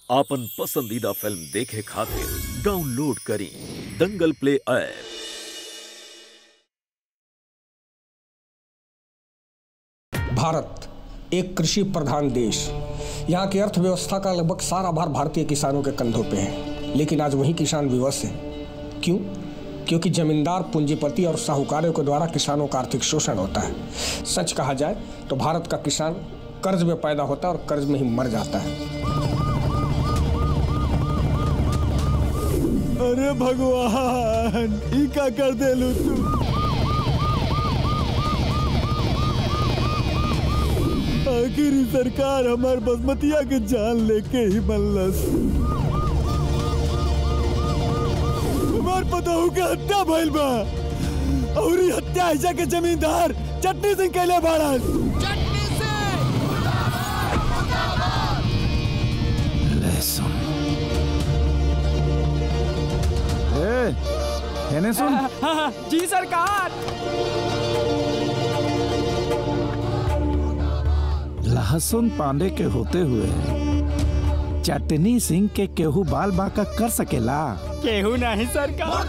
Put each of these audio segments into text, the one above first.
आपन पसंदीदा फिल्म देखे खातिर डाउनलोड करी दंगल प्ले ऐप भारत एक कृषि प्रधान देश यहाँ की अर्थव्यवस्था का लगभग सारा भार भारतीय किसानों के कंधों पे है लेकिन आज वही किसान विवश है क्यों क्योंकि जमींदार पूंजीपति और साहूकारों के द्वारा किसानों का आर्थिक शोषण होता है सच कहा जाए तो भारत का किसान कर्ज में पैदा होता है और कर्ज में ही मर जाता है अरे भगवान ई का कर देलू तू आखिर ई सरकार हमार बसमतिया के जान लेके ही मल्लस हमार पतहू के हत्या भइल बा और ई हत्या ऐसा के जमींदार चटनी सिंह कैले बाड़न ए हेने सुन जी सरकार लहसुन पांडे के होते हुए चटनी सिंह के केहू बाल बाका कर सकेला केहू नहीं सरकार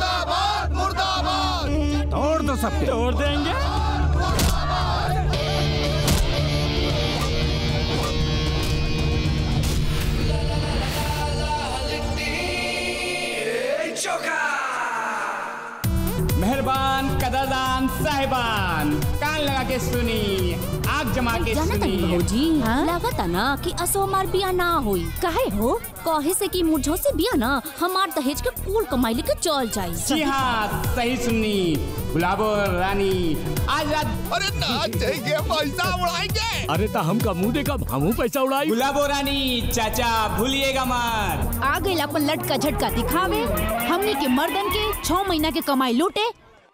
तोड़ दो सबके तोड़ देंगे मेहरबान कदरदान साहिबान कान लगा के सुनी आग जमा के जाना तनी सुनी भौजी लागता ना कि असो हमार बिया ना होई काहे हो कहे से कि मुझो से बिया ना हमार दहेज के कुल कमाई लेके चल जी जाई हाँ सही सुननी गुलाबो रानी आज रात अरे नाच जाएंगे पैसा उड़ाएंगे अरे ता हमका मुंह देखा हमू पैसा उड़ाई गुलाबो रानी चाचा भूलिएगा मत आ गइल अपन लटका झटका दिखावे हमनी के मर्दन के छह महीना के कमाई लूटे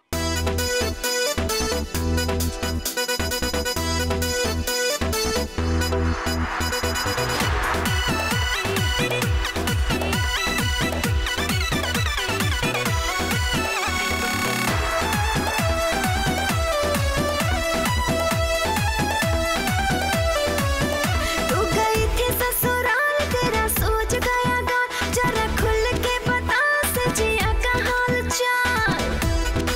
तू गई थी ससुराल तेरा सोच गया गा जरा खुल के बता सजिया का हाल चाल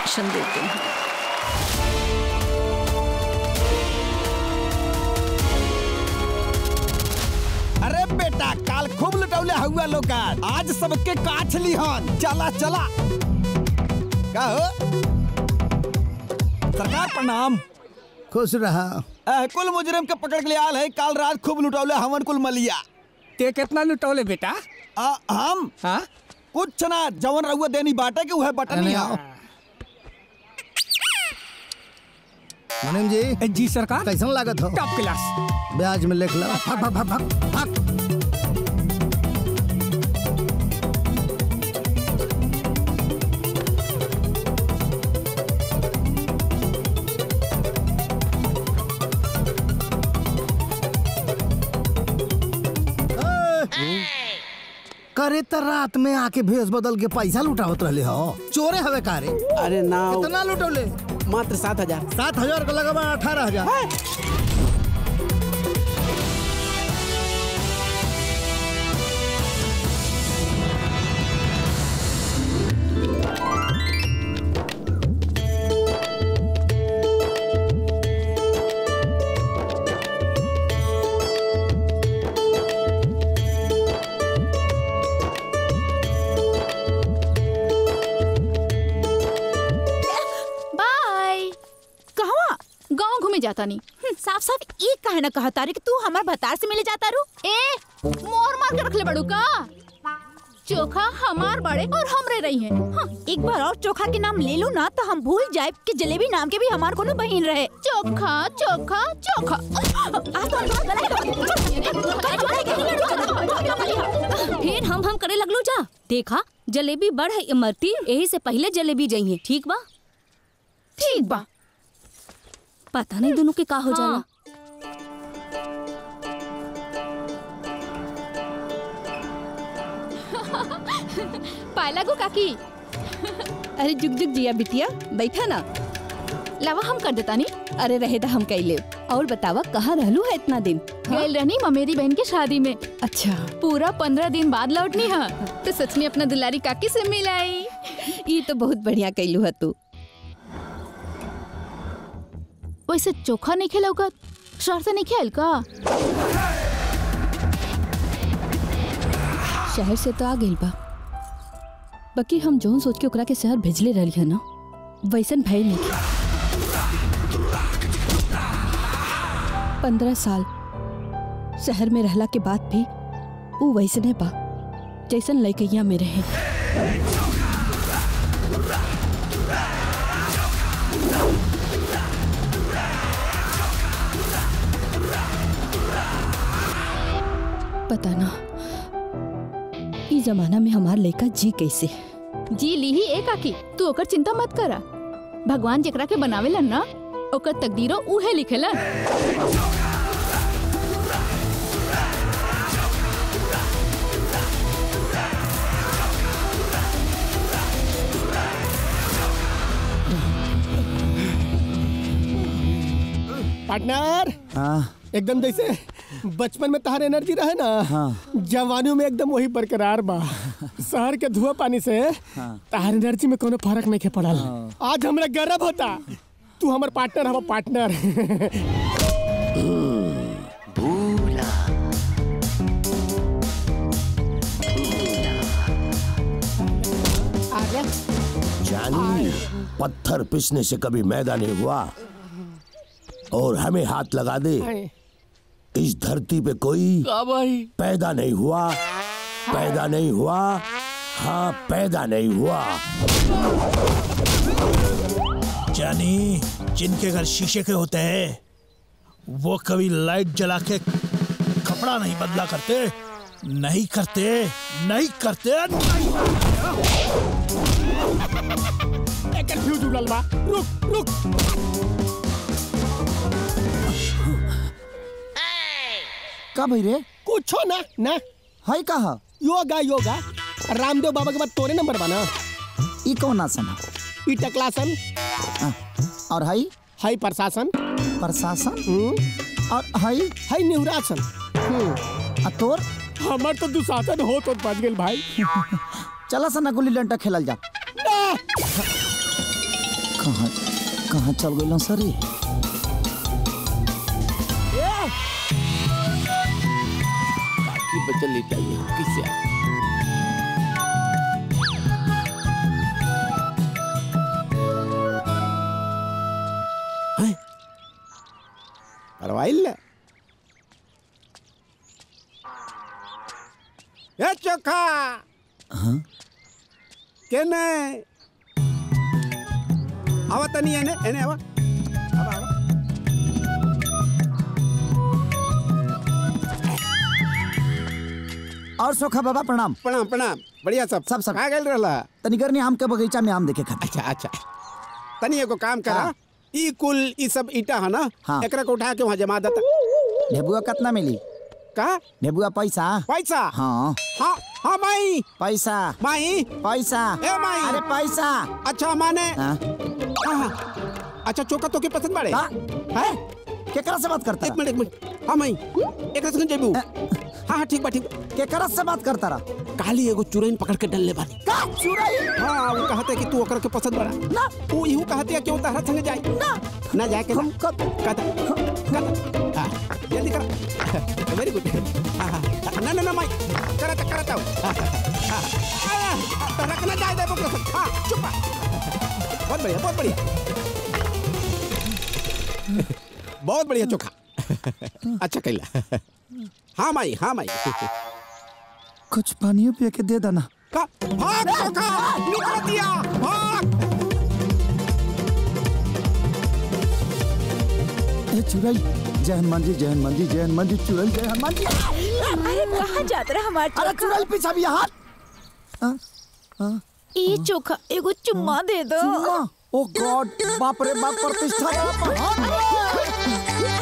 इंजेक्शन देते हैं अरे बेटा काल खूब लुटौले हुआ लोग आज सबके काछ लिहन चला चला का हो सरकार प्रणाम खुश रहा अह, कुल मुजरिम के पकड़ के लिए आल है काल रात खूब लुटौले हमन कुल मलिया ते कितना लुटौले बेटा आ, हम हाँ कुछ ना जवन रहुआ देनी बाटे के वह बटन अरे ही आओ। है मुनीम जी जी सरकार कैसन लागत हो टॉप क्लास ब्याज में लिख लो भाग भाग भाग भाग भाग करे त रात में आके भेष बदल के पैसा लुटावत रहले हो चोरे हवे कारे अरे ना कितना लुटौले मात्र सात हजार सात हजार का लगा अठारह हजार बाय कहवा गांव घूमे जाता नहीं हम्म, साफ साफ एक काहे ना कहता रे कि तू हमार भतार से मिले जाता रू ए मोर मार के रखले बड़ू का चोखा हमार बड़े और हमरे रही है हाँ, एक बार और चोखा के नाम ले लू ना तो हम भूल जाए कि जलेबी नाम के भी हमार कोनो बहन रहे चोखा चोखा चोखा आ तो फिर हम हम करे लगलू जा देखा जलेबी बढ़ है इमरती यही से पहले जलेबी जाइए ठीक बा ठीक बा पता नहीं दोनों के का हो जाला पायला गो काकी अरे जुग जुग जिया बिटिया बैठा ना लावा हम कर देता नहीं अरे रहे हम कैले और बतावा कहाँ रहलू है इतना दिन गए रहनी ममेरी बहन के शादी में अच्छा पूरा पंद्रह दिन बाद लौटनी है तो सच में अपना दुलारी काकी से मिलाई ये तो बहुत बढ़िया कैलू है तू वैसे चोखा नहीं खेला होगा शहर से नहीं खेल का शहर से तो आ गइल बा बाकी हम जोन सोच के ओकरा के शहर भेजले रही है ना वैसन भय नहीं पंद्रह साल शहर में रहला के बाद भी वो वैसने बा जैसन लड़कैया में रहे पता ना इस जमाना में हमार लड़का जी कैसे जी ली ही एक आकी तू ओकर चिंता मत करा भगवान जेकरा के बनावेलन ना ओकर तकदीरो उहे लिखेलन पार्टनर हाँ एकदम जैसे बचपन में तहार एनर्जी रहे ना हाँ। जवानी में एकदम वही बरकरार बा शहर के धुआं पानी से तहार एनर्जी में कोनो फर्क नहीं के पड़ल आज हमरा गर्व होता तू हमर पार्टनर हम पार्टनर जानी पत्थर पिसने से कभी मैदा नहीं हुआ और हमें हाथ लगा दे इस धरती पे कोई भाई पैदा नहीं हुआ पैदा नहीं हुआ हाँ पैदा नहीं हुआ जानी जिनके घर शीशे के होते हैं वो कभी लाइट जला के कपड़ा नहीं बदला करते नहीं करते नहीं करते एक फ्यूज उड़ल बा रुक रुक का भाई रे कुछो ना ना हाय कहा योगा योगा रामदेव बाबा के बाद तोरे नंबर बना ई कौन आसन है ई टकलासन और हाई हाई प्रशासन प्रशासन और हाई हाई निहुरासन आ तोर हमर तो दुशासन हो तो बच गेल भाई चला सना गुल्ली डंडा खेलल जा कहाँ कहाँ चल गए सर ये बाकी बचल लेटा ये किसे ಪರವಾಗಿಲ್ಲ ಏ ಚೊಕ್ಕ ಕೆನೆ ಅವತ್ತ ನೀ ಏನೆ ಏನೇ ಅವ ಅವ, ಅವ. और सोखा बाबा प्रणाम प्रणाम प्रणाम बढ़िया सब सब सब कहाँ गए रहला तनी करनी आम के बगीचा में आम देखे खातिर अच्छा अच्छा तनी एगो काम करा ई कुल ई सब ईटा है ना हाँ। एकरा को उठा के वहाँ जमा देता ढेबुआ कितना मिली का ढेबुआ पैसा पैसा हाँ हाँ हाँ माई पैसा माई पैसा ए माई अरे पैसा अच्छा माने हाँ हाँ हाँ अच्छा चोका तो के पसंद बाड़े का? है केकरा से बात करता एक मिनट एक मिनट हाँ माई एक सेकंड जेबू हाँ हाँ ठीक बा ठीक बा केकरा से बात करता रहा काली एगो चुरैन पकड़ के डलले बानी का चुराई हाँ वो कहते कि तू ओकरा के पसंद बड़ा ना वो इहू कहते है कि वो तहरा संग जाए ना ना जाए के हम कब कहता कहता हाँ जल्दी कर वेरी गुड हाँ हाँ ना ना ना माई करता करता हूँ हाँ, हाँ, हाँ, हाँ, रखना जाए दे बुक हाँ चुप बा। बहुत बढ़िया बहुत बढ़िया बहुत बढ़िया चोखा अच्छा कैला हाँ माई हाँ माई कुछ पानियो पिया के दे देना का भाग चोखा निकल दिया भाग ए चुराई जय हनुमान जी जय हनुमान जी जय हनुमान जी चुराई जय हनुमान जी अरे कहाँ जात रहे हमारे अरे चुराई पीछा भी हाथ ई चोखा एगो चुम्मा दे दो चुम्मा ओ गॉड बाप रे बाप प्रतिष्ठा बाप हाथ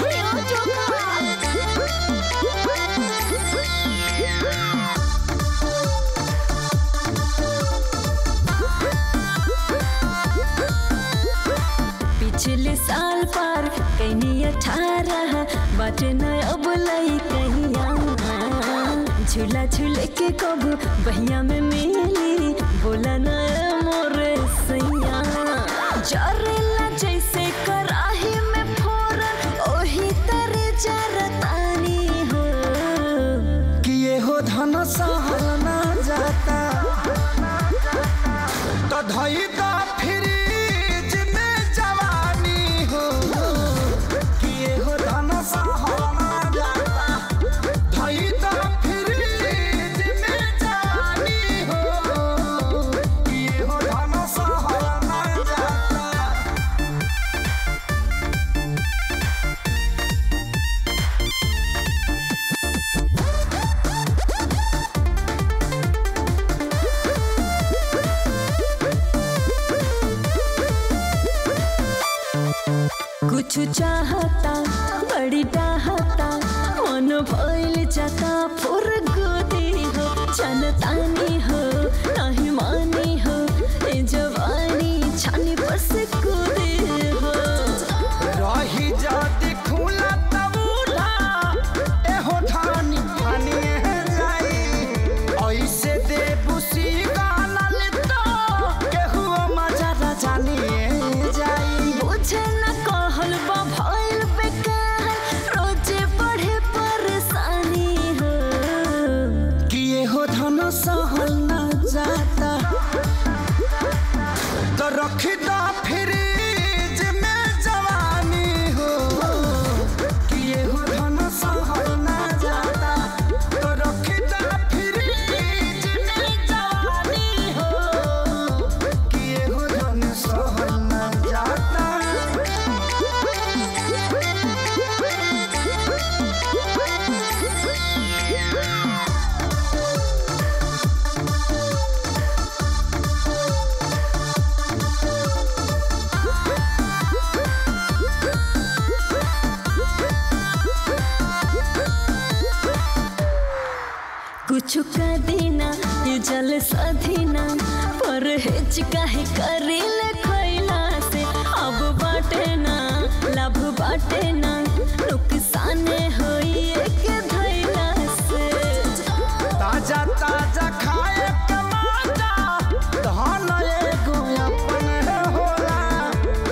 पिछले साल पार कैनी अठारह बाटे न अब लई कहिया झूला झूल के कबू बहिया में मिली बोला न मोरे सैया जरेला जैसे कराही में फोरन ओही तरे जरतानी हो किए हो धन सहल ना जाता तो धई दा फ्रिज में जवानी हो किए हो धन सहल ना जाता धई दा फ्रिज में जवानी हो किए हो धन सहल ना जाता कुछ चाहता बड़ी चाहता मन भइल जाता फुर गोदी हो चलतानी हो नहीं मानी हो ए जवानी छानी पर से कूदे हो रही जाती खुला तब उठा एहो ठानी ठानी है जाई ऐसे दे बुसी गाना ले तो केहू मजा ना जानी है जाई बुझे न कहल बा भइल बेकार रोजे बढ़े परेशानी हो किए हो धन सहल ना जाता तो रखी दा फ्रिज में जवानी हो किए हो धन सहल ना जाता तो रखी दा फ्रिज में जवानी हो किए हो धन सहल ना जाता कुछ का देना ये जल सधीना पर हेच काहे करेल खैला से अब बाटे ना लाभ बाटे ना नुकसान होई के धैला से ताजा ताजा खाए के माता धन एगो अपन होला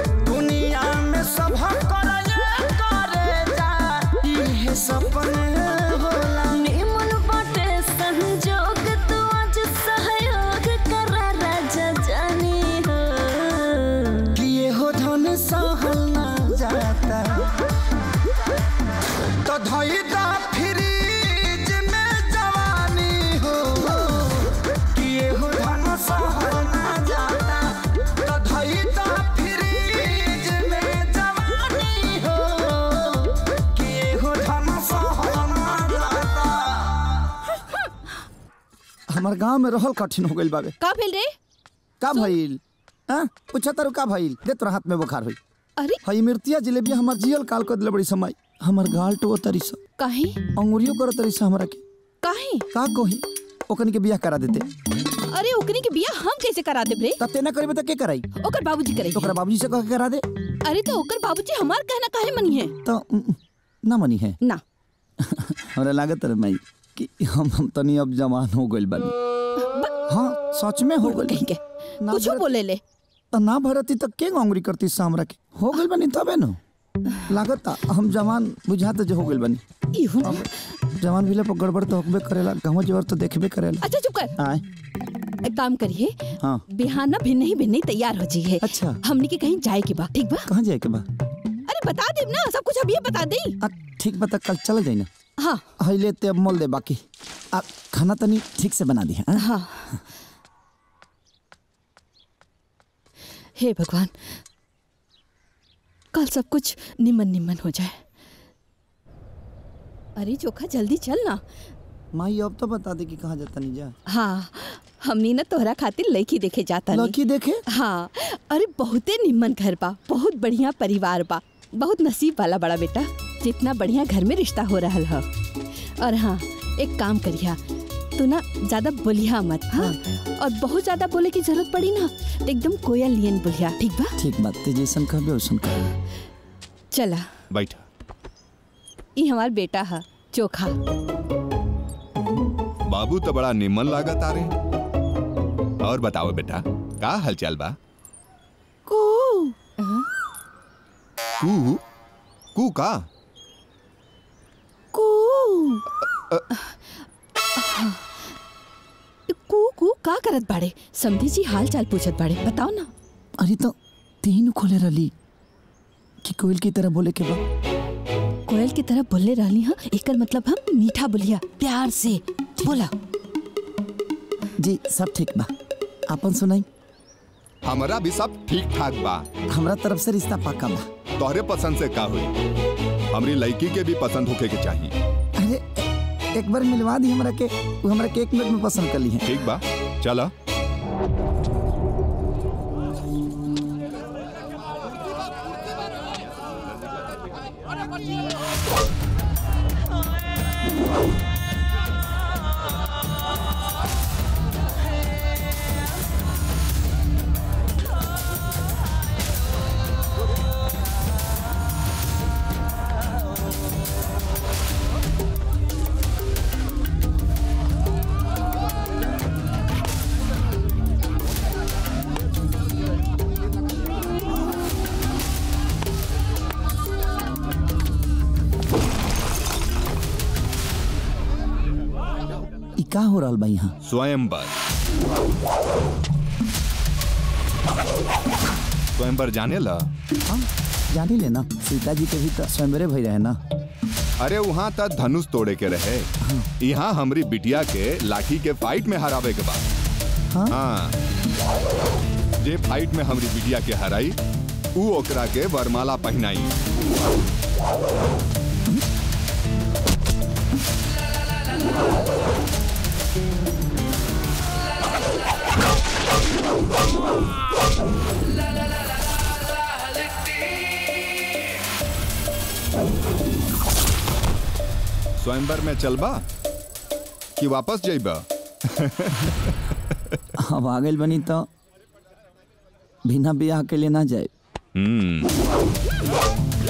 हमार गांव में रहल कठिन हो गइल बाबे का भेल रे का भइल हां पूछा तारू का भइल दे तोरा हाथ में बुखार होई अरे हई मिर्तिया जिलेबी हमार जियल काल कर दिले बड़ी समय हमार गाल टो तरी स काहे अंगुरियो कर तरी स हमरा के काहे का कही ओकन के बियाह करा देते अरे ओकनी के बियाह हम कैसे करा देब रे तते ना करबे त के कराई ओकर बाबूजी करे ओकरा बाबूजी से कह के करा दे अरे तो ओकर बाबूजी हमार कहना काहे मनी है तो उम, ना मनी है ना हमरा लागत रे माई कि हम हम तनी अब जवान हो गइल बानी हाँ सच में हो गइल कहीं के कुछ बोले ले त ना भरती त के अंगुरी करती स हमरा के हो गइल बानी तबे न लागत हम जवान बुझात जो हो गइल बानी इहो अब जवान भइले पर गड़बड़ तो होबे करेला गांव जोर तो देखबे करेला अच्छा चुप कर आए एक काम करिए हाँ बिहाना भिन्न ही भिन्न ही तैयार हो जाइए अच्छा हमनी के कहीं जाए के बा ठीक बा कहाँ जाए के बा अरे बता देब ना सब कुछ अभी बता दे ठीक बता कल चल जाई ना हाँ हइले ते अब मोल दे बाकी आ खाना तनी ठीक से बना दी हाँ हाँ हे भगवान कल सब कुछ निमन निमन हो जाए अरे चोखा जल्दी चल ना माई अब तो बता दे कि कहाँ जाता नहीं जा हाँ हमनी ना तोहरा खातिर लड़की देखे जाता लड़की देखे हाँ अरे बहुते निमन घर बा बहुत बढ़िया परिवार बा बहुत नसीब वाला बड़ा बेटा जितना बढ़िया घर में रिश्ता हो रहा है और हाँ एक काम करिया तू ना ज्यादा बोलिया मत हाँ और बहुत ज्यादा बोले की जरूरत पड़ी ना तो एकदम कोयल लियन बोलिया ठीक बा ठीक बात ते जैसन कहबे वैसन कहबे चला बैठ ई हमार बेटा है चोखा बाबू तो बड़ा निमन लागत आ रहे और बताओ बेटा का हालचाल बा कू कू कू का कू कू कू का करत बाड़े समधी जी हाल चाल पूछत बाड़े बताओ ना अरे तो तीन खोले रली कि कोयल की तरह बोले के बा कोयल की तरह बोले रहनी हाँ एकर मतलब हम मीठा बोलिया प्यार से बोला जी सब ठीक बा अपन सुनाई हमारा भी सब ठीक ठाक बा हमरा तरफ से रिश्ता पक्का बा तोहरे पसंद से का हुई हमरी लड़की के भी पसंद होके के चाहिए अरे एक बार मिलवा दी हमरा के वो हमरा के एक मिनट में पसंद कर ली है ठीक बा चला ई का हो रहल बा यहाँ स्वयंवर स्वयंवर जाने ला हाँ जानी ले ना सीता जी के भी तो स्वयंवरे भई रहे ना अरे वहाँ तक धनुष तोड़े के रहे यहाँ हमरी बिटिया के लाठी के फाइट में हरावे के बाद हाँ? हाँ जे फाइट में हमरी बिटिया के हराई ऊ ओकरा के वरमाला पहनाई स्वयंवर में चलबा कि वापस जाइबा अब आ गइल बनी तो बिना ब्याह के लिए ना जाए हम्म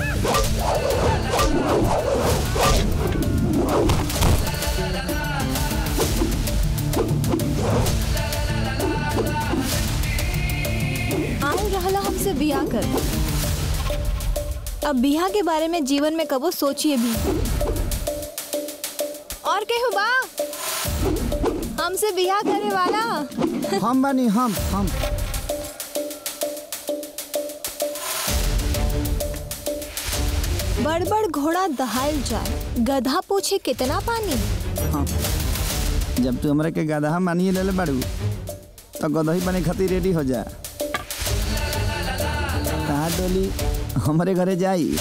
आऊ रहला हमसे बियाह कर अब बियाह के बारे में जीवन में कबो सोचिए भी और केहू बा हमसे बियाह करे वाला हम बनी हम हम बड़ बड़ घोड़ा दहाल जाए गधा पूछे कितना पानी हाँ जब तू हमरा के गदहा मानिए ले ले बाड़ू तो गदही बने खातिर रेडी हो जा कहा डोली हमारे घरे जाई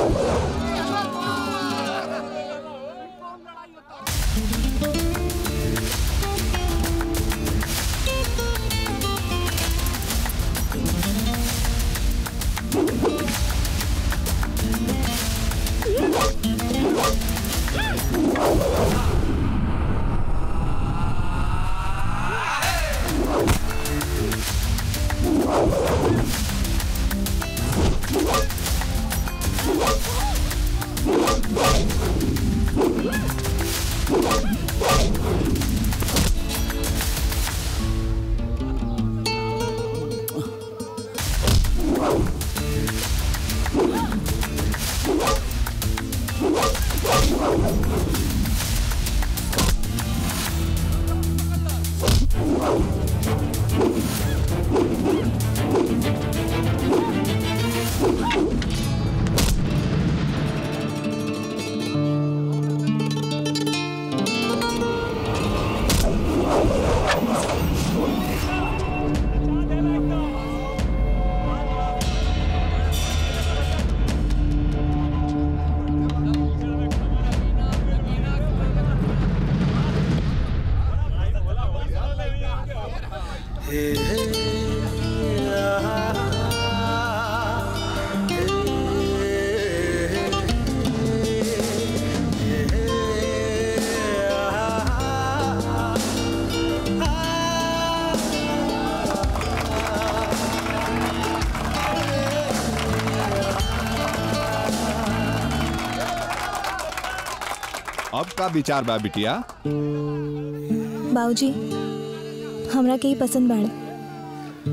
अब का विचार बा बिटिया बाबूजी हमरा के ही पसंद बाड़े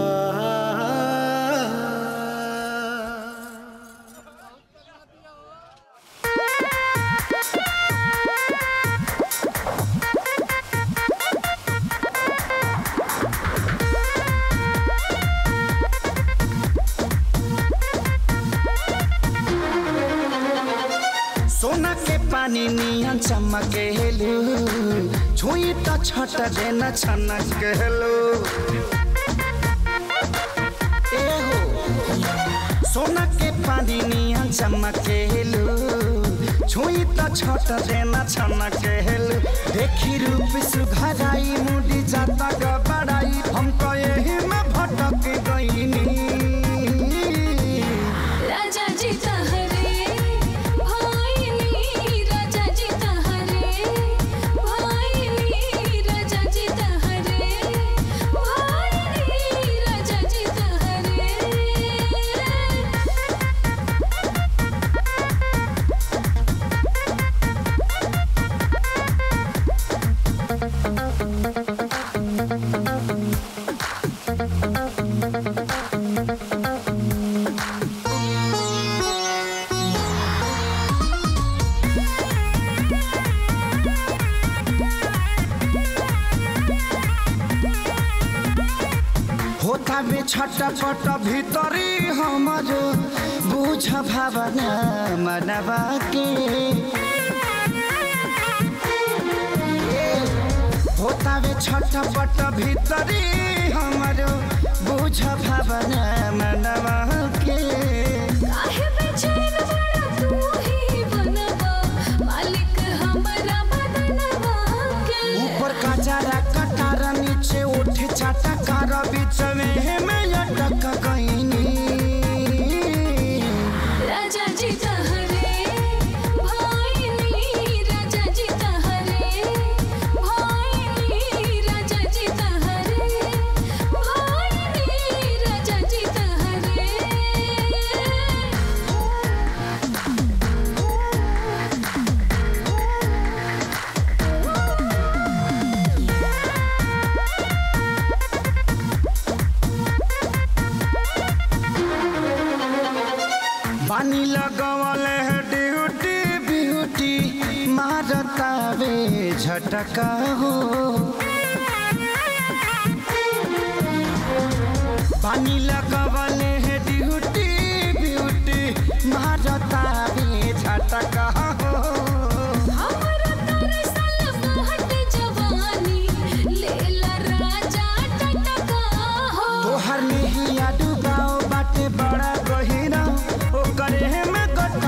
सोना के पानी नियन चमकेलू छुई त छट देन छनकेलू ए हो सोना के पानी नियन चमकेलू छुई त छट देन छनकेलू देखी रूप सुघराई मुड़ी जाता गबड़ाई हम कहे में भटक गईनी राजा जी तहरे भाईनी राजा जी तहरे भाईनी राजा जी तहरे भाईनी राजा जी तहरे होता में छटपट भीतरी हमर बुझ भावना मनवा के होता में छटपट भीतरी हमर बुझ भावना मनवा के काहे बेचैन बड़ा तू ही बनवा मालिक हमरा बदनवा के ऊपर का जरा कटार नीचे उठ चाटा कार बीच में मैं अटक गईनी राजा जी तहरे भाईनी राजा जी तहरे भाईनी राजा जी तहरे भाईनी राजा जी तहरे पानी लगवल है ड्यूटी ब्यूटी मारता वे झटका हो पानी लगवल है ड्यूटी ब्यूटी मारता वे झटका हो हमरा तरसल बहट जवानी लेला राजा टटका हो तोहर नहीं डुबाओ बाटे बड़ा गहिरा ओकरे में गट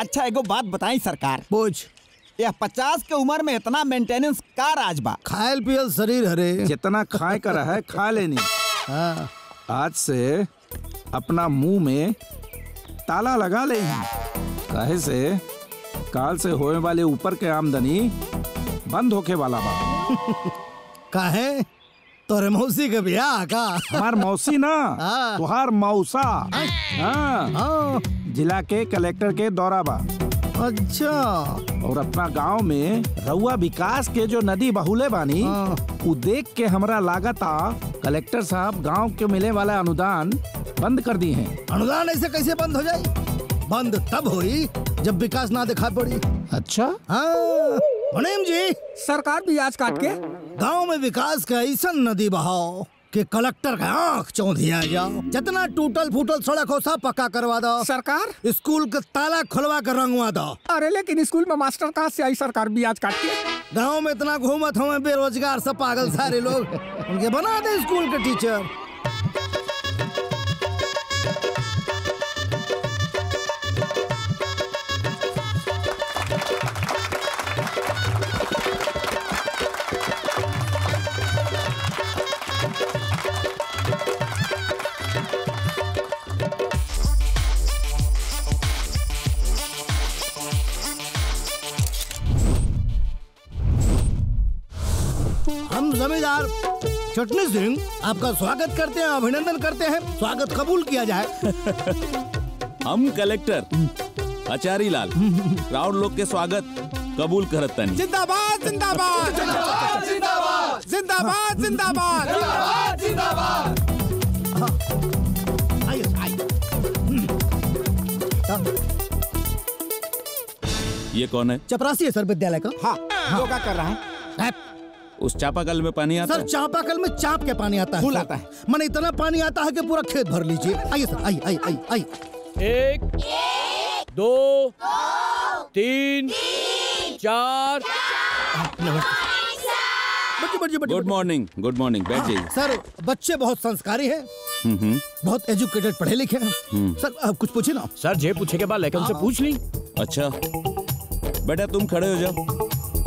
अच्छा एगो बात बताई सरकार पूछ यह पचास के उम्र में इतना मेंटेनेंस का राज बा खायल पियल शरीर हरे जितना खाए का रहा है खा लेनी आज से अपना मुंह में ताला लगा ले काहे से काल से होने वाले ऊपर के आमदनी बंद होके वाला बा काहे तोरे मौसी के बियाह का हमार मौसी ना तुहार मौसा हाँ जिला के कलेक्टर के दौरा बा अच्छा और अपना गांव में रउआ विकास के जो नदी बहुले बानी उ देख के हमरा लागता कलेक्टर साहब गांव के मिले वाला अनुदान बंद कर दी हैं अनुदान ऐसे कैसे बंद हो जाए बंद तब हुई जब विकास ना दिखा पड़ी अच्छा हाँ मुनीम जी सरकार भी आज काट के गांव में विकास का ऐसा नदी बहाओ कि कलेक्टर का आंख चौंधिया जाओ जितना टूटल फूटल सड़क हो सब पक्का करवा दो सरकार स्कूल का ताला खुलवा कर रंगवा दो अरे लेकिन स्कूल में मास्टर कहाँ से आई सरकार भी आज काट के गांव में इतना घूमत हमें बेरोजगार सब पागल सारे लोग उनके बना दे स्कूल के टीचर हम जमींदार चटनी सिंह आपका स्वागत करते हैं अभिनंदन करते हैं स्वागत कबूल किया जाए हम कलेक्टर आचारी लाल राउंड लोग के स्वागत कबूल करत तनी जिंदाबाद जिंदाबाद जिंदाबाद जिंदाबाद जिंदाबाद जिंदाबाद आइए आइए ये कौन है चपरासी है सर विद्यालय का हाँ योगा कर रहा है उस चापाकल में पानी आता सर चापाकल में चाप के पानी आता है फूल सर। आता है। मन इतना पानी आता है कि पूरा खेत भर लीजिए आइए सर आइए आइए आइए आइए एक दो तीन चार बच्चे बच्चे बच्चे गुड मॉर्निंग गुड मॉर्निंग बैठ जाइए सर बच्चे बहुत संस्कारी हैं हम्म, हम्म, बहुत एजुकेटेड पढ़े लिखे हैं हम्म। सर आप कुछ पूछे ना सर जे पूछे के बाद लेकिन उनसे पूछ ली अच्छा बेटा तुम खड़े हो जाओ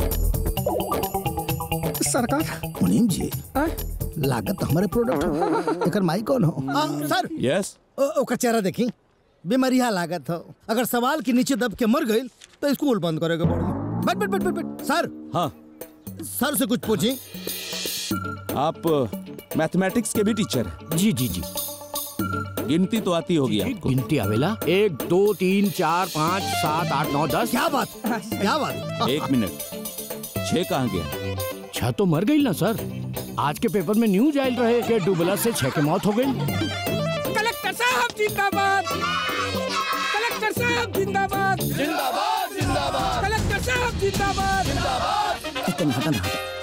सरकार मुनीम जी लागत हमारे प्रोडक्ट एकर माई कौन हो आ, सर यस ओ- ओकर चेहरा देखी बीमारिया लागत हो अगर सवाल के नीचे दब के मर गई तो स्कूल बंद करेगा पड़ी बैठ बैठ बैठ बैठ बैठ सर हाँ सर से कुछ पूछी आप मैथमेटिक्स के भी टीचर हैं जी जी जी गिनती तो आती होगी आपको गिनती आवेला एक दो तीन चार पाँच सात आठ नौ दस क्या बात क्या बात एक मिनट छह कहाँ गया छह तो मर गई ना सर आज के पेपर में न्यूज आयल रहे कि डुबला से छह की मौत हो गई कलेक्टर साहब जिंदाबाद कलेक्टर साहब जिंदाबाद जिंदाबाद जिंदाबाद कलेक्टर साहब जिंदाबाद जिंदाबाद इतना हटन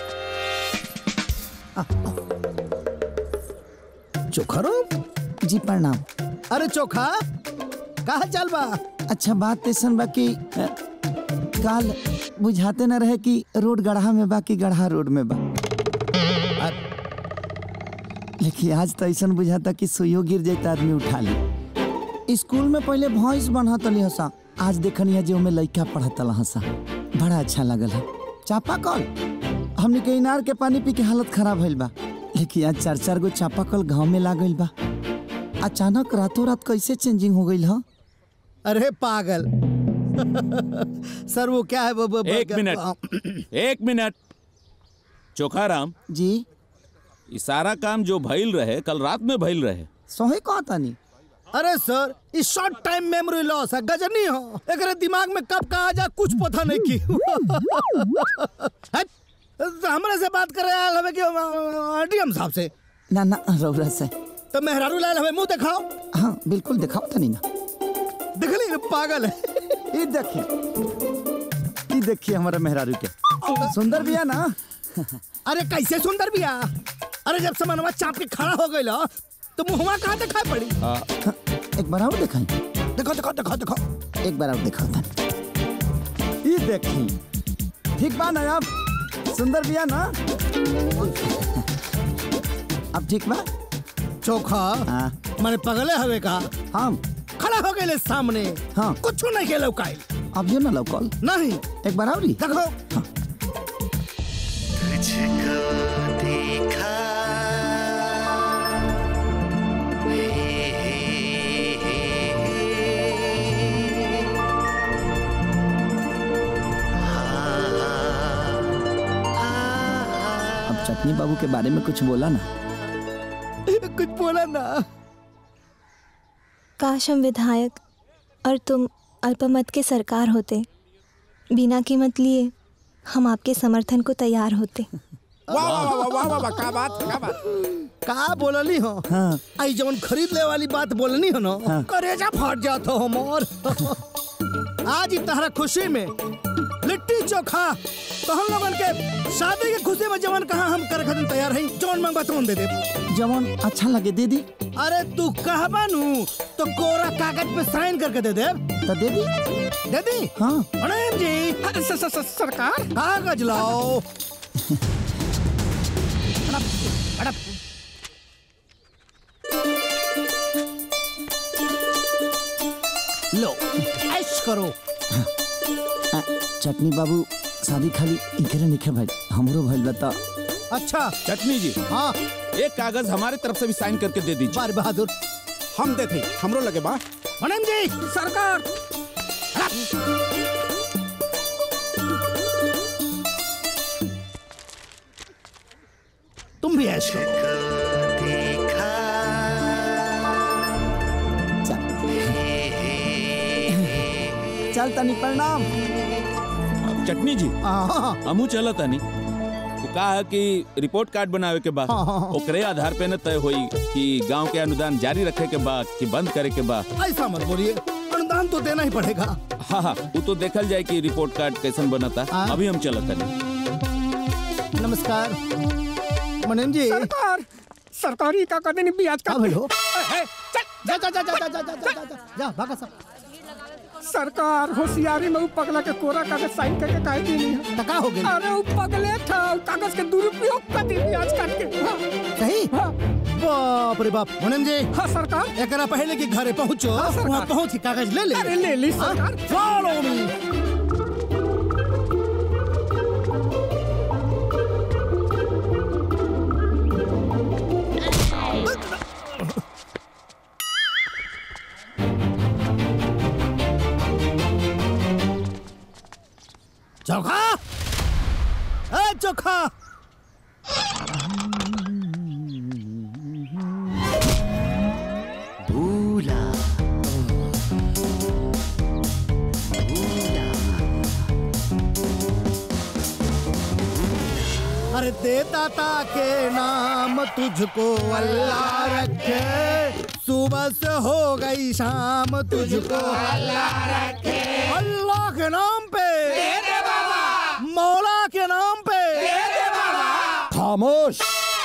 चोखरो जी प्रणाम अरे चोखा कहा चल बा अच्छा बात ऐसन बा कि अ, काल बुझाते न रहे कि रोड गढ़ा में बा कि गढ़ा रोड में बा लेकिन आज तो ऐसा बुझाता कि सुइयो गिर जाए आदमी उठा ली स्कूल में पहले भैंस बनत रही हसा आज देखनी है जो में लड़का पढ़त हसा बड़ा अच्छा लगल है चापा कल हमने के इनार के पानी पी के हालत खराब भइल बा लेकिन आज चार चार गो चापा कल गाँव में लागल बा अचानक रातों रात कैसे चेंजिंग हो गई है अरे पागल सर वो क्या है वो, वो, वो- एक मिनट एक मिनट चोखाराम जी ये सारा काम जो भइल रहे कल रात में भइल रहे सोहे कहा तानी अरे सर इस शॉर्ट टाइम मेमोरी लॉस है गजनी हो एकरे दिमाग में कब का आ जा कुछ पता नहीं की हट, हमरे से बात कर रहे हमें कि डीएम साहब से ना ना रौरा से तो मेहरारू लाल हमें मुंह दिखाओ हाँ बिल्कुल दिखाओ तनी ना देख ली पागल है ये देखिए ये देखिए हमारा मेहरारू के सुंदर बिया ना अरे कैसे सुंदर बिया अरे जब समनवा चाप के खड़ा हो गई तो मुहवा कहाँ दिखाई पड़ी एक बार और दिखाई देखो देखो देखो देखो एक बार और दिखाओ तनी ये देखी ठीक बा ना अब सुंदर बिया ना अब ठीक बा चोखा मैंने पगले हवे का हम खड़ा हो गए सामने हाँ कुछ नहीं के लौकाई अभियो ना लौकल नहीं एक बार और देखो अब चटनी बाबू के बारे में कुछ बोला ना कुछ बोला ना काश हम विधायक और तुम अल्पमत के सरकार होते बिना कीमत लिए हम आपके समर्थन को तैयार होते वाह वाह वाह वाह वाह वाह क्या बात क्या बात का बोलनी हो हाँ। आई जवन खरीद ले वाली बात बोलनी हो ना हाँ। करेजा फट जात हो मोर आज ही तहरा खुशी में लिट्टी चोखा तो हम लोगन के शादी के खुशी में जवन कहा हम करे खातिर तैयार हई जवन मांगबा तुम दे दे जवन अच्छा लगे दे दी अरे तू कहबा नु तो कोरा कागज पे साइन करके दे दे तो दे दी दे दी हाँ प्रणाम जी स, स, स, सरकार कागज लाओ लो ऐश करो आ, चटनी बाबू शादी खाली इकरे निखे भाई हमरो भइल बता अच्छा चटनी जी हाँ एक कागज हमारे तरफ से भी साइन करके दे दीजिए बार बहादुर हम देते हमरो लगे बा प्रणाम जी सरकार तुम भी ऐश करो चल तनी प्रणाम अब चटनी जी हमू चलत तनी वो कहा है कि रिपोर्ट कार्ड बनावे के बाद हाँ, हाँ, हाँ। ओकरे आधार पे न तय होई कि गांव के अनुदान जारी रखे के बाद कि बंद करे के बाद ऐसा मत बोलिए अनुदान तो देना ही पड़ेगा हाँ हाँ वो तो देखल जाए कि रिपोर्ट कार्ड कैसन बनता अभी हम चलत तनी नमस्कार मनन जी सरकार सरकारी का कदे नहीं ब्याज का भेलो जा जा जा जा जा जा जा जा जा जा भागा सब सरकार होशियारी में उ पगला के कोरा कागज साइन करके काहे दी नहीं है टका हो गई अरे उ पगले था उ कागज के दुरुपयोग कर दी ब्याज काट के हाँ। सही बाप रे बाप मनन जी हाँ सरकार एकरा पहले कि घरे पहुंचो हाँ, सरकार। वहाँ पहुंच के कागज ले ले अरे ले ली सरकार फॉलो मी चोखा ए चोखा भूला अरे दे दाता के नाम तुझको अल्लाह रखे सुबह से हो गई शाम तुझको अल्लाह रखे अल्लाह के नाम पे मौला के नाम पे खामोश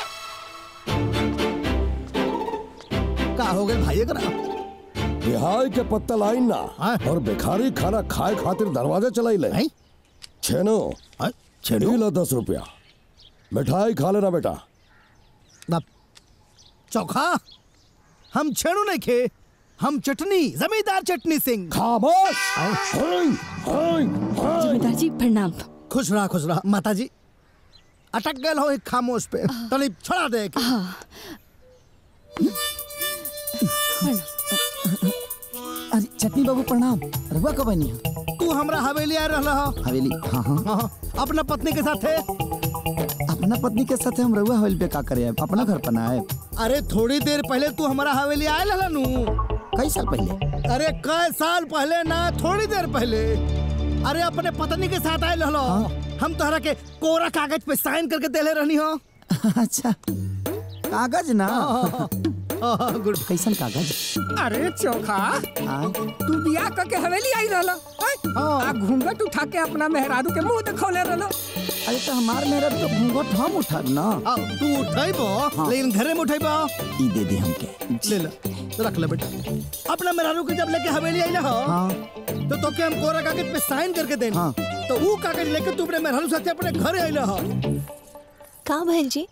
का हो गए भाई करा बिहार के पत्ता लाई ना और भिखारी खाना खाए खातिर दरवाजा चलाई ले छेनो छेनो लो दस रुपया मिठाई खा लेना बेटा चोखा हम छेड़ू नहीं खे हम चटनी जमींदार चटनी सिंह खामोश जमींदार जी प्रणाम खुश रहा खुश रहा माता जी अटक गए हो एक खामोश पे तनी छोड़ा दे के। अरे चटनी बाबू प्रणाम रघुआ कब बनी तू हमरा हवेली आ रहा हो हवेली हाँ हाँ हाँ, अपना पत्नी के साथ है अपना पत्नी के साथ हम रघुआ हवेली पे का करे अपना घर पर ना आए अरे थोड़ी देर पहले तू हमारा हवेली आए लला नू कई साल पहले अरे कई साल पहले ना थोड़ी देर पहले अरे अपने पत्नी के साथ आए लहलो हम तोहरा के कोरा कागज पे साइन करके देले रहनी हो अच्छा कागज ना गुड कैसन कागज अरे चोखा हाँ तू बियाह करके हवेली आई रहला आ घूंघट उठा के अपना मेहरारू के मुंह दिखौले रहला अरे तो हमार मेरा तो घूंघट हम उठाब ना तू उठाइबो हाँ। लेकिन घरे में उठाइबो ई दे दे हमके ले ले रख ले बेटा अपना मेहरारू के जब लेके हवेली आई ना हो हाँ तो तो के हम कोरा कागज पे साइन करके देनी हाँ। तो वो कागज लेके तू अपने मेहरारू साथे अपने घरे आई हो का भैल जी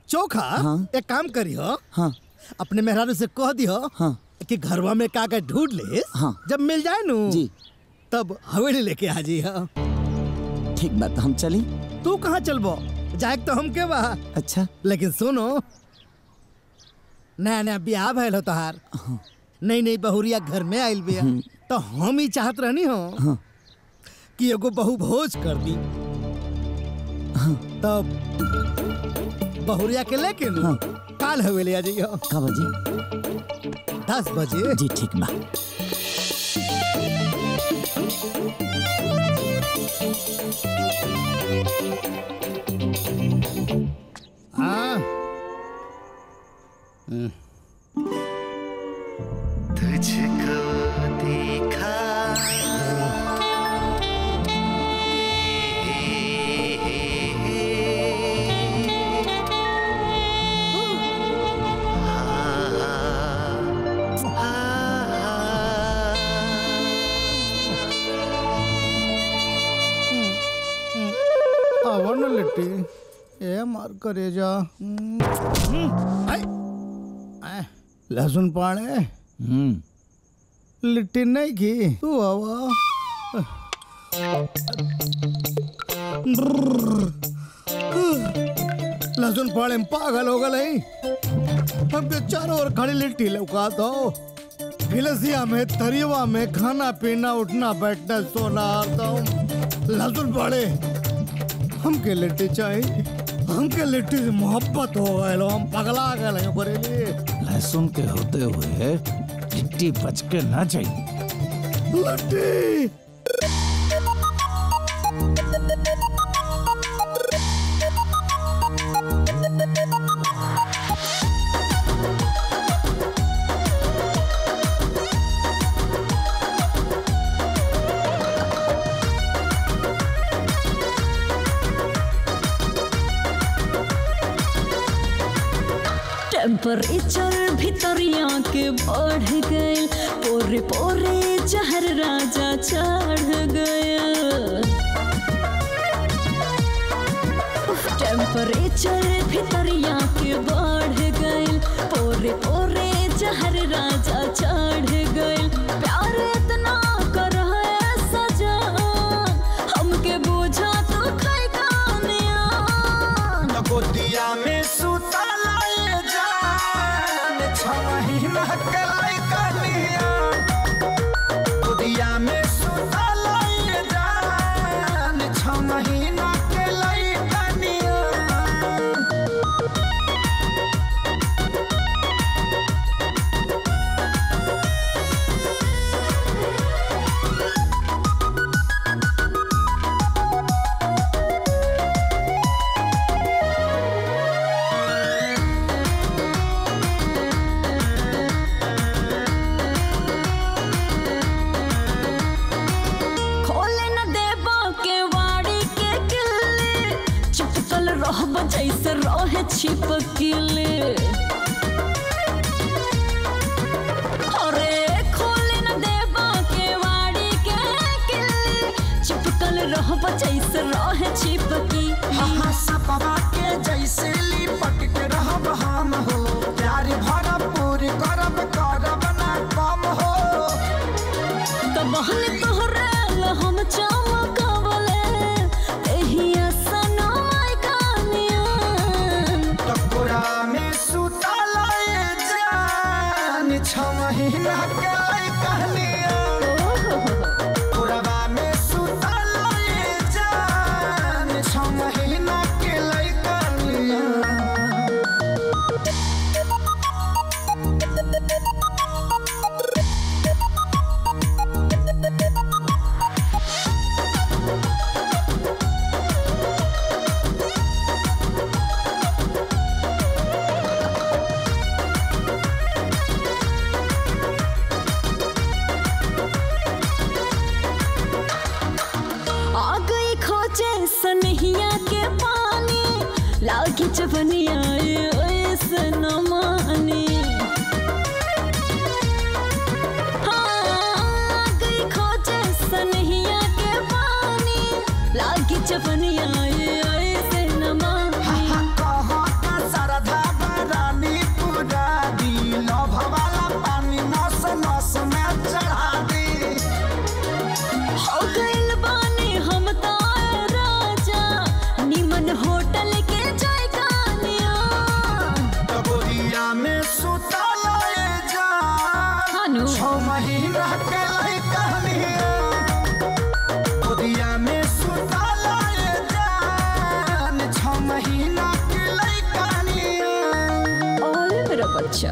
चोखा हाँ। एक काम करियो हाँ अपने मेहरारू से कह दियो हाँ कि घरवा में का का ढूंढ ले हाँ जब मिल जाए नु जी तब हवेली लेके आ जी हाँ ठीक बात हम चली तू कहाँ चलबो जाए तो हम के बा अच्छा लेकिन सुनो नया नया ब्याह भैल हो तोहार नई नई बहुरिया घर में आइल बिया तो हम ही चाहत रहनी हो हाँ। कि एगो बहु भोज कर दी तब बहुरिया के लेके नु काल हवेली आ जाइयो का बजे दस बजे जी ठीक बा हाँ तुझको देखा आवड़ न लिट्टी ए मार करे जा आई, आई, लहसुन पाड़े लिट्टी नहीं की तू आवा लहसुन पाड़े में पागल हो गए हमके चारों ओर खड़ी लिट्टी लौका दो गिलसिया में तरियवा में खाना पीना उठना बैठना सोना दो लहसुन पाड़े हमके लिट्टी चाहिए हमके लिट्टी से मोहब्बत हो गए लो हम पगला गए हैं बरेली लहसुन के होते हुए लिट्टी बच के ना चाहिए लिट्टी टेम्परेचर भितरिया के बढ़ गए पोरे पोरे जहर राजा चढ़ गया टेम्परेचर भितरिया के बढ़ गए पोरे पोरे जहर राजा चढ़ गए प्यार इतना कर सजा हमके बुझा तो खाई कानिया गोदिया में सुता लाए जान छवही महकलाई कनिया गोदिया में सुता लाए जान छवही महकलाई कनिया खोले न देबो के वाड़ी के किले चिपकल रहब जैसे रहे छिपकिले अरे खोले न देबो के वाड़ी के किले चिपकल रहब जैसे रहे छिपकी हाँ सपवा के जैसे लिपट के रहब हम हो प्यार भरपूर करब करब ना कम हो तो बहन तोहरे ला हम चमकवले एही असना माय कानिया टकोरा में सुता लाए जान छवही महकलाई कहनिया कोरबा में सुता लाए जान छवही महकलाई कहनिया आ गई खोजे सनहिया के पानी लागी चपनिया ऐसे न मानी हाँ, आ गई खोजे सनहिया के पानी लागी चपनिया ऐसे न मानी कहाँ का सारा सुताला ये जान छौ महीना के लइका निया गोदिया में सुताला ये जान छौ महीना के लइका निया अरे मेरा बच्चा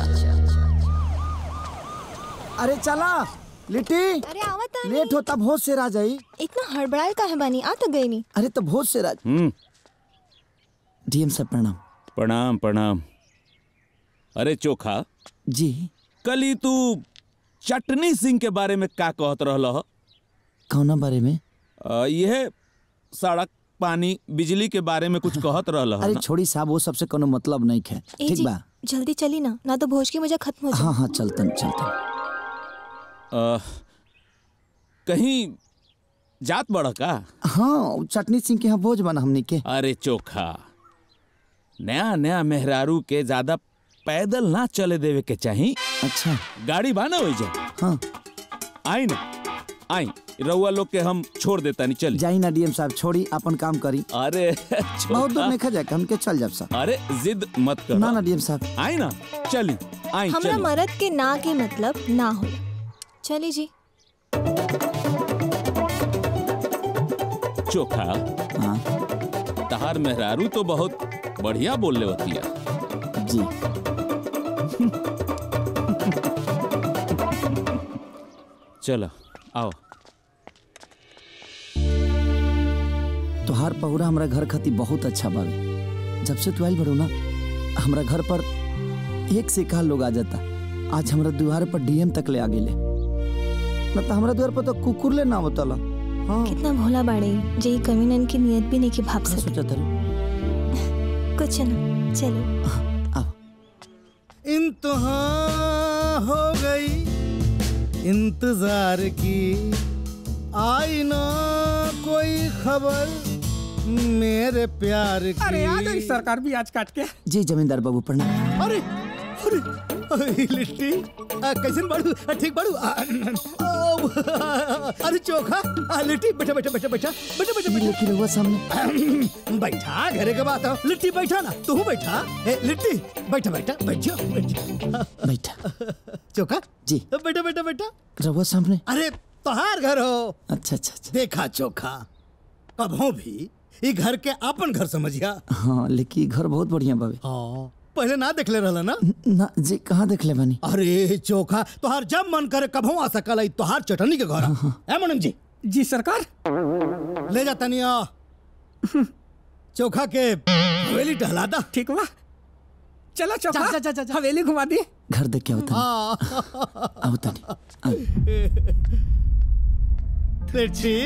अरे चला लिट्टी अरे आवत लेट होता भोज से राज आई इतना हड़बड़ाए का है बानी आ तो गई नहीं अरे तो भोज से राज हम्म डीएम साहब प्रणाम प्रणाम प्रणाम अरे चोखा जी कल ही तू चटनी सिंह के बारे में का कहत रहल ह? कौना बारे में अ, यह सड़क पानी बिजली के बारे में कुछ कहत रहल ह अरे ना? छोड़ी साहब वो सबसे कोनो मतलब नहीं है ए ठीक जी बा जल्दी चली ना ना तो भोज की मुझे खत्म हो जाए हाँ हाँ चलतन चलतन अ, कहीं जात बड़ का हाँ चटनी सिंह के यहाँ भोज बना हमनी के अरे चोखा नया नया मेहरारू के ज्यादा पैदल ना चले देवे के चाही अच्छा गाड़ी बाना हो जा हाँ आई ना आई रउआ लोग के हम छोड़ देता नहीं चल जाई ना डीएम साहब छोड़ी अपन काम करी अरे बहुत दूर नहीं खा जाए हमके चल जाब साहब अरे जिद मत करो ना ना डीएम साहब आई ना चली आई हमरा चली मरद के ना के मतलब ना हो चली जी चोखा हाँ तहार मेहरारू तो बहुत बढ़िया बोल ले होती है जी चलो आओ तोहार पहुरा हमरा घर खाती बहुत अच्छा बावे जब से तू आइल बड़ो ना हमरा घर पर एक से एक लोग आ जाता आज हमरा द्वार पर डीएम तक ले आ गेले न तो हमरा द्वार पर तो कुकुर ले ना होतला हाँ कितना भोला बाड़े जे कमीनन की नियत भी नहीं की भाप सके सोचा था कुछ ना चलो इंतहा हो गई इंतजार की आई ना कोई खबर मेरे प्यार की अरे आ गई सरकार भी आज काट के जी जमींदार बाबू प्रणाम अरे अरे अरे लिट्टी आ, कैसन बाड़ू आ, ठीक बाड़ू आ, आ, अरे चोखा आ, लिट्टी बैठा बैठा बैठा बैठा बैठा बैठा बैठा लेकिन हुआ सामने बैठा घरे के बात है लिट्टी बैठा ना तू बैठा ए, लिट्टी बैठा बैठा बैठ जाओ बैठ जाओ बैठा चोखा जी बैठा बैठा बैठा रहुआ सामने अरे तोहार घर हो अच्छा अच्छा अच्छा देखा चोखा कभों भी ई घर के अपन घर समझिया हाँ लेकिन ई घर बहुत बढ़िया बावे हाँ पहले ना देखले रहला ना ना जी कहाँ देख ले बानी अरे चोखा तोहार जब मन करे कभों आ सकल है तोहार चटनी के घर है मनन जी जी सरकार ले जा तनिया चोखा के हवेली टहला दा ठीक बा चलो चौका जा, जा, जा, जा। हवेली घुमा दी घर देख के होता हाँ आओ तनी लिट्टी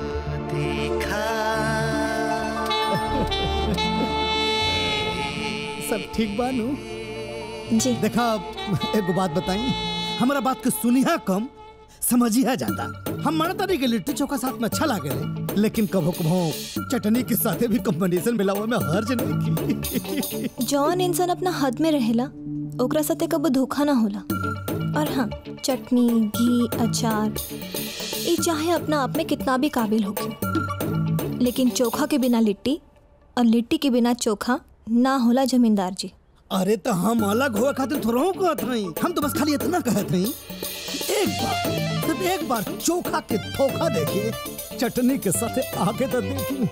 सब ठीक बानू जी देखा एगो बात बताई हमारा बात के सुनिया कम समझिया जाता हम मानता नहीं कि लिट्टी चोखा साथ में अच्छा लागे लेकिन कभो कभो चटनी के साथे भी कॉम्बिनेशन मिलावे में हर्ज नहीं की जौन इंसान अपना हद में रहेला ओकरा साथे कबो धोखा ना होला और हाँ चटनी घी अचार ये चाहे अपना आप में कितना भी काबिल होके लेकिन चोखा के बिना लिट्टी और लिट्टी के बिना चोखा ना होला जमींदार जी अरे तो हम अलग हुए खातिर थोड़ा कहत नहीं हम तो बस खाली इतना कहत नहीं एक बार सिर्फ एक बार चोखा के धोखा देखिए चटनी के साथे आगे तो देखी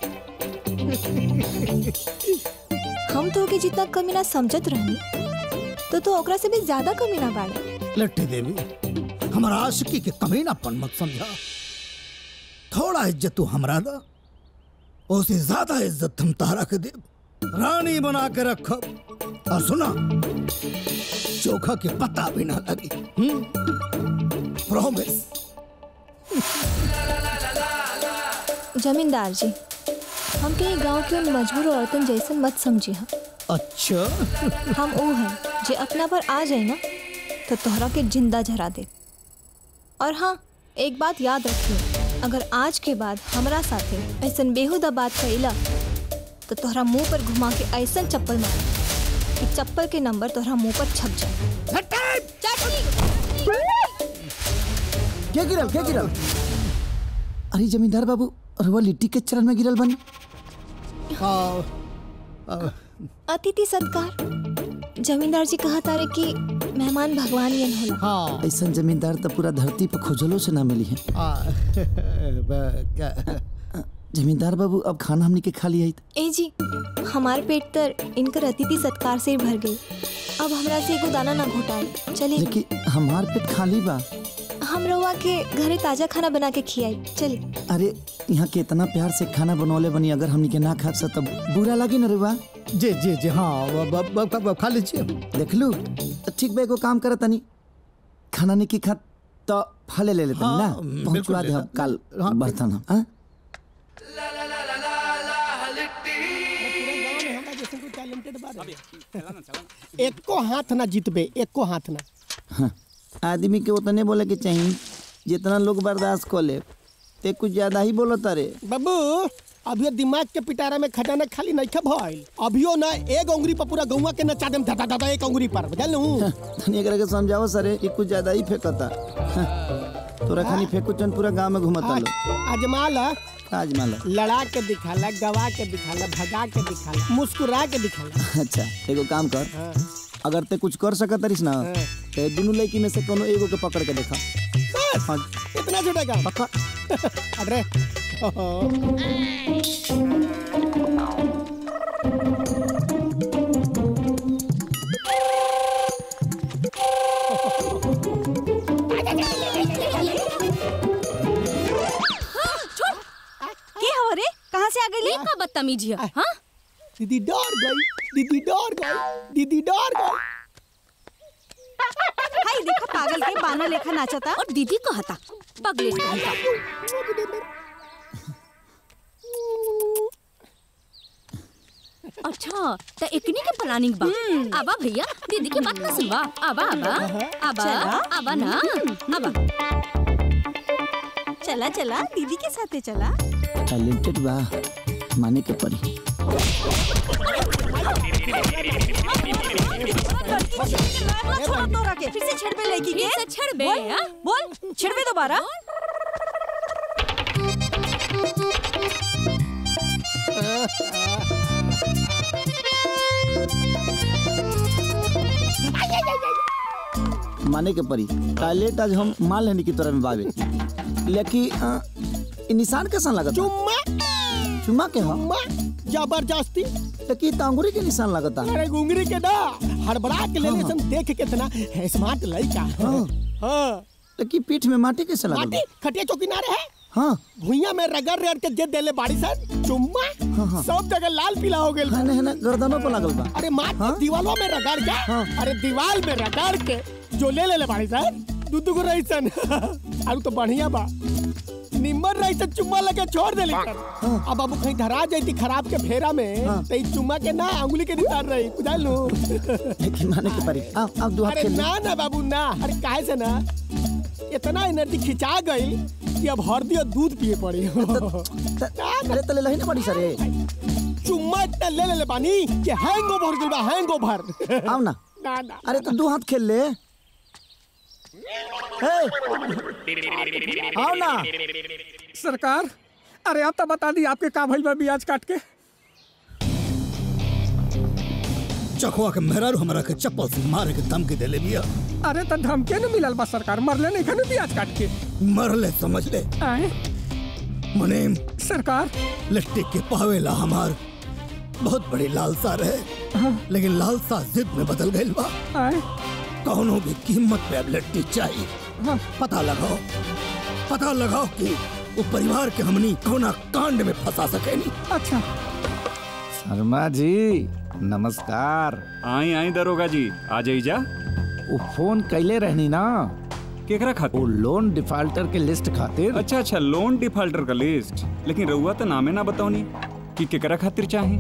हम तो के जितना कमीना समझत रहनी तो तो ओकरा से भी ज्यादा कमीना बाड़े लट्टी देवी हमारा आशिकी के कमीनापन मत समझा थोड़ा इज्जत तू हमरा दा उससे ज्यादा इज्जत हम तारा के दे रानी बना के रखब और सुना चोखा के पता भी ना लगी प्रॉमिस जमींदार जी हम कहीं गांव के उन मजबूर औरतन जैसे मत समझी हम अच्छा हम वो हैं जे अपना पर आ जाए ना तो तोहरा के जिंदा जरा दे और हाँ एक बात याद रखिए अगर आज के बाद हमरा साथे ऐसा बेहुदा बात कइला तो तोहरा मुंह पर घुमा के ऐसा चप्पल मार कि चप्पल के नंबर तोहरा मुंह पर छप जाए क्या गिरल क्या गिरल अरे जमींदार बाबू रुआ लिट्टी के चरण में गिरल बनी अतिथि सत्कार जमींदार जी कहा तारे कि मेहमान भगवान यन होला हाँ ऐसा जमींदार तो पूरा धरती पर खोजलो से ना मिली है आ, ब- क्या- जमींदार बाबू अब खाना हमनी के खा लिया है ए जी हमार पेट तर इनकर अतिथि सत्कार से ही भर गई अब हमरा से एगो दाना ना घोटाए चलिए लेकिन हमार पेट खाली बा हम रउआ के घरे ताजा खाना बना के खियाई चलिए अरे यहाँ के इतना प्यार से खाना बनौले बनी अगर हमनी के ना खा तब बुरा लगे ना रे बा जी जी जी हाँ ब- ब- ब- ब- खा लीजिए देख लू तो ठीक बा एगो काम करत तनी खाना नहीं की खा तो फले ले लेते हाँ, ना बिल्कुल पहुंचवा दे ले- हम कल बर्तन हम हाँ? एको हाथ ना जीतबे एको हाथ ना हाँ, आदमी के उतने बोले के चाहिए जितना लोग बर्दाश्त कर ले ते कुछ ज्यादा ही बोलो तारे बाबू अभियो दिमाग के पिटारा में खजाना खाली नहीं भइल अभियो ना एक उंगली पर पूरा गौवा के नचा देम दादा दादा एक उंगली पर बुझल हूं तनी एकरा के समझाओ सरे कि कुछ ज्यादा ही फेंकता हाँ, तोरा खानी फेंकू चन पूरा गांव में घुमता लो आजमा ला आज मान लो लड़ा के दिखाला गवा के दिखाला भगा के दिखाला मुस्कुरा के दिखाला अच्छा एगो काम कर अगर ते कुछ कर सकत तरिस ना ते दोनों लड़की में से कोनो एगो के पकड़ के देखा हाँ, इतना छोटा काम पक्का अरे के हो रे कहाँ से आ गई का बदतमीजी है हाँ दीदी डर गई दीदी डर गई दीदी डर गई हाय देखा पागल के बाना लेखा नाचता और दीदी कहता पगले कहता अच्छा तो एकनी के प्लानिंग बा आबा भैया दीदी के बात ना सुनवा आबा आबा आबा चला। आबा ना आबा चला चला दीदी के साथे चला टैलेंटेड बा माने के पड़ी फिर से छेड़बे लड़की के फिर से छेड़बे, बोल, हाँ? बोल छेड़बे दोबारा माने के पड़ी टैलेंट आज हम मान लेने की तरह में बावे लेकिन अ, इ निशान कैसा लगता चुम्मा चुम्मा के हो चुम्मा जबरदस्ती लेकिन तांगुरी के निशान लगता अरे गुंगरी के ना हड़बड़ा के ले सन देख कितना है स्मार्ट लड़का हाँ। हाँ लेकिन पीठ में माटी कैसे लगता माटी खटिया चौकी ना रहे हाँ भुइया में रगड़ रगड़ के दे देले बाड़ी सन चुम्मा हाँ। सब जगह लाल पीला हो गेल है ना है ना गर्दनों पर लगल बा अरे माटी दीवालों में रगड़ के अरे दीवाल में रगड़ के जो ले ले ले बाड़ी सन दू दू को रही सन आलू तो बढ़िया बा निम्मर रही सन चुम्मा लगे छोड़ देली सन अब बाबू कहीं धरा जाती खराब के फेरा में तो ई चुम्मा के ना अंगुली के निशान रही बुझल नु लेकिन माने के पड़ी अब अब दो हाथ अरे खेल ले। ना ना बाबू ना अरे काहे से ना इतना एनर्जी खिंचा गई कि अब हल्दी और दूध पिए पड़ी अरे तले लही ना पड़ी सरे चुम्मा इतना ले ले ले पानी कि हैंगओवर गइल बा हैंगओवर आओ ना ना ना अरे तो दो हाथ खेल ले हे! आओ ना सरकार अरे आप तो बता दी आपके का भइल बा ब्याज काट के चखवा के मेहरारू हमरा के चप्पल से मारे के धमकी देले बिया अरे तो धमके न मिलल बा सरकार मरले नहीं खने ब्याज काट के मरले समझ ले आए मनेम सरकार लिट्टी के पावेला हमार बहुत बड़ी लालसा रहे लेकिन लालसा जिद में बदल गई बा आए कौनो भी कीमत पे अब लिट्टी चाहिए पता लगाओ पता लगाओ कि वो परिवार के हमनी कौना कांड में फंसा सकेनी अच्छा शर्मा जी नमस्कार आई आई दरोगा जी आ जाइजा वो फोन कैले रहनी ना केकरा खातिर वो लोन डिफाल्टर के लिस्ट खातिर अच्छा अच्छा लोन डिफाल्टर का लिस्ट लेकिन रउआ तो नामे ना बताओनी कि केकरा खातिर चाहे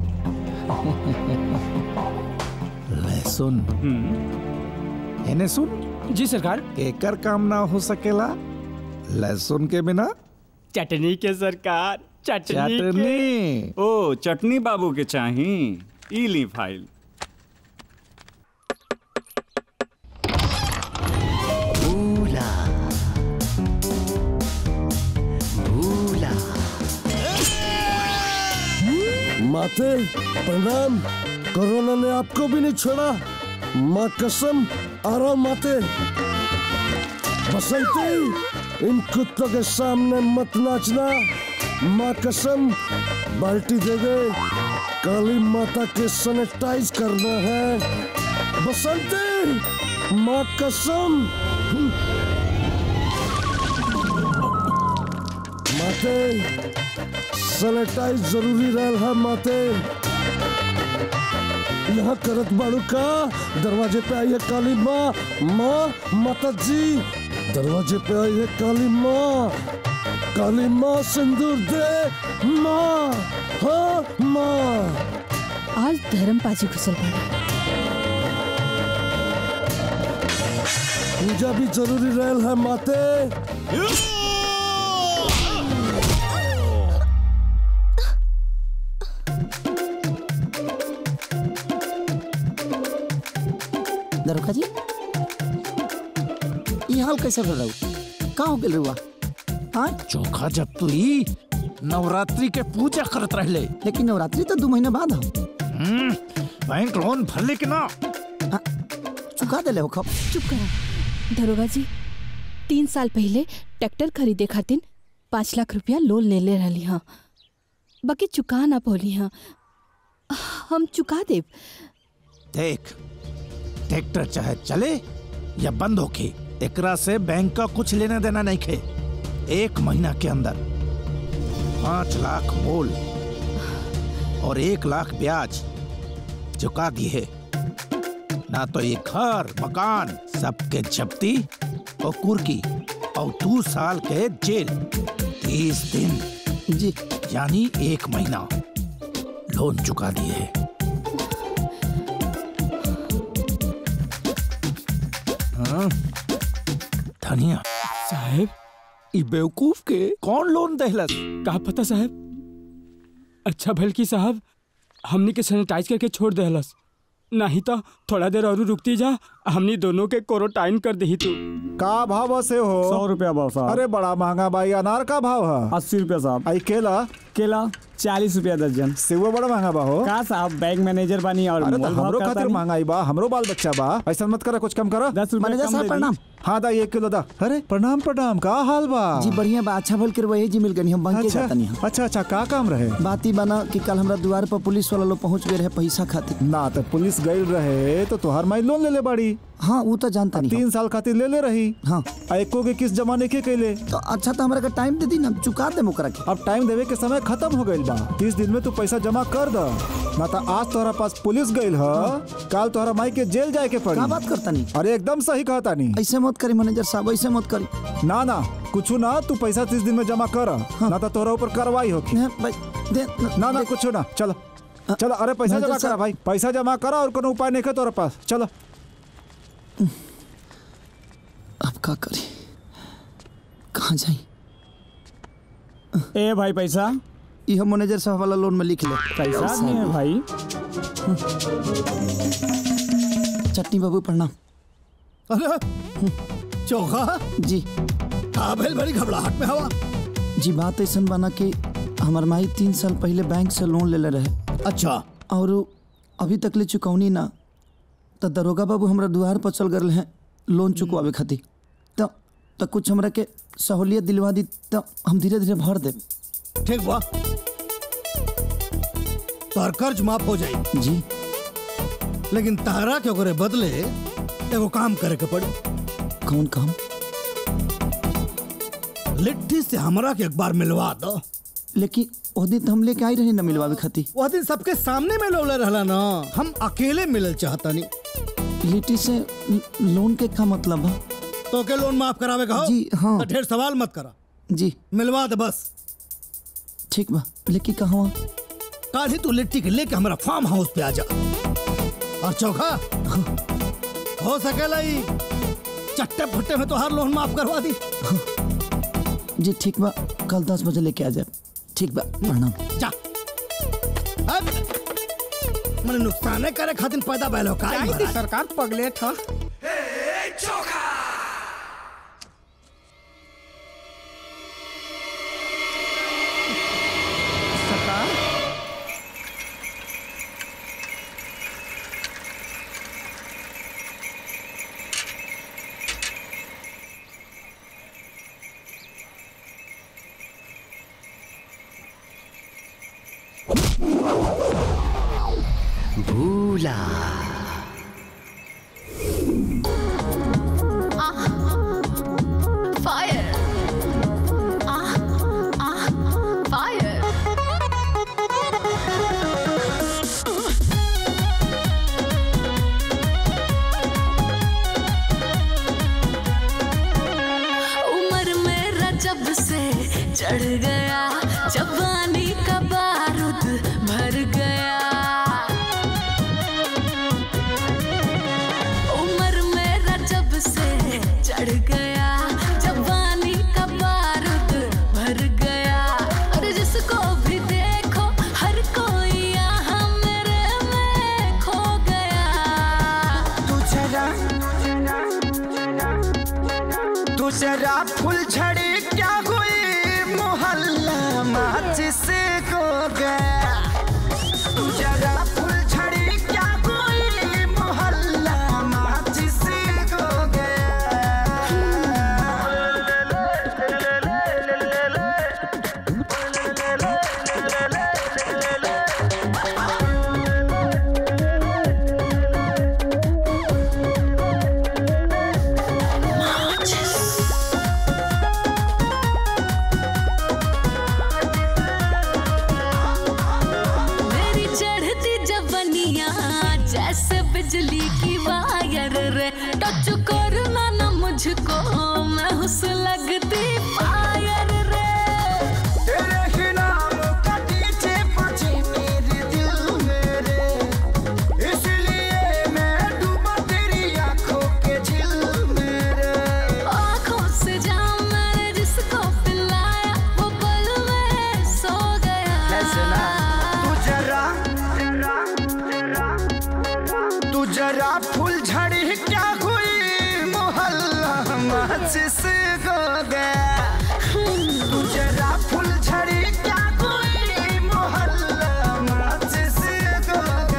ले सुन एने सुन जी सरकार केकर काम ना हो सकेला लहसुन के बिना चटनी के सरकार चटनी के। चटनी ओ चटनी बाबू के चाही ई ली फाइल भूला भूला माते प्रणाम कोरोना ने आपको भी नहीं छोड़ा माँ कसम आराम माते बसंती इन कुत्तों के सामने मत नाचना माँ कसम बाल्टी दे दे काली माता के सैनिटाइज करना है बसंती माँ कसम माते सैनिटाइज जरूरी रहल है माते यहाँ करत बाड़ू का दरवाजे पे आई है काली माँ माँ माता जी दरवाजे पे आई है काली माँ काली माँ सिंदूर दे माँ हाँ माँ आज धर्म पाजी घुसल पड़ा पूजा भी जरूरी रहल है माते दरोगा जी ये हाल कैसे कर रहा का हो गेल रुआ हाँ चोखा जब तू ही नवरात्रि के पूजा करत रहले लेकिन नवरात्रि तो दो महीना बाद हो बैंक लोन भरले के ना चुका देले हो खब चुप करो दरोगा जी तीन साल पहले ट्रैक्टर खरीदे खातिर पाँच लाख रुपया लोन ले ले रही हाँ बाकी चुका ना पौली हाँ हम चुका देव देख ट्रैक्टर चाहे चले या बंद होके एकरा से बैंक का कुछ लेना देना नहीं खे एक महीना के अंदर पांच लाख मोल और एक लाख ब्याज चुका दिए ना तो ये घर मकान सबके जब्ती और कुर्की और दो साल के जेल तीस दिन जी यानी एक महीना लोन चुका दिए हाँ धनिया साहब ई बेवकूफ के कौन लोन दहलस का पता साहब अच्छा भलकी साहब हमनी के सैनिटाइज करके छोड़ देहलस नहीं तो थोड़ा देर और रुकती जा हमनी दोनों के क्वारंटाइन कर दही तू का भाव से हो सौ रुपया भाव साहब अरे बड़ा महंगा भाई अनार का भाव है अस्सी रुपया साहब आई केला केला चालीस रुपया दर्जन सेवा बड़ा महंगा बा हो का साहब बैंक मैनेजर बानी और अरे तो मोल भाव हमरो करता खातिर नहीं। महंगाई बा हमरो बाल बच्चा बा ऐसा मत करा कुछ कम करो दस रुपया मैनेजर कम साहब, दे दी। प्रणाम। हाँ दा एक किलो दा अरे प्रणाम प्रणाम का हाल बा जी बढ़िया बा अच्छा भल कर वही जी मिल गनी हम बैंक के अच्छा जाता नहीं अच्छा अच्छा का काम रहे बात ही बना कि कल हमरा द्वार पर पुलिस वाला लोग पहुंच गए रहे पैसा खातिर ना तो पुलिस गई रहे तो तुहार माई लोन ले ले बाड़ी हाँ वो तो जानता नहीं तीन साल खातिर ले ले रही हाँ आ एको के किस जमाने के कैले तो अच्छा तो हमरा का टाइम दे दी ना चुका दे मुकरा के अब टाइम देवे के समय खत्म हो गइल बा तीस दिन में तू पैसा जमा कर द ना तो आज तोहरा पास पुलिस गइल ह कल तोहरा माई के जेल जाए के पड़ी का बात करता नहीं अरे एकदम सही कहता नहीं ऐसे मत करी मैनेजर साहब ऐसे मत करी ना ना कुछ ना तू पैसा तीस दिन में जमा कर ना तो तोहरा ऊपर कार्रवाई होगी दे ना ना कुछ ना चलो चलो अरे पैसा मैनेजर जमा करा साहब। भाई पैसा जमा करा और कोनो उपाय नहीं है तोहरा पास चलो अब का करी कहाँ जाई ए भाई पैसा यह मैनेजर साहब वाला लोन में लिख ले पैसा नहीं है भाई चटनी बाबू प्रणाम अरे चोखा जी का भेल बड़ी घबराहट में हवा जी बात ऐसा बना कि हमार माई तीन साल पहले बैंक से लोन ले ले रहे अच्छा और अभी तक ले चुकौनी ना तो दरोगा बाबू हमरा दुआर पर चल गए हैं लोन चुकवावे खातिर तो तो कुछ हमरा के सहूलियत दिलवा दी तो हम धीरे धीरे भर दे ठीक बा तोहर कर्ज माफ हो जाई जी लेकिन तारा के ओकरे बदले एगो काम करे के पड़ी कौन काम लिट्टी से हमरा के एक बार मिलवा दो लेकिन वो दिन तो हम लेके आई रहे ना मिलवावे खातिर वह दिन सबके सामने में लोले रहला ना हम अकेले मिलल चाहता नहीं लिट्टी से ल- लोन के का मतलब है तो के लोन माफ करावे का जी हाँ तो ढेर सवाल मत करा जी मिलवा दे बस ठीक बा लेकिन कहाँ कल ही तू लिट्टी के लेके हमारा फार्म हाउस पे आ जा और चौखा हो सकेला ही चट्टे फट्टे में तो हर लोन माफ करवा दी जी ठीक बा कल दस बजे लेके आ जाए ठीक बा प्रणाम जा अब मैंने नुकसान करे खातिर पैदा बैल हो का सरकार पगले था भूला फायर आह आह फायर उम्र मेरा जब से चढ़ गया जवानी का बारूद भर गया उम्र मेरा जब से चढ़ गया जवानी का बारूद भर गया और जिसको भी देखो हर कोई यहाँ मेरे में खो गया तू जरा तू जरा फुल झड़ी क्या हुई मोहल्ला माचिस को गया तू जरा फुल झड़ी क्या हुई मोहल्ला माचिस को मेरी चढ़ती जवनिया जैसे बिजली की वायर रे टच करना ना मुझको मैं हुस लगती फायर रे तेरे ही नाम का डीजे बजे मेरे दिल में रे इसलिए मैं डूबा तेरी आंखों के झिल में रे आंखों से जाम मैंने जिसको पिलाया वो पल में सो गया तू जरा तू जरा फूल झड़ी क्या हुई मोहल्ला माचिस को गया तू जरा फूल झड़ी क्या हुई मोहल्ला माचिस को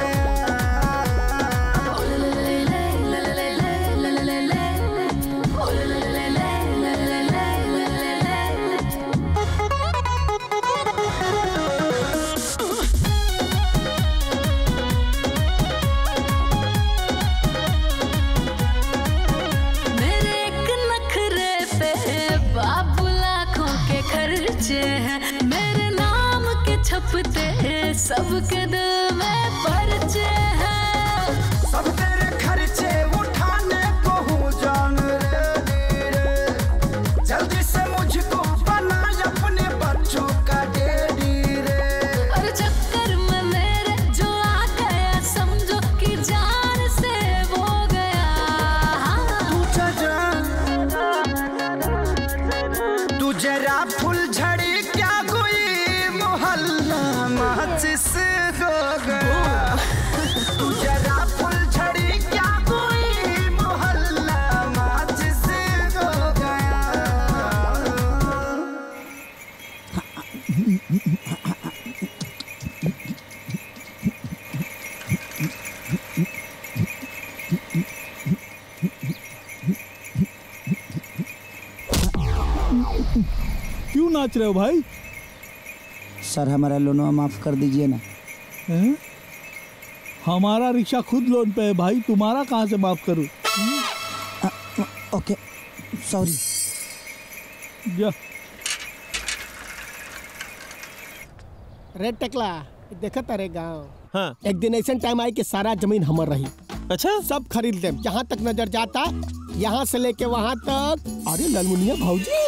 मेरे एक नखरे पे बाबू लाखों के खर्चे हैं मेरे नाम के छपते हैं सबके दिल में पर्चे हैं सब तेरे खर्चे उठाने को हूँ जान रे रे जल्दी से मुझको बना अपने बच्चों का डेडी रे और चक्कर में मेरे जो आ गया समझो कि जान से वो गया तू जरा तू जरा फुल झड़ी क्या हुई मोहल्ला माचिस हो गया तू जरा फुल झड़ी क्या हुई मोहल्ला माचिस हो गया क्यों नाच रहे हो भाई सर हमारा लोनवा माफ कर दीजिए ना हैं? हमारा रिक्शा खुद लोन पे है भाई तुम्हारा कहाँ से माफ करूं ओके सॉरी जा रेड टकला देखत अरे गांव हाँ एक दिन ऐसा टाइम आई कि सारा जमीन हमर रही अच्छा सब खरीद ले जहाँ तक नजर जाता यहाँ से लेके वहाँ तक अरे ललमुनिया भाऊजी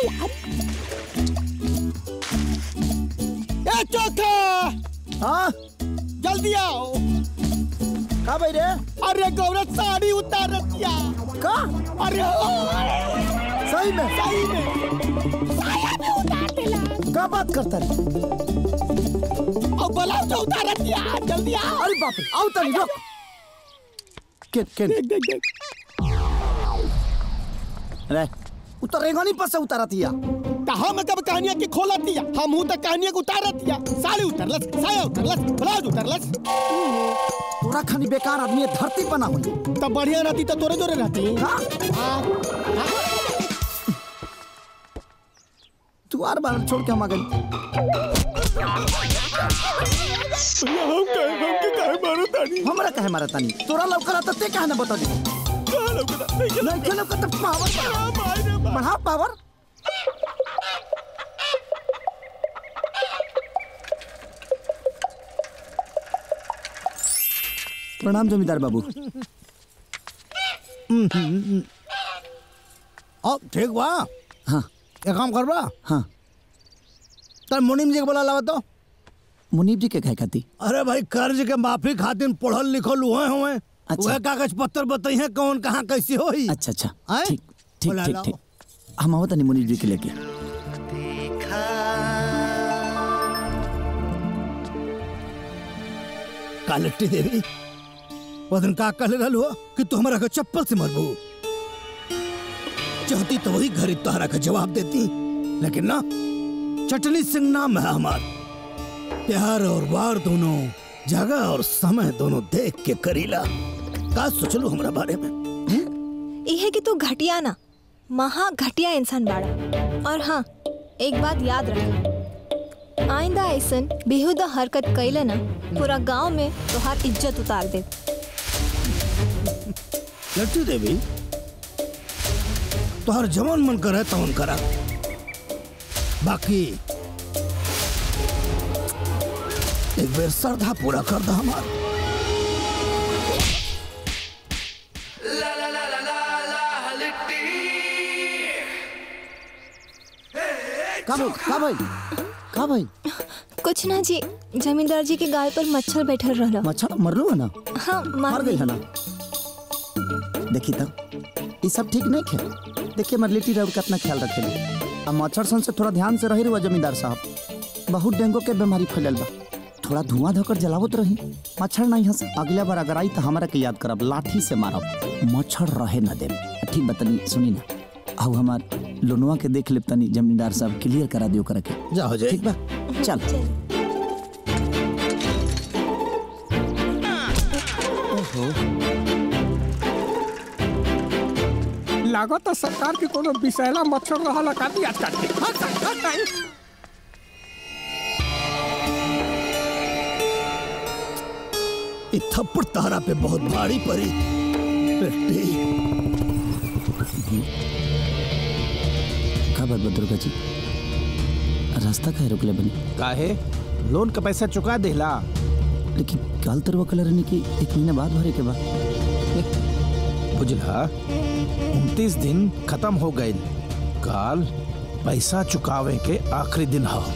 ए चौथा हाँ जल्दी आओ का भाई रे अरे गौरव साड़ी उतार रतिया का अरे सही में सही में साया में उतार दिला का बात करता रे अब ब्लाउज उतार रतिया जल्दी आओ अरे बाप रे आओ तनी रुक केन केन देख देख देख रे उतर रेंगनी पर से उतारा थिया कहा मैं कब कहानियां की खोला दिया हम हूं तक कहानियां को उतार दिया साड़ी उतरलस साया उतरलस ब्लाउज उतरलस तोरा खानी बेकार आदमी है, धरती बना हुई तब बढ़िया रहती तो तोरे जोरे रहती तू आर बार छोड़ के हम आ गई हम कहे हमके काहे मारो तानी हमरा काहे मारा तानी तोरा लौकला त ते काहे ना बता दी कहां लौकता नहीं के लौकता पावर बढ़ा पावर प्रणाम जमींदार बाबू अब ठीक बा हाँ एक काम करबा हाँ तर मुनीम जी के बोला लावा तो मुनीब जी के कहे खाती अरे भाई कर्ज के माफी खातिर पढ़ल लिखल हुए हुए अच्छा। वह कागज पत्र बताई है कौन कहाँ कैसी होई अच्छा अच्छा आए? ठीक ठीक बोला ठीक लाओ। ठीक हम आवत नहीं मुनीब जी के लेके कालट्टी देवी वो दिन का कहले रहल हो कि तू हमारा के चप्पल से मरबू चाहती तो वही घरी तोहरा का जवाब देती लेकिन ना चटनी सिंह नाम है हमार प्यार और वार दोनों जगह और समय दोनों देख के करीला का सोचलू हमरा बारे में यह कि तू घटिया ना महा घटिया इंसान बाड़ा और हाँ एक बात याद रख आइंदा ऐसन बेहुदा हरकत कैले ना पूरा गांव में तोहार इज्जत उतार दे लट्टू देवी तोहर जवन मन करे तवन करा बाकी एक बेर श्रद्धा पूरा कर दा हमार का भाई का भाई का भाई कुछ ना जी जमींदार जी के गाल पर मच्छर बैठल रहला मच्छर मरलू है ना हाँ मर मार गई है ना देखी तो ये सब ठीक नहीं खे देखिए हमारे लिट्टी रउर कितना ख्याल रखे अब मच्छर सन से थोड़ा ध्यान से रही रुआ जमींदार साहब बहुत डेंगू के बीमारी फैलल बा थोड़ा धुआं धोकर जलावत रही मच्छर नहीं हंस अगला बार अगर आई तो हमारा के याद करब लाठी से मारब मच्छर रहे न दे ठीक बतनी सुनी ना आओ हमार लोनवा के देख लेब तनी जमींदार साहब क्लियर करा दियो करे के जा हो जाए ठीक बा चल लागत सरकार के कोनो विषैला मच्छर रहला का दी आज काट के हट, हट, हट, हट। ये थप्पड़ तारा पे बहुत भारी पड़ी बेटी का बात बा दुर्गा जी रास्ता काहे रोकले बनी काहे लोन का पैसा चुका देला लेकिन काल तरवा कलर ने की एक महीना बाद भरे के बा बुझला उनतीस दिन खत्म हो गए काल पैसा चुकावे के आखिरी दिन हो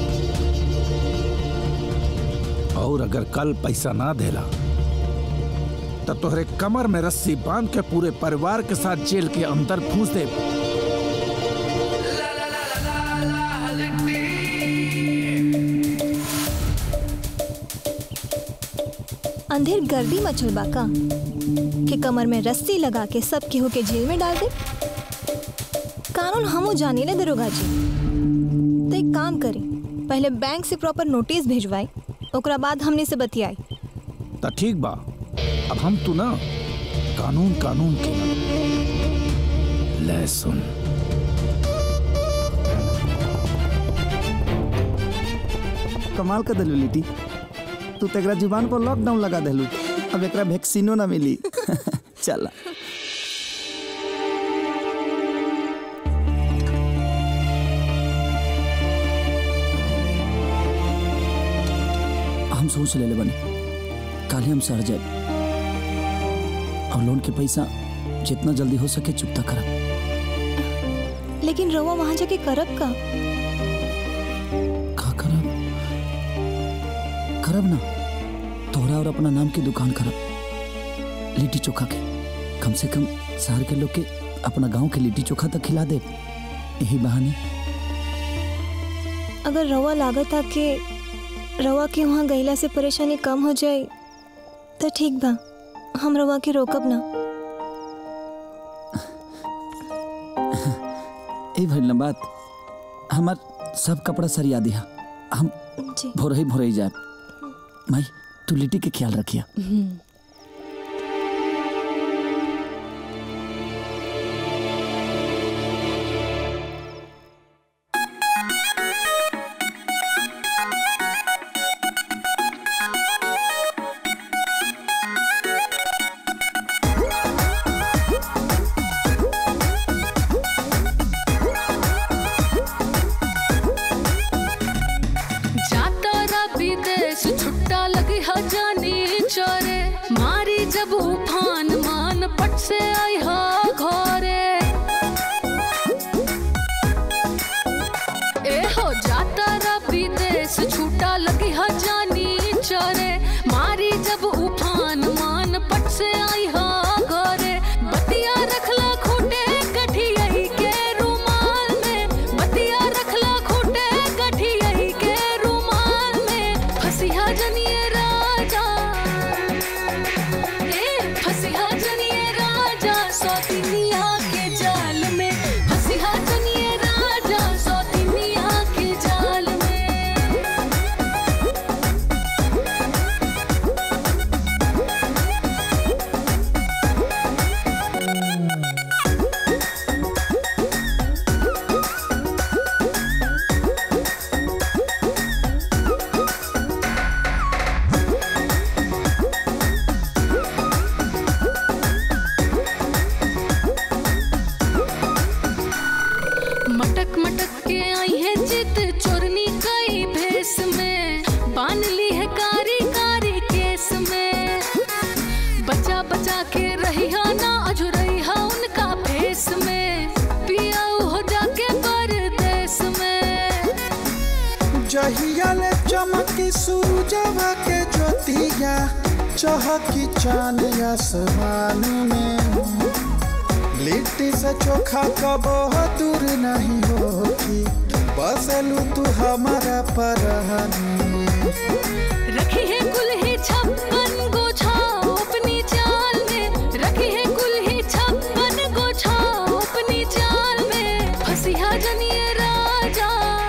और अगर कल पैसा ना देला तो तोहरे कमर में रस्सी बांध के पूरे परिवार के साथ जेल के अंदर फूस दे अंधेर गर्दी मचल बा का कि कमर में रस्सी लगा के सब केहू के जेल में डाल दे कानून हमू जानी ले दरोगा जी तो एक काम करी पहले बैंक से प्रॉपर नोटिस भेजवाई ओकरा बाद हमने से बतियाई तो ठीक बा अब हम तू ना कानून कानून के ले सुन कमाल कर दिलू लिट्टी तू तो एकरा जुबान पर लॉकडाउन लगा दिलू अब एकरा वैक्सीनो ना मिली चल हम सोच ले बने काले हम सर जाए और लोन के पैसा जितना जल्दी हो सके चुकता करब लेकिन रवा वहां जाके करब का का करब करब ना तोहरा और अपना नाम की दुकान करब लिट्टी चोखा के कम से कम शहर के लोग के अपना गांव के लिट्टी चोखा तक खिला दे यही बहाने अगर रवा लागत आ के रवा के वहाँ गईला से परेशानी कम हो जाए तो ठीक बा हम रवा के रोकब ना ए भइल ना बात हमार सब कपड़ा सरिया दिया हम जी भोर ही भोर ही जाए माई तू लिट्टी के ख्याल रखिया जहिया ले चमकी सूरजवा के ज्योतिया चहकी चांद आसमान में लिट्टी से चोखा कबो दूर नहीं होगी बसलू तू हमारा परहन में रखी है कुल्हे छप्पन गोछाओ अपनी चाल में रखी है कुल्हे छप्पन गोछाओ अपनी चाल में फसिया जनिए राजा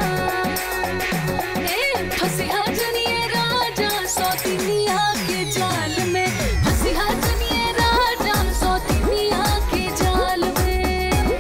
ए फसिया जनिए राजा सौतिनिया के जाल में फसिया जनिए राजा सौतिनिया के जाल में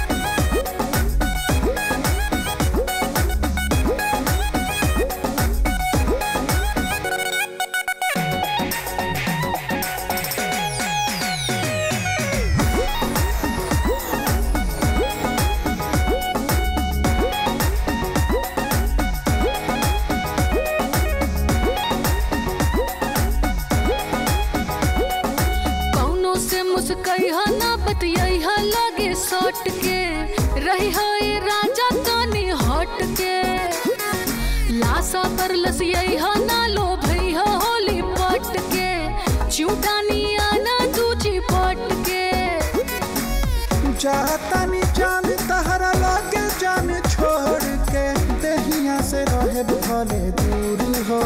कौनो से मुस्कई हा ना बतियाई हा लागे सट के रही हा ये राजा तानी हट के लासा पर लसियाई हा ना लो भई हा होली पट के चूटानी आना दूची पट के जातानी जान तहरा लागे जान छोड़ के दहिया से रहे भले दूर हो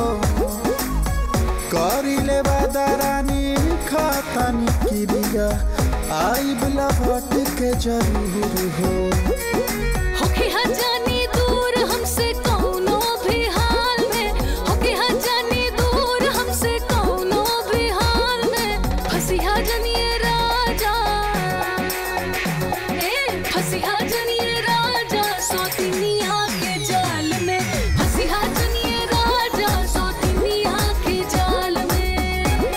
करी ले बादारानी खातानी क्रिया आई बला भट के जरूर हो होके हा जानी दूर हमसे कौनो भी हाल में होके हा जानी दूर हमसे कौनो भी हाल में फसिया जनिए राजा ए फसिया जनिए राजा सौतिनिया के जाल में फसिया जनिए राजा सौतिनिया के जाल में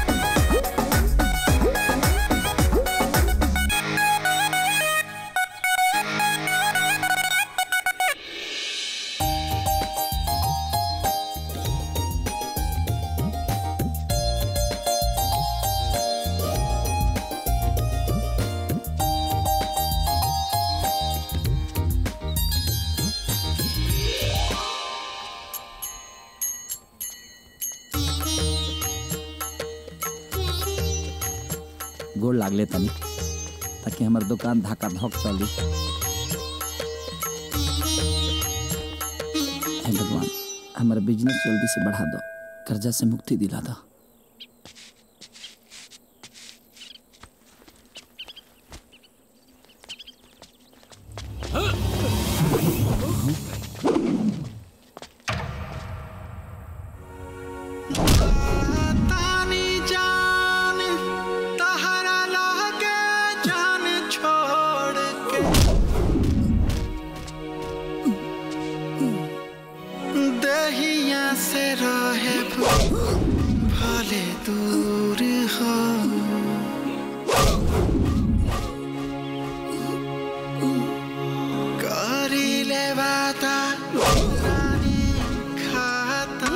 गोड़ लागले तनी ताकि हमार दुकान धक्का धक चली हे भगवान हमारा बिजनेस जल्दी से बढ़ा दो कर्जा से मुक्ति दिला दो तानी जान तहरा लागे जान छोड़ के दहिया से रहे भले दूर हो करी ले वादा रानी खाता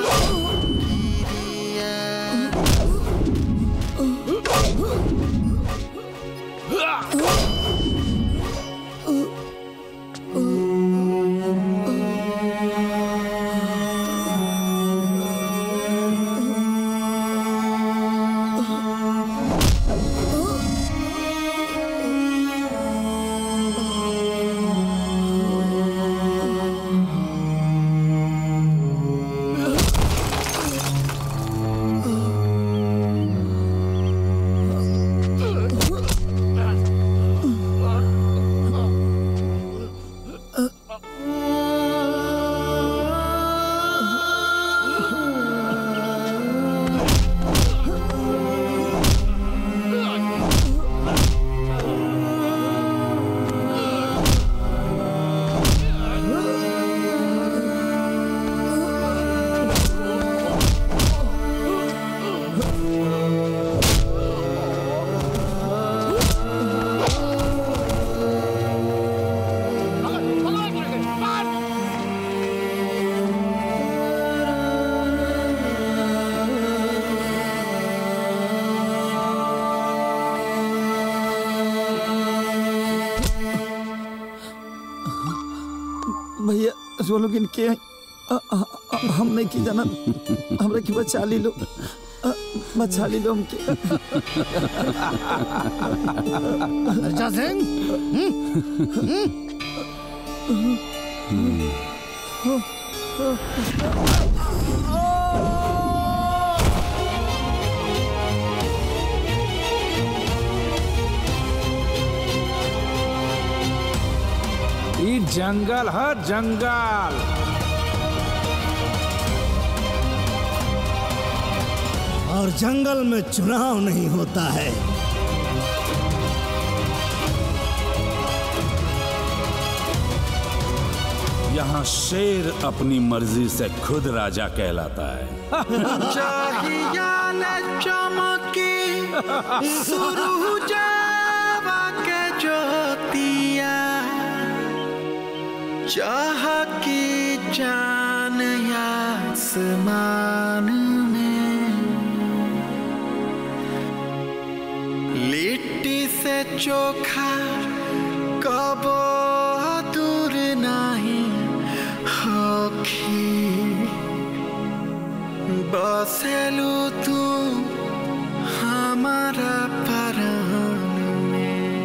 भैया वो लोग इनके अ, अ, अ, हम नहीं की जाना हमरा की बचा ली लो अ, बचा ली लो हमके अर्चा सिंह ई जंगल है जंगल और जंगल में चुनाव नहीं होता है यहाँ शेर अपनी मर्जी से खुद राजा कहलाता है चाहिया ले चमकी सुरुजावा के ज्योतिया चाह की जान आसमान में लिट्टी से चोखा कबो दूर नहीं होखी बसेलू तू हमारा परान में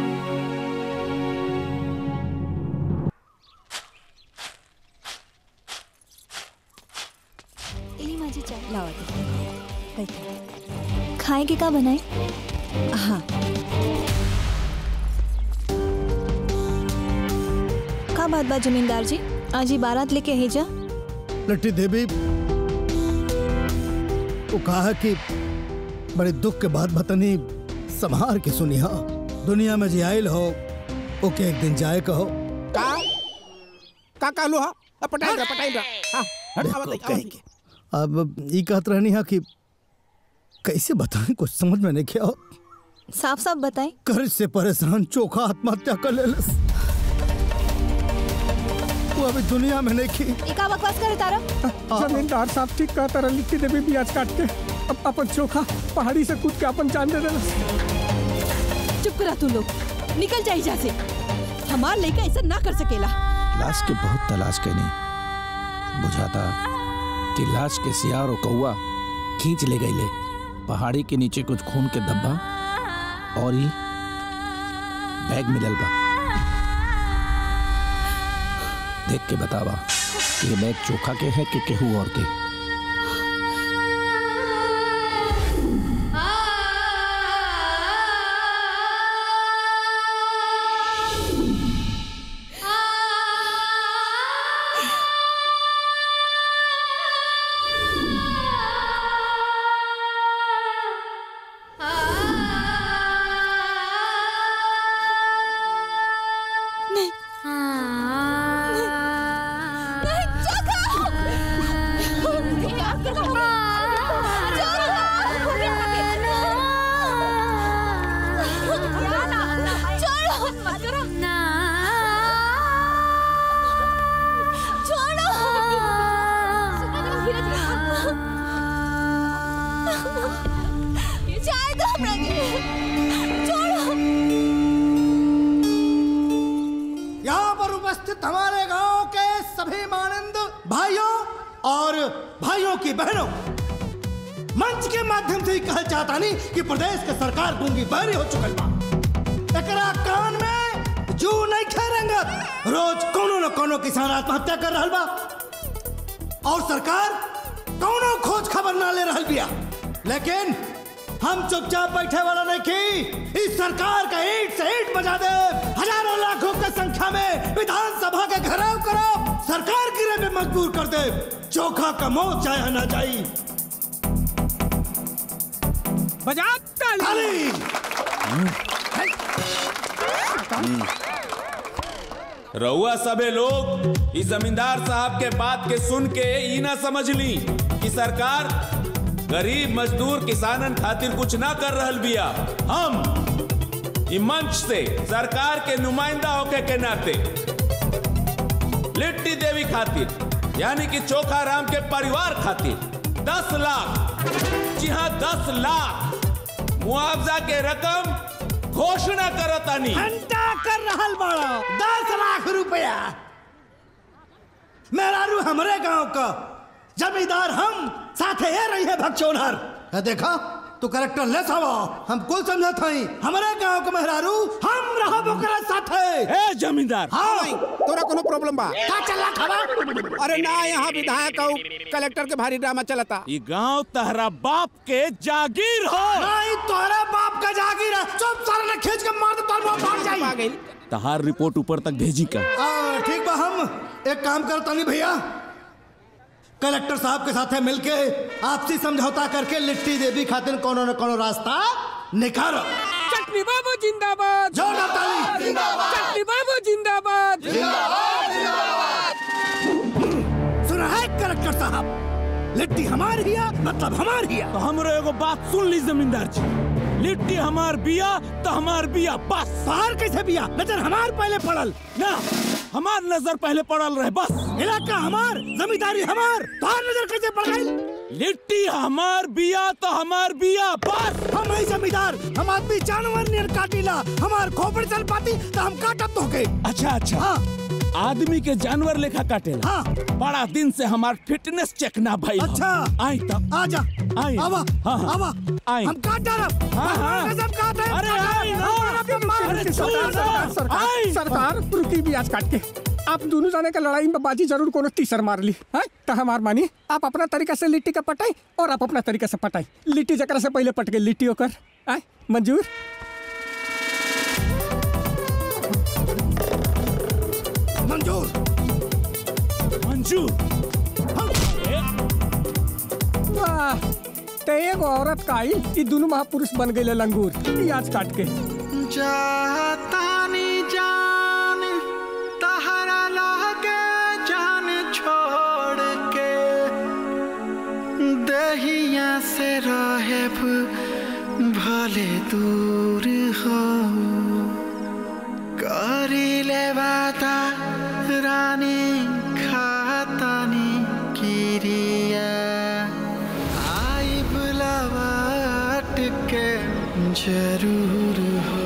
इली माझी चाय लावा खाए के का बनाए हाँ का बात बा जमींदार जी आज ही बारात लेके है जा लट्टी देवी वो कहा कि बड़े दुख के बाद बतनी संभार के सुनी हा दुनिया में जे आयल हो ओके एक दिन जाए कहो का का कहलू हा अ, पटाई रहा पटाई रहा हाँ हट देखो, आवत कहीं के। अब ये कहत रहनी हा कि कैसे बताएं कुछ समझ में नहीं क्या हो साफ साफ बताए कर्ज से परेशान चोखा आत्महत्या कर लेलस वो अभी दुनिया में नहीं की का बकवास करे तारा जमींदार साहब ठीक कहता रहा लिट्टी देवी ब्याज काट के अब अपन चोखा पहाड़ी से कूद के अपन जान दे देना चुप करा तू लोग निकल जा यहाँ से हमार लड़का ऐसा ना कर सकेला लाश के बहुत तलाश कैनी बुझाता कि लाश के सियार और कौआ खींच ले गईले पहाड़ी के नीचे कुछ खून के धब्बा और ही बैग मिलल बा देख के बतावा कि ये बैग चोखा के है कि केहू और के यहाँ पर उपस्थित हमारे गांव के सभी मानंद भाइयों और भाइयों की बहनों मंच के माध्यम से ही कहल चाहता नहीं कि प्रदेश के सरकार गूंगी बहरी हो चुकल बा एकरा कान में जू नहीं खेरेंगत रोज कोनो न कोनो किसान आत्महत्या कर रहल बा और सरकार कोनो खोज खबर ना ले रहल बिया लेकिन हम चुपचाप बैठे वाला नहीं की इस सरकार का ईट से ईट बजा दे हजारों लाखों की संख्या में विधानसभा के घेराव करो सरकार गिरे में मजबूर कर दे चोखा का मौत चाहे ना जाई बजा ताली रउआ सबे लोग इस जमींदार साहब के बात के सुन के ई ना समझ ली कि सरकार गरीब मजदूर किसानन खातिर कुछ ना कर रहल बिया हम ई मंच से सरकार के नुमाइंदा होके के नाते लिट्टी देवी खातिर यानी कि चोखा राम के परिवार खातिर दस लाख जी हाँ दस लाख मुआवजा के रकम घोषणा करतानी घंटा कर रहल बड़ा दस लाख रुपया मेहरारू हमरे गांव का जमींदार हम साथे ये रही है भगचोनहर है देखा तू करेक्टर ले सावा हम कुल समझत हई हमरे गांव के मेहरारू हम रहा ओकरा साथे ए जमींदार हाँ तोरा कोनो प्रॉब्लम बा का चला खबा अरे ना यहाँ विधायक और कलेक्टर के भारी ड्रामा चलता ये गांव तहरा बाप के जागीर हो नहीं तोरे बाप का जागीर है चुप सारे ने खींच के मार दे तोर मुंह भाग जाई तहार रिपोर्ट ऊपर तक भेजी का आ, ठीक बा हम एक काम करता नहीं भैया कलेक्टर साहब के साथ मिलके आपसी समझौता करके लिट्टी देवी खातिर कोनो न कोनो रास्ता निकालो चटनी बाबू जिंदाबाद जोरदार ताली जिंदाबाद चटनी बाबू जिंदाबाद सुना है कलेक्टर साहब लिट्टी हमार हिया मतलब हमार हिया तो हमरो एगो बात सुन ली जमींदार जी लिट्टी हमार बिया तो हमार बिया बस बाहर कैसे बिया नजर हमार पहले पड़ल ना हमार नजर पहले पड़ल रहे बस इलाका हमार जमींदारी हमार बाहर नजर कैसे पड़ गई लिट्टी हमार बिया तो हमार बिया बस हम ही जमींदार हम आदमी जानवर नियर काटिला हमार खोपड़ी चल पाती तो हम काटत तो के अच्छा अच्छा हाँ। आदमी के जानवर लेखा काटेला हाँ। बड़ा दिन से हमार फिटनेस चेक ना भाई अच्छा आई तब आजा आई आवा हाँ, हाँ। आवा आई हम काट डालब हाँ, हाँ। कसम काट है अरे आई ना अरे छोड़ सरकार दो। सरकार आई। सरकार रुकी ब्याज काट के आप दोनों जाने का लड़ाई में बाजी जरूर कोनो तीसर मार ली है तो हमार मानी आप अपना तरीका से लिट्टी का पटाई और आप अपना तरीका से पटाई लिट्टी जकरा से पहले पट गई लिट्टी होकर आय मंजूर मंजूर मंजूर वाह ते एगो औरत का आई ई दोनों महापुरुष बन गए लंगूर ब्याज काट के जातानी जान तहरा लागे जान छोड़ के दहिया से रहे भले दूर हो करी ले वादा रानी खातानी किरिया आई बुलावाट के जरूर हो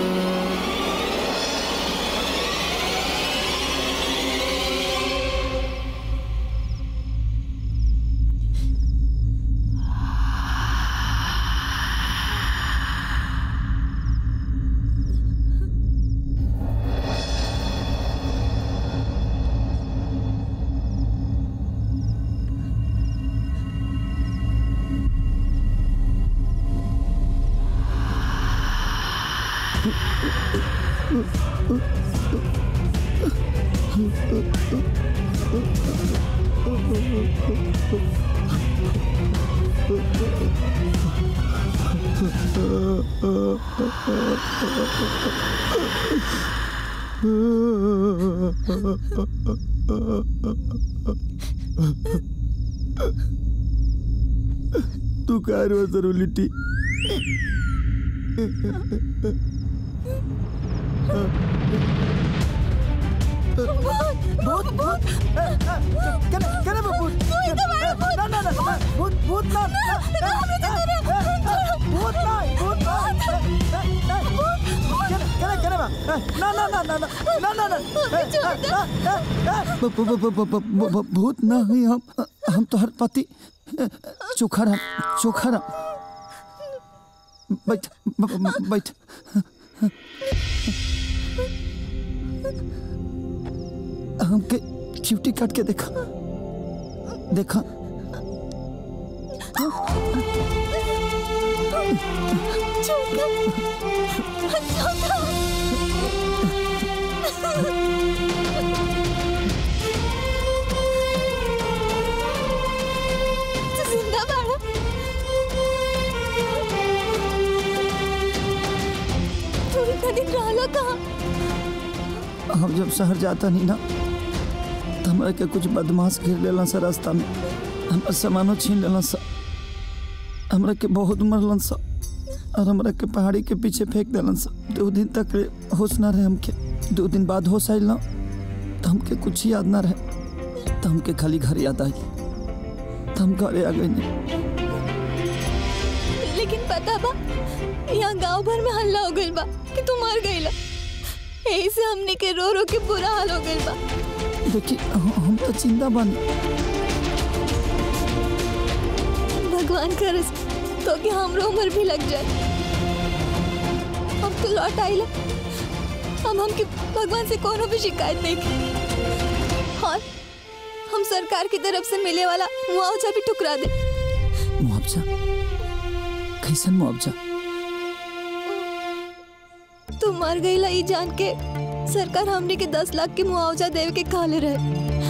तू काय रो जरू लिट्टी भूत भूत कने कने भूत ना ना ना भूत भूत ना भूत ना भूत कने कने कने बा ना ना ना ना ना ना ना ब- ब- ब- ब- ब- ब- ब- भूत न हुई हम हम तो हर पति चोखा राम चोखा राम बैठ ब- ब- बैठ हमके ड्यूटी काट के देखा देखा जिंदा बाड़ा तू इतना दिन रहला कहाँ हम जब शहर जाता नहीं ना तो हमरा के कुछ बदमाश घेर लेलन सा रास्ता में हमारा सामानो छीन लेलन सा हमरा के बहुत मरलन सा और हमरा के पहाड़ी के पीछे फेंक देलन सा दो दिन तक रे होश ना रहे हमके दो दिन बाद होश आइल ना तो हमके कुछ याद ना रहे तो हमके खाली घर याद आई तो हम घरे आ गए नहीं लेकिन पता बा यहाँ गांव भर में हल्ला हो गइल बा कि तू मर गइला यही से हमने के रो रो के बुरा हाल हो गइल बा देखिए हम तो जिंदा बन भगवान करे तो कि हमरो उम्र भी लग जाए हम तो लौट आइला हम हमके भगवान से कोनो भी शिकायत नहीं की और हम सरकार की तरफ से मिले वाला मुआवजा भी ठुकरा दे मुआवजा कैसन मुआवजा तू मर गईला ई जान के सरकार हमने के दस लाख के मुआवजा देवे के काले रहे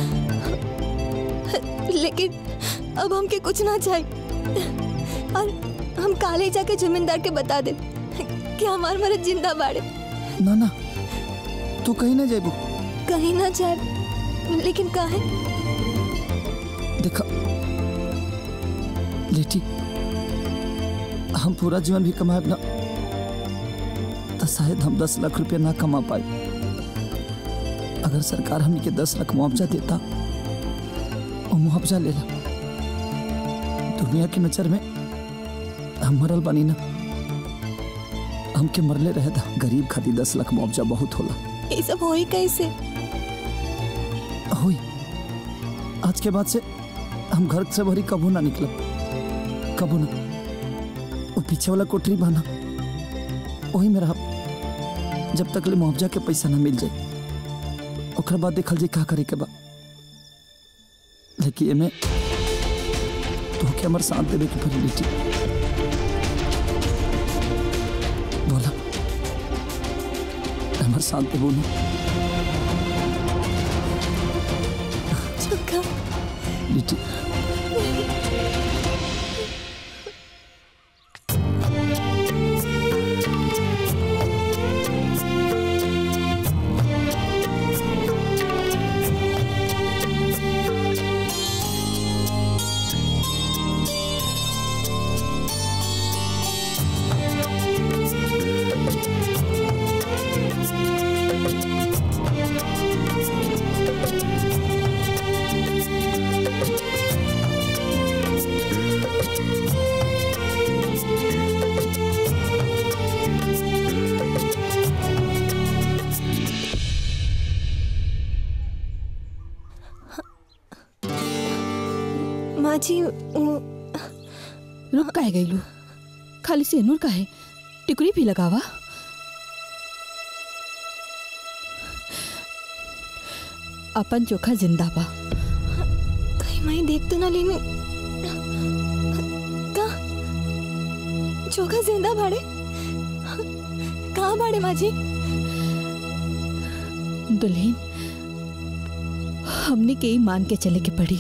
लेकिन अब हमके कुछ ना चाहिए और हम काले जाके जमींदार के बता दे कि हमार मरद जिंदा बाड़े ना ना तू कहीं ना जाबू कहीं ना जाए लेकिन काहे देखा लेटी हम पूरा जीवन भी कमाए ना तो शायद हम दस लाख रुपया ना कमा पाए अगर सरकार हमने के दस लाख मुआवजा देता और मुआवजा लेला दुनिया की नजर में हम मरल बनी ना हमके मरले रहे था गरीब खातिर दस लाख मुआवजा बहुत होला ये सब होई कैसे हुई आज के बाद से हम घर से भरी कबू ना निकलब कबू ना वो पीछे वाला कोठरी बना वही में रहा जब तक ले मुआवजा के पैसा ना मिल जाए ओकर बाद देखल जाए का करे के बा लेकिन एमे तो के हमर साथ देवे के पड़ी बेटी बोला हमर साथ देबो ना चुका बेटी माँ जी वो रुक काहे गईलू खाली सेनूर काहे टिकड़ी भी लगावा अपन चोखा जिंदा बा कहीं मैं देख तो ना लेने का चोखा जिंदा भाड़े कहाँ भाड़े माँ जी दुल्हन हमने के ही मान के चले के पड़ी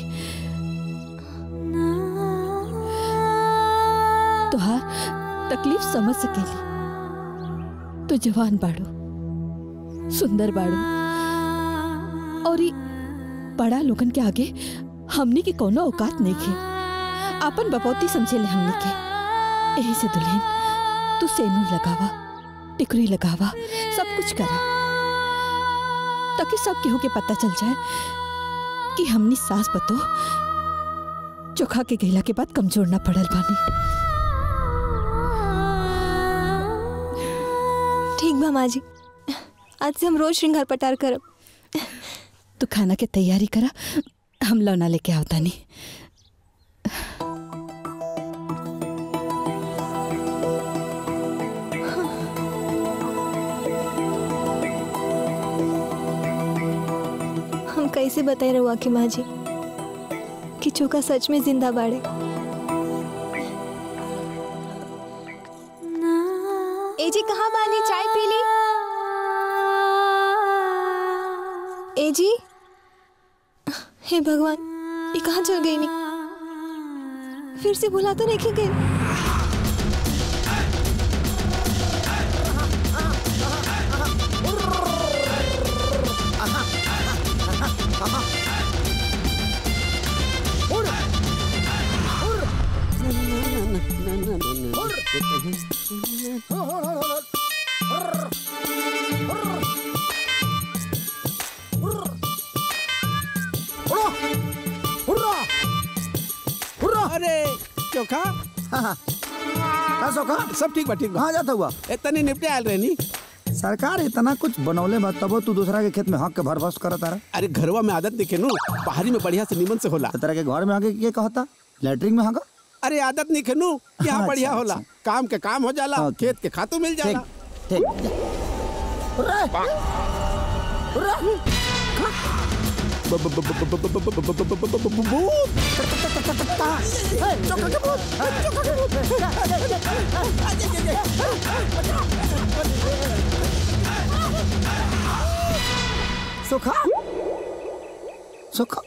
तुहार तकलीफ समझ सकेली तो जवान बाड़ो सुंदर बाड़ो और ई बड़ा लोगन के आगे हमने की कोनो औकात नहीं खे आपन बपौती समझे ले हमने के यही से दुल्हन तू सेनूर लगावा टिकरी लगावा सब कुछ करा ताकि सब केहू के पता चल जाए कि हमनी सास बतो चोखा के गैला के बाद कमजोर ना पड़ल बानी ठीक बा माँ जी आज से हम रोज श्रृंगार पटार करब तू खाना के तैयारी करा हम लौना लेके आवता नहीं हम कैसे बताए रहुआ के माँ जी कि चोखा सच में जिंदा बाड़े ए जी कहाँ बानी चाय पी ली ए जी हे भगवान ये कहाँ चल गई नहीं फिर से बुला तो नहीं गई अरे चोखा का सोखा सब ठीक बा ठीक बा कहाँ जाता हुआ इतने निपटे आयल रहनी सरकार इतना कुछ बनौले बा तबो तू दूसरा के खेत में हक के भरभस करत रहा अरे घरवा में आदत देखे नु पहाड़ी में बढ़िया से निमन से होला तरह के घर में आके के कहता लैट्रिन में हगा अरे आदत नहीं खेनू यहाँ अच्छा, बढ़िया होला काम के काम हो जाला खेत के खातू मिल जाला ठीक सुखा सुखा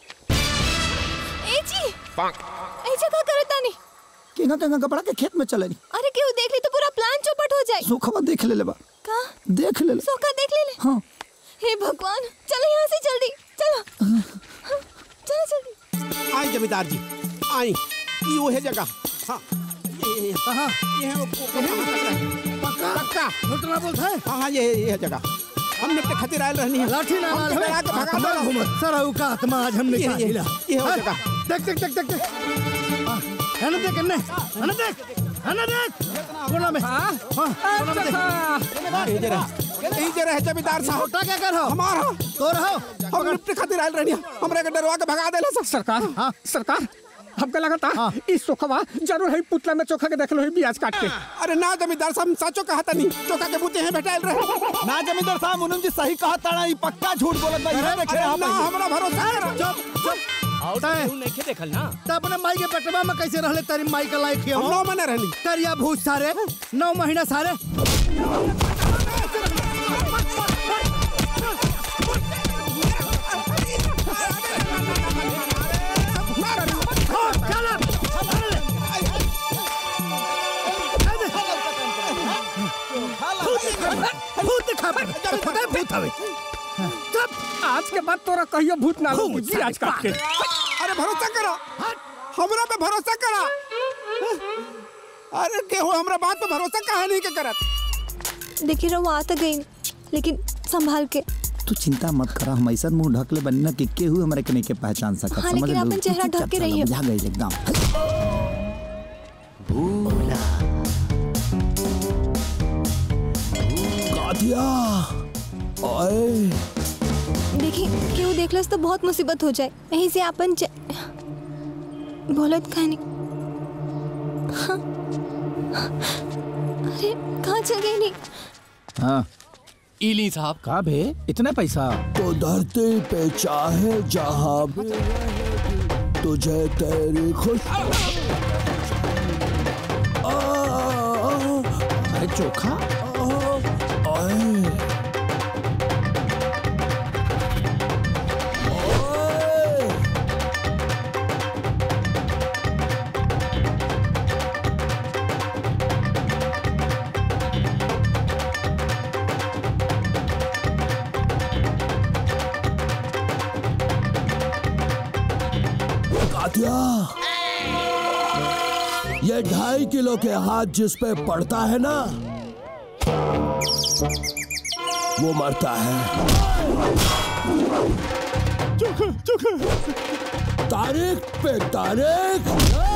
ए जी ए जगह करता नहीं केना केना कपड़ा के खेत में चले अरे क्यों देख ली तो पूरा प्लान चौपट हो जाए सुखवा देख ले ले बा का देख ले ले सोखा देख ले ले हाँ हे भगवान चलो यहाँ से जल्दी चलो हाँ, चलो जल्दी आई जमींदार जी आई ये वो है जगह हाँ ये ये कहाँ ये है वो पक्का पक्का लुटना बोलता है हाँ हाँ ये ये है जगह हमने अपने खातिर आयल रहनी है लाठी ना हमके मार डरा के भगा हमें देला। घूमत सराऊ का आत्मा आज हमने ये- क्या ये- हिला ये हो हाँ, जगह। देख देख देख देख देख हाँ, हने देख हने हने देख हने देख कोना में हाँ कोना में देख यही जरा यही जरा है जमींदार साहब छोटा क्या कर हो हमारा तो रहो हम अपने खातिर आयल रहनी है हमरे के डरवा के भगा देला सर सरकार हाँ सरकार हमके लगा था इस सोखवा जरूर है पुतला में चोखा के देखलो है ब्याज काट के अरे ना जमींदार साहब हम साचो कहा था नहीं चौका के बूते हैं बैठायल रहे ना जमींदार साहब मुनम जी सही कहा ताड़ा ई पक्का झूठ बोलत बा इहे देखे अरे आप ना हमरा भरोसा करो चुप चुप तय नहीं देखल ना तो अपने माई के पेटवा में कैसे रहले तेरी माई का लायक हम नौ महीने रहली करिया भूत सारे नौ महीना सारे भूत दिखा पर पता है भूत हवे आज के बाद तोरा कहियो भूत ना लगी ब्याज काट के अरे भरोसा करो हमरा पे भरोसा करा अरे केहू हमरा बात पे भरोसा कहा नहीं के करत देखिए रहो आ तो गई लेकिन संभाल के तू चिंता मत करा हम ऐसा मुंह ढकले बनी ना कि केहू हमारे के नहीं के पहचान सकत हाँ, समझ लेकिन लो? अपन चेहरा चुपचाप ढक के चलो, रहिए। बुझा गई एकदम कातिया ओए देखिए क्यों देखलस तो बहुत मुसीबत हो जाए यहीं से अपन च... बोलत खाने हाँ। अरे कहाँ चल गई नहीं हाँ इली साहब का भे इतना पैसा तो धरती पे चाहे जहां भी रहे, तुझे तेरी खुश आ, अरे चोखा ओए कातिया ये ढाई किलो के हाथ जिस पे पड़ता है ना वो मरता है तारीख पे तारीख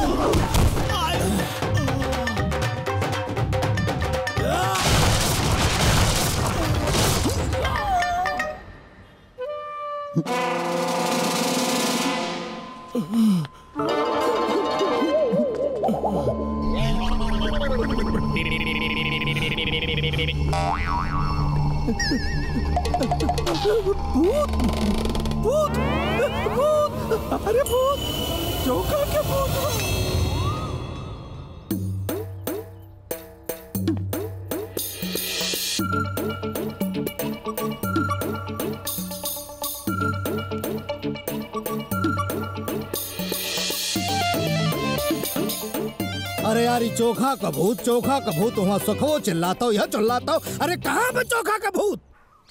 भूत भूत भूत अरे भूत चौका के भूत अरे यार ये चोखा का भूत चोखा का भूत वहाँ सखो चिल्लाता हो यह चिल्लाता हो अरे कहाँ पे चोखा का भूत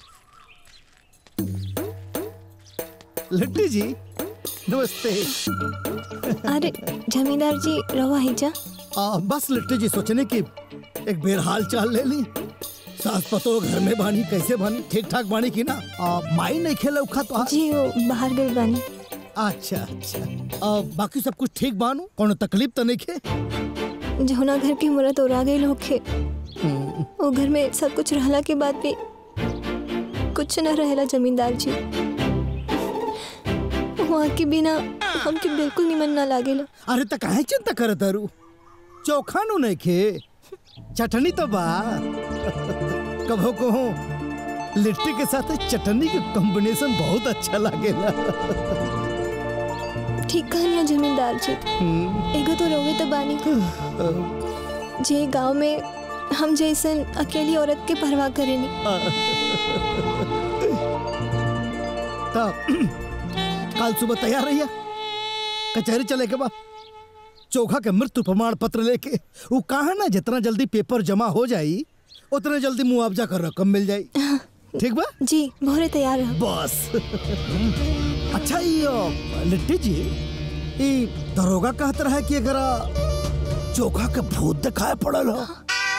लिट्टी जी नमस्ते अरे जमींदार जी रवा हिजा आ, बस लिट्टी जी सोचने की एक बेर हाल चाल ले ली सास पतो घर में बानी कैसे बानी ठीक ठाक बानी की ना आ, माई नहीं खेला उखा तो जी वो बाहर गई बानी अच्छा अच्छा आ, बाकी सब कुछ ठीक बानू कोनो तकलीफ तो नहीं खे जहुना घर की मुरत और आ गई होखे हम्म, वो घर में सब कुछ रहला के बाद भी कुछ न रहेला जमींदार जी वहाँ के बिना हमके बिल्कुल निमन ना लागेला अरे त काहे चिंता करत तारू चोखा नु नहीं खे चटनी तो बा कभो कहो लिट्टी के साथ चटनी के कॉम्बिनेशन बहुत अच्छा लागेला ठीक कहनिया जमींदार जी एगो तो रोवे तो बानी जे गांव में हम जैसन अकेली औरत के परवाह करेनी तब कल सुबह तैयार रहिए कचहरी चले के बाद चोखा के मृत्यु प्रमाण पत्र लेके वो कहा ना जितना जल्दी पेपर जमा हो जाई उतने जल्दी मुआवजा कर रकम मिल जाई ठीक बा जी भोरे तैयार रहो बस अच्छा ये अ, लिट्टी जी ये दरोगा कहत रहा कि अगर अ, चोखा के भूत दिखाए पड़ल हो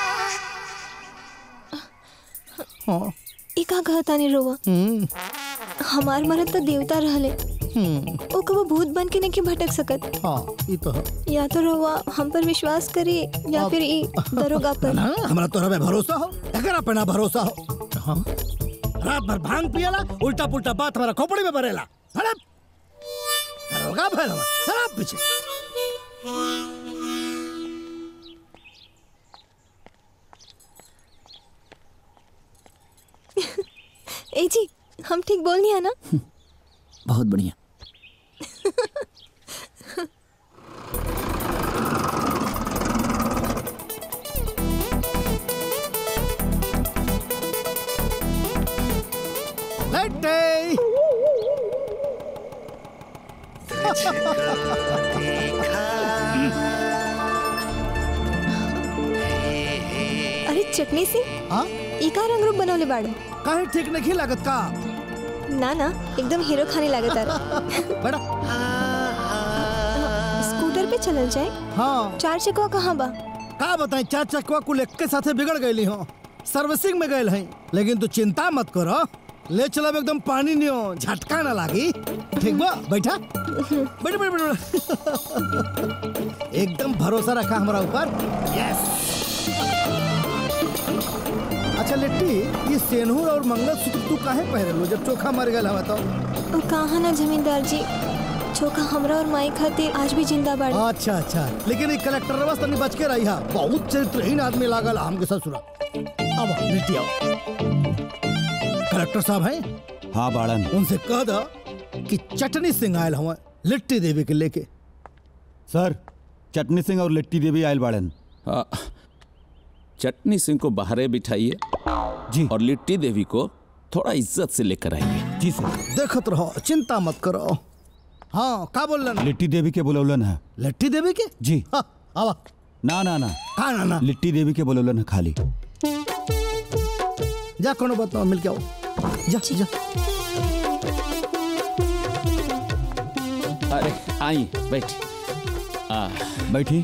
हाँ ई का कहता नहीं रोवा हमार मरद तो देवता रहले ओ कबो भूत बन के नहीं भटक सकत हाँ ये तो है या तो रोवा हम पर विश्वास करे या फिर ई दरोगा पर ना हमरा तोरा पे भरोसा हो एकरा पे ना भरोसा हो हाँ रात भर भांग पियला उल्टा पुल्टा बात हमारा खोपड़ी में भरेला अरे दरोगा भैल हमारा शराब पीछे ए जी हम ठीक बोलनी है ना बहुत बढ़िया लट्टे अरे चटनी से हाँ ई का रंग रूप बनवले बाड़ो काहे ठीक नहीं लागत का ना ना एकदम हीरो खाने लागत आ बड़ा स्कूटर पे चलल जाए हाँ चार चकवा कहाँ बा का बताएं चार चकवा कुल एक के साथे बिगड़ गई हो सर्विसिंग में गए हैं लेकिन तू चिंता मत करो ले चलब एकदम पानी नियो झटका ना लागी ठीक बा बैठा बैठ बैठ बैठ एकदम भरोसा रखा हमारा ऊपर यस अच्छा लिट्टी ये सेनूर और मंगलसूत्र तू काहे पहरे लो जब चोखा मर गया हवा तो ओ कहा ना जमींदार जी चोखा हमरा और माई खातिर आज भी जिंदा बाड़ी अच्छा अच्छा लेकिन ये कलेक्टर बस तनी बच के रही हा बहुत चरित्रहीन आदमी लागल हमके ससुरा अब लिट्टी आओ कलेक्टर साहब हैं हाँ बाड़न उनसे कह दो कि चटनी सिंह आयल हवा लिट्टी देवी के लेके सर चटनी सिंह और लिट्टी देवी आयल बाड़न हाँ, चटनी सिंह को बाहरे बिठाइए जी और लिट्टी देवी को थोड़ा इज्जत से लेकर आइए जी सर देखत रहो चिंता मत करो हाँ का बोल रहे लिट्टी देवी के बोलौलन है लिट्टी देवी के जी हाँ आवा ना ना ना का ना ना लिट्टी देवी के बोलौलन है खाली जा कोनो बात ना मिल के आओ जा जा अरे आई बैठ आ, बैठी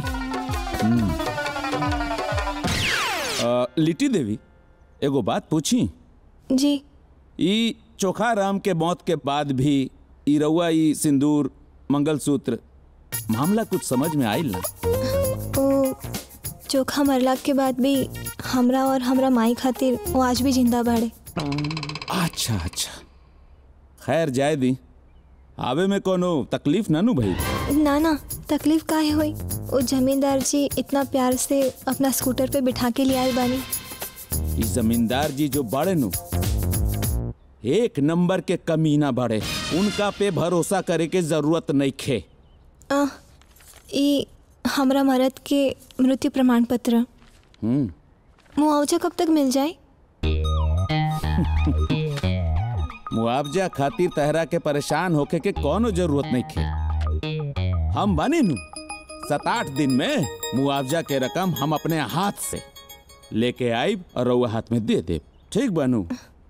आ, लिट्टी देवी एगो बात पूछी जी ई चोखा राम के मौत के बाद भी ई रउआ ई सिंदूर मंगलसूत्र मामला कुछ समझ में आइल ना ओ चोखा मरला के बाद भी हमरा और हमरा माई खातिर वो आज भी जिंदा बाड़े अच्छा अच्छा खैर जाए दी आवे में कोनो तकलीफ ना नु भाई ना ना तकलीफ काहे हुई वो जमींदार जी इतना प्यार से अपना स्कूटर पे बिठा के ले आए बानी ई जमींदार जी जो बड़े नु एक नंबर के कमीना बड़े उनका पे भरोसा करे के जरूरत नहीं खे आ, ई हमरा मरद के मृत्यु प्रमाण पत्र हम्म मुआवजा कब तक मिल जाए मुआवजा खातिर तहरा के परेशान होके के कोनो जरूरत नहीं खे हम बने नु सात आठ दिन में मुआवजा के रकम हम अपने हाथ से लेके आइब और रउआ हाथ में दे देब ठीक बनू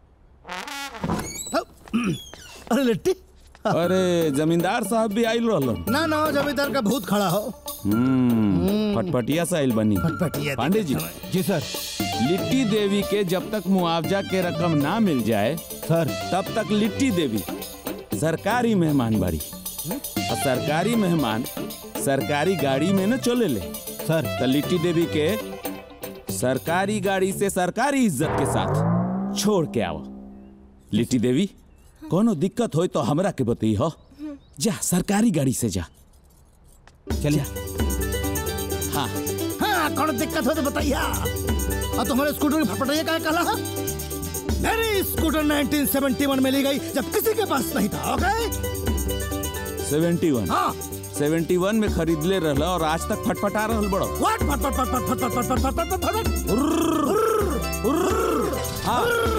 अरे लिट्टी अरे जमींदार साहब भी आइल रहलन ना ना जमींदार का भूत खड़ा हो हम्म फटफटिया साइल बनी फटफटिया पांडे जी जी सर लिट्टी देवी के जब तक मुआवजा के रकम ना मिल जाए सर तब तक लिट्टी देवी सरकारी मेहमान बाड़ी और सरकारी मेहमान सरकारी गाड़ी में न चले ले सर तो लिट्टी देवी के सरकारी गाड़ी से सरकारी इज्जत के साथ छोड़ के आओ लिट्टी देवी कोनो दिक्कत होई तो हमरा के बतई हो जा सरकारी गाड़ी से जा चलिए हाँ हाँ कौन दिक्कत हो तो बताइए और तुम्हारे स्कूटर की फटफटाइया क्या कहला मेरी स्कूटर 1971 में ली गई जब किसी के पास नहीं था ओके सेवेंटी वन हाँ सेवेंटी वन में खरीद ले रहला और आज तक फटफटा रहल बड़ो व्हाट फट फट फट फट फट फट फट फट फट फट फट हाँ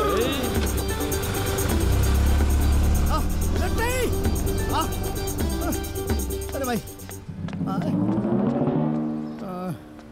आ, लट्टी! आ, आ, अरे भाई आ, आ,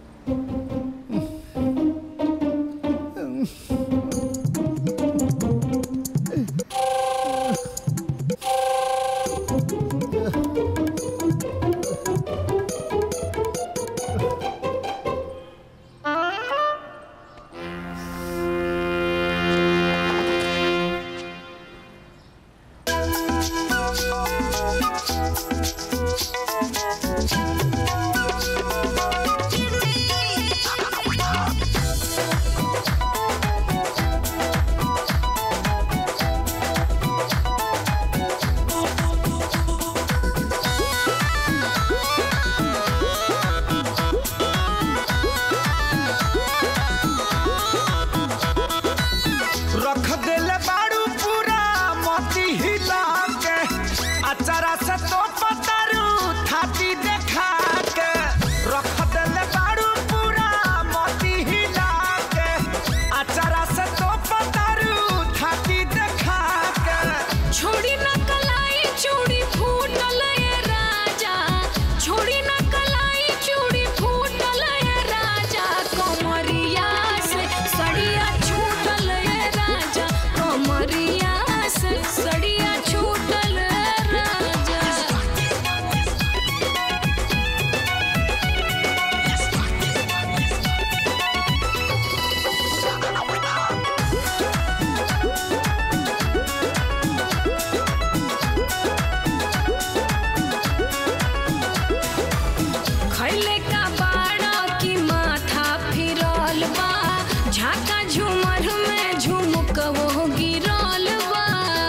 रख देले बाड़ू पूरा मोती हिला के अचारा से तो पतारू थाती देखा के रख देले बाड़ू पूरा मोती हिला के अचारा से तो पतारू थाती देखा के छोड़ी न कलाई चूड़ी फूटल ये राजा छोड़ी न कलाई चूड़ी फूटल ये राजा कमरिया से सड़िया छूटल ये राजा कमरिया से सड़िया छूटल ये राजा खैले का बाड़ा की माथा फिरल बा झाका झूमर में झुमुक वो गिरल बा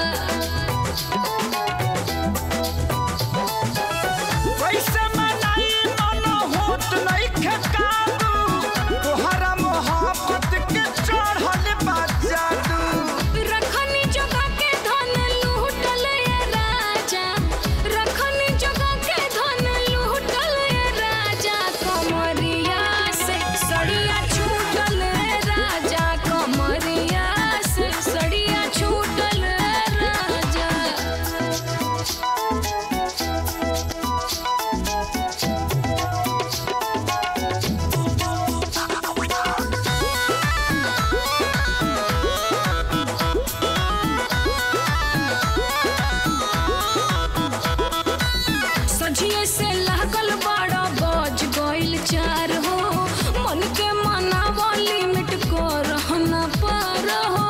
कैसे मनाई मन होत नहीं खेकाबू तोहरा मोहब्बत के चढ़ल बा जादू रखनी जगह के धन लूटल ये राजा रखनी जगह के धन लूटल ये राजा कमरिया से सड़िया छूटल ये राजा कमरिया से सड़िया छूटल ये राजा सझिए से लागल बड़ा बज गइल चार हो मन के मनावा लिमिट को रहना पार हो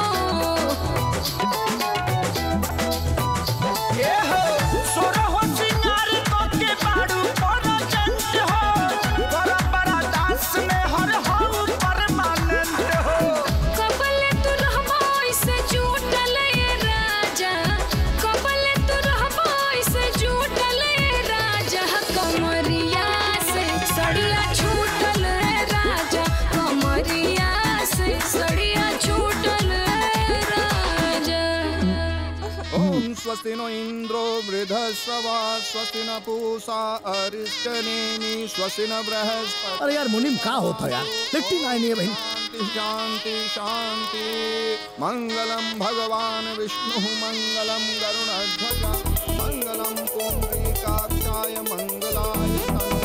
ए हो सोरा हो सिंगार तो के बाड़ू पर जंत हो बड़ा बड़ा दास में हर हो परमानेंट हो कबले तू रहबो ऐसे झूठल ये राजा कबले तू रहबो ऐसे झूठल ये राजा कमरिया से सड़िया छूटल ये राजा कमरिया से सड़िया छूटल ये राजा ओम स्वस्ति नो इंद्रो वृद्धश्रवा स्वस्ति न पूषा अरिष्टनेमि स्वस्ति न बृहस्पति अरे यार मुनिम का होता यार लिट्टी ना नहीं है भाई शांति शांति मंगलम भगवान विष्णु मंगलम गरुणध्वज मंगलम पुंडरीकाक्षाय मंगलाय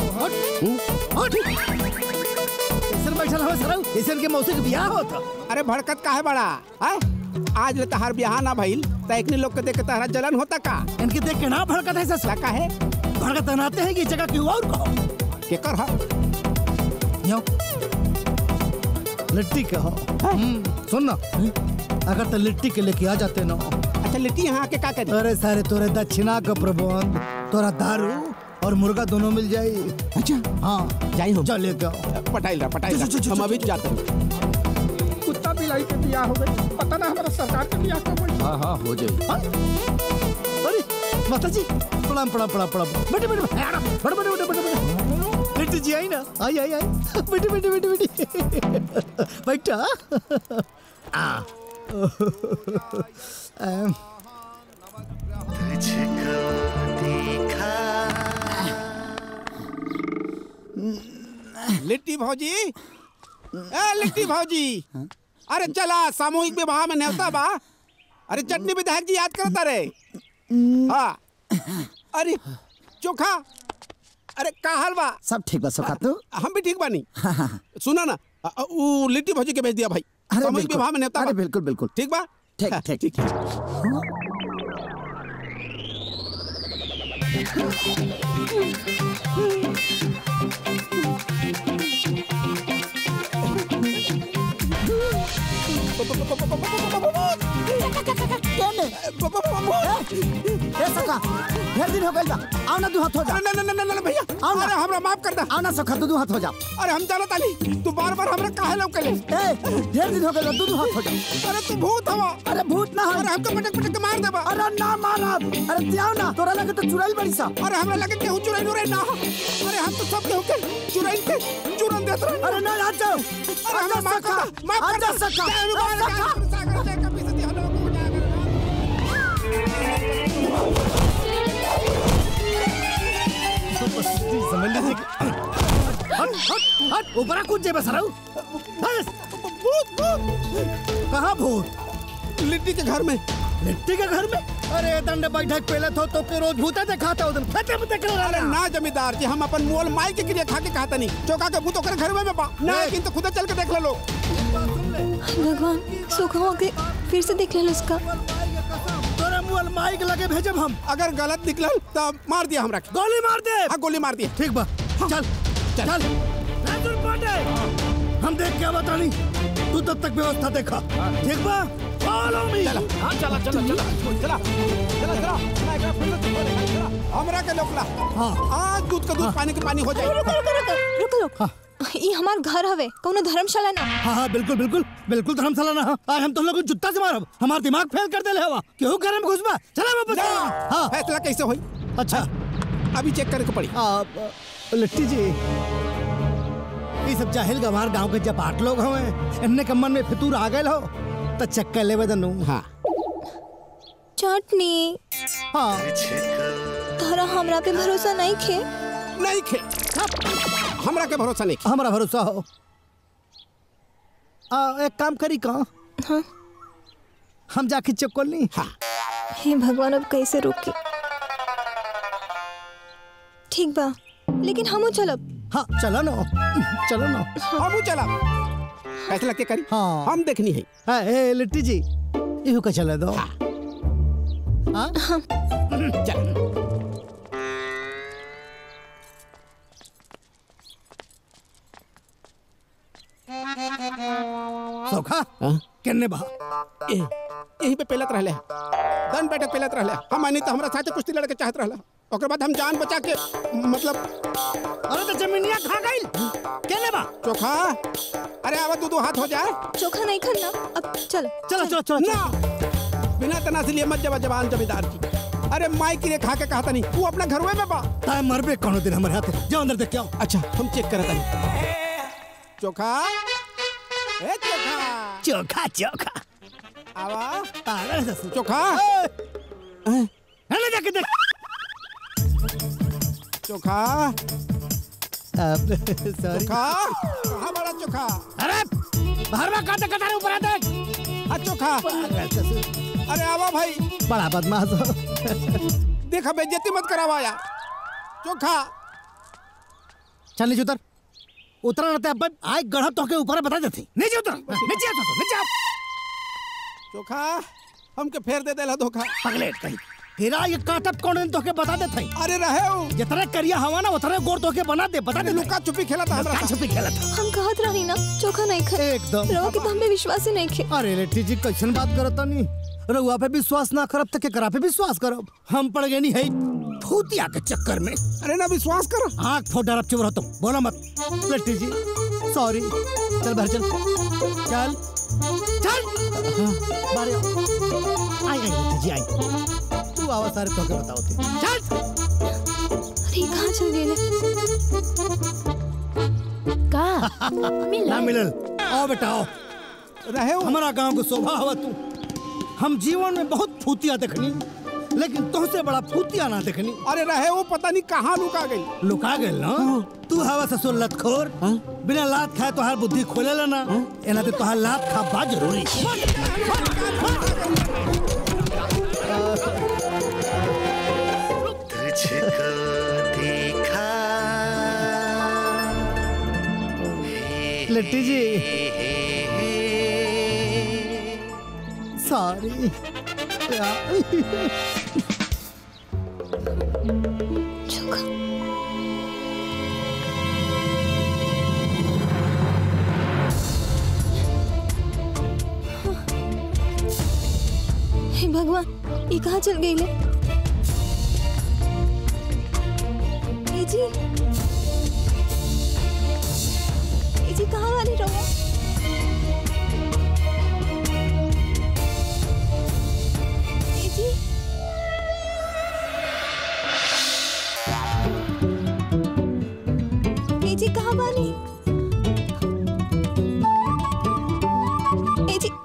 ऐसे बैठल हवे सरौ ऐसे के मौसी के बियाह होता अरे भड़कत का है बड़ा है आज ले तहार बियाह ना भइल त एकनी लोग के देख के तहरा जलन होता का इनके देख के ना भड़कत है ससुर का है भड़कत बनाते हैं कि जगह क्यों और कहो केकर हा यो लिट्टी के हो सुन ना अगर तो लिट्टी के लेके आ जाते ना अच्छा लिट्टी यहाँ आके का करे अरे सारे तोरे दक्षिणा का प्रबंध तोरा दारू और मुर्गा दोनों मिल जाई अच्छा हाँ जाई हो चल लेके आओ पटाइल रहा पटाइल रहा हम अभी जाते हैं लाई के बियाह हो गई पता ना हमारा सरकार के बियाह कब हुई हाँ हाँ हो जाए अरे माता जी प्रणाम प्रणाम प्रणाम प्रणाम बेटे बेटे बेटे बेटे बेटे बेटे बेटे बेटे बेटे जी आई ना आई आई आई बेटे बेटे बेटे बेटे बैठा आ अम, लिट्टी भौजी ए लिट्टी भौजी अरे चला सामूहिक विवाह में न्योता बा अरे चटनी विधायक जी याद करता रे हाँ अरे चोखा अरे का हाल बा सब ठीक बा सुखा तू हम भी ठीक बानी सुना ना अ- अ, वो लिट्टी भौजी के भेज दिया भाई अरे सामूहिक बिल्कुल, विवाह में न्योता अरे बा। बिल्कुल बिल्कुल ठीक बा ठीक ठीक ठीक ए सखा ढेर दिन हो गइल बा आओ ना दू हाथ हो जा ना ना ना ना भैया आओ ना अरे हमरा माफ कर दा आओ ना सखा दू दू हाथ हो जा अरे हम जाना तानी तू बार बार हमरा काहे लौकले ए ढेर दिन हो गइल बा दू दू हाथ हो जा अरे तू भूत हवा अरे भूत ना हो अरे हमको पटक पटक के मार देबा अरे ना मारब अरे जाओ ना तोरा लगे तो चुराइल बड़ी सा अरे हमरा लगे केहू चुराई रे ना अरे हम तो सब केहू के चुराई के चुरन देत रहे अरे ना आ जाओ अरे हमरा माफ कर दा माफ कर आजा दा सखा, जा, रुको, आ रुको, सखा। रुको, रुको, कभी से दिया लोगों को जाकर समझ लीजिए कि- हट हट हट ऊपर कूद जे बसराऊ भूत भूत कहाँ भूत लिट्टी के घर में लिट्टी के घर में अरे दंड बैठक पहले तो तो के रोज भूते दिखाता उधर खेते में देख रहा अरे ना जमींदार जी हम अपन मोल माई के क्रिया खा के कहता नहीं चौका के भूत ओकर घर में बा ना लेकिन तो खुदा चल के देख ले लो भगवान सुखवा के फिर से देख ले उसका तोरे मुअल माई के लगे भेजब हम अगर गलत निकलल तो मार दिया हमरा के गोली मार दे हाँ गोली मार दिया ठीक बा चल चल राजुल पांडे हम देख क्या बतानी तू तब तक व्यवस्था देखा ठीक बा फॉलो मी चला हाँ चला चला चला चला चला चला मैं एकरा फिर से छोड़ देगा, चला। हमरा के लोकला हाँ आज दूध का दूध पानी के पानी हो जाए रुको रुको रुको रुको रुको ये हमार घर हवे कोनो धर्मशाला ना हाँ हाँ बिल्कुल बिल्कुल बिल्कुल धर्मशाला ना आज हम तुम लोग को जुत्ता से मारब हमार दिमाग फेल कर देले हवा केहू घर में घुसबा चला वापस हाँ फैसला कैसे होई अच्छा अभी चेक करे को पड़ी आ, लिट्टी जी ये सब जाहिल गंवार गांव के जपाट लोग हवे इन्ने के मन में फितूर आ गए हो तो चक्कर लेवे दनु हाँ चटनी हाँ तोरा हमरा पे भरोसा नहीं खे नहीं खे हमरा के भरोसा नहीं हमारा भरोसा हो आ, एक काम करी का हाँ हम जाके चेक कर ली हाँ हे भगवान अब कैसे रोकी ठीक बा लेकिन हमू चलब हाँ चलो ना चलो ना हमू चला फैसला के करी हाँ हम देखनी है हाँ ए लिट्टी जी इहो का चले दो हाँ चल सौखा किन्ने बहा ए, यही पे पेलत रहले दन बैठक पेलत रहले हम नहीं तो हमरा साथे कुश्ती लड़के चाहत रहला ओकर बाद हम जान बचा के मतलब अरे तो जमीनिया खा गई किन्ने बा चोखा अरे आवा दो दो हाथ हो जाए चोखा नहीं खाना अब चल चलो चलो चलो ना बिना तनासी लिए मत जवा जवान जमींदार की अरे माई की रे खा के कहा नहीं तू अपना घर में बा ताय मरबे कोनो दिन हमारे हाथ जाओ अंदर देख के आओ अच्छा हम चेक करत नहीं चोखा ए चोखा चोखा चोखा आवा अरे ससुर चोखा अरे जाके देख चोखा सॉरी चोखा कहाँ बड़ा चोखा अरे बाहर में काटे कटारे ऊपर आ देख आ चोखा अरे आवा भाई बड़ा बदमाश हो देखा बेइज्जती मत करावा यार चोखा चल नीचे उतर उतरा रहते अब आए गढ़ा तो के ऊपर बता देती नीचे उतर नीचे आ तो नीचे आ चोखा हमके फेर दे देला धोखा पगलेट कहीं तेरा ये काटप कौन दिन तो के बता देते अरे रहे हो जितना करिया हवा ना उतना गोर तो के बना दे बता दे लुका छुपी खेला था हमरा लुका छुपी खेला था हम कहत रही ना चोखा नहीं खा एकदम रवा के तो हमें विश्वास ही नहीं खे अरे लेटी जी कैसन बात करता नहीं रउआ पे विश्वास ना करब तो केकरा पे विश्वास करब हम पड़ गए नहीं है भूतिया के चक्कर में अरे ना विश्वास कर आँख फोड़ डरब चुप रहो तुम बोलो मत लेटी जी सॉरी चल बाहर चल चल चल बारे आई आई बेटा जी आई तू आवाज सारे तो के बताओ थे चल अरे कहाँ चल गए का ना मिलल आओ बेटा आओ रहे हमारा गांव को शोभा हवा तू हम जीवन में बहुत फूतिया देखनी लेकिन तुमसे बड़ा फूतिया ना देखनी अरे रहे वो पता नहीं कहाँ लुका गई लुका गए ना तू हवा ससुर लतखोर बिना लात खाए तोहार बुद्धि खोले ना एना ते तोहार लात खा बा जरूरी तुझको देखा लिट्टी जी सॉरी हे भगवान ये कहाँ चल गई ले ए जी ए जी कहाँ वाली रहो ए जी ए जी कहाँ वाली ए जी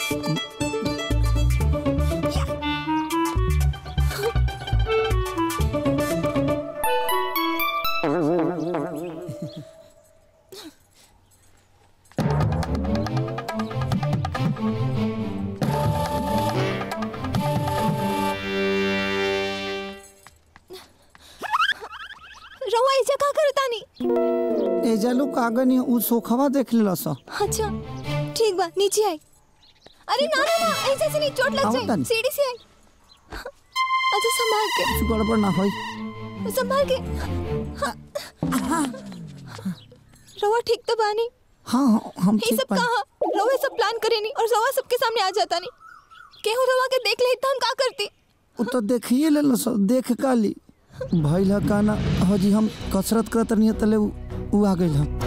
रवा ऐसा का करता नहीं ए जालू कागनी उ सोखवा देख लेला सा अच्छा ठीक बा नीचे आई अरे ना ना ना ऐसे से नहीं चोट लग आओ जाए तनी। सीढ़ी से आई अच्छा संभाल के कुछ गड़बड़ ना होई संभाल के हाँ। रवा ठीक तो बानी हाँ हाँ हम ये ठीक सब बानी। कहा रवा सब प्लान करे नहीं और रवा सबके सामने आ जाता नहीं केहू रवा के देख ले तो हम का करती उ तो देखिए लेला सा देख काली भइल ह काना हजी हम कसरत करत रहनी तले उ उ आ गइल ह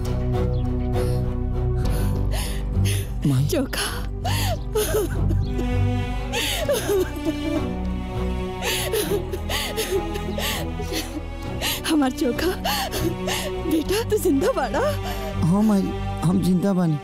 चोखा हमार चोखा बेटा तू जिंदा बाड़ा हाँ माई हम जिंदा बानी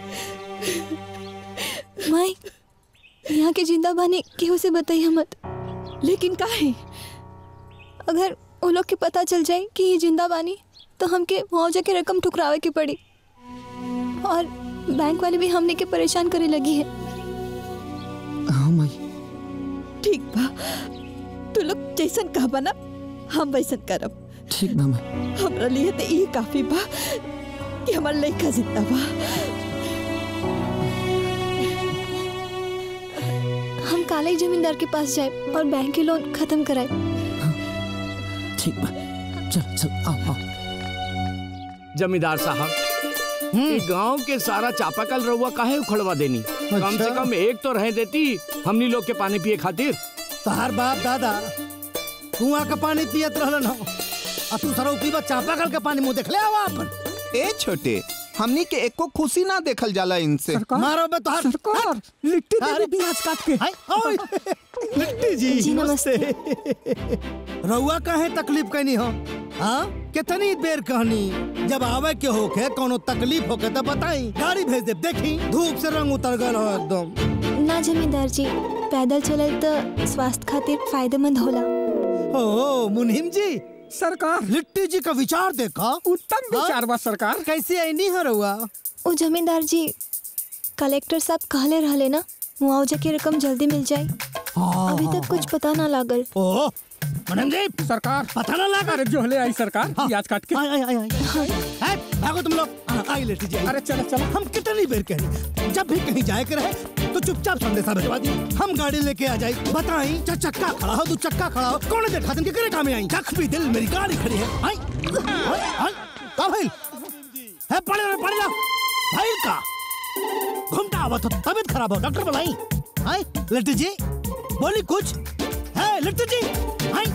माई यहाँ के जिंदा बानी केहू से बताइए मत लेकिन काहे अगर वो लोग के पता चल जाए कि ये जिंदा बानी तो हमके मुआवजा की रकम ठुकरावे की पड़ी और बैंक वाले भी हमने के परेशान करे लगी है हाँ माई ठीक बा तू लोग जैसन कहबा ना हम वैसन करब ठीक बा माई हमरा लिए तो ये काफी बा कि हमार लड़का जिंदा बा हम काले ही जमींदार के पास जाए और बैंक के लोन खत्म कराए ठीक बा चल चल आओ आओ जमींदार साहब ये गांव के सारा चापाकल रउआ काहे उखड़वा देनी कम से कम एक तो रह देती हमनी लोग के पानी पिए खातिर तहार बाप दादा कुआं का पानी पियत रहलन हो आ तू सरो पीबा चापाकल के पानी मुंह देखले आवा अपन ए छोटे हमनी के एको खुशी ना देखल जाला इनसे मारो बे तोहार सरकार लिट्टी दे दी ब्याज काट के हाय ओए लिट्टी जी, जी, नमस्ते। रउआ काहे तकलीफ कैनी हो हाँ कितनी देर कहनी जब आवे के होके कोनो तकलीफ होके तो बताई गाड़ी भेज दे देखी धूप से रंग उतर गल हो एकदम ना जमींदार जी पैदल चलल तो स्वास्थ्य खातिर फायदेमंद होला ओ मुनिम जी सरकार लिट्टी जी का विचार देखा उत्तम विचार बा सरकार कैसे आई नहीं है रउआ ओ जमींदार जी कलेक्टर साहब कहले रहले ना मुआवजा की रकम जल्दी मिल जाए अभी तक कुछ पता ना लागल ओ मैडम जी सरकार पता ना लगा अरे जो हले आई सरकार प्याज काट के आई आई आई आई है भागो तुम लोग आई लेटी जी अरे चलो चलो हम कितनी देर कह जब भी कहीं जाए के रहे तो चुपचाप संदेशा भिजवा दी हम गाड़ी लेके आ जाए बताई चार चक्का खड़ा हो दो चक्का खड़ा हो कौन देखा दिन के करे काम में आई कख भी दिल मेरी गाड़ी खड़ी है आई आई आई का भाई है पड़े रहे पड़े जाओ भाई का घूमता आवा तो तबीयत खराब हो डॉक्टर बुलाई आई लिट्टी जी बोली कुछ है लिट्टी जी आई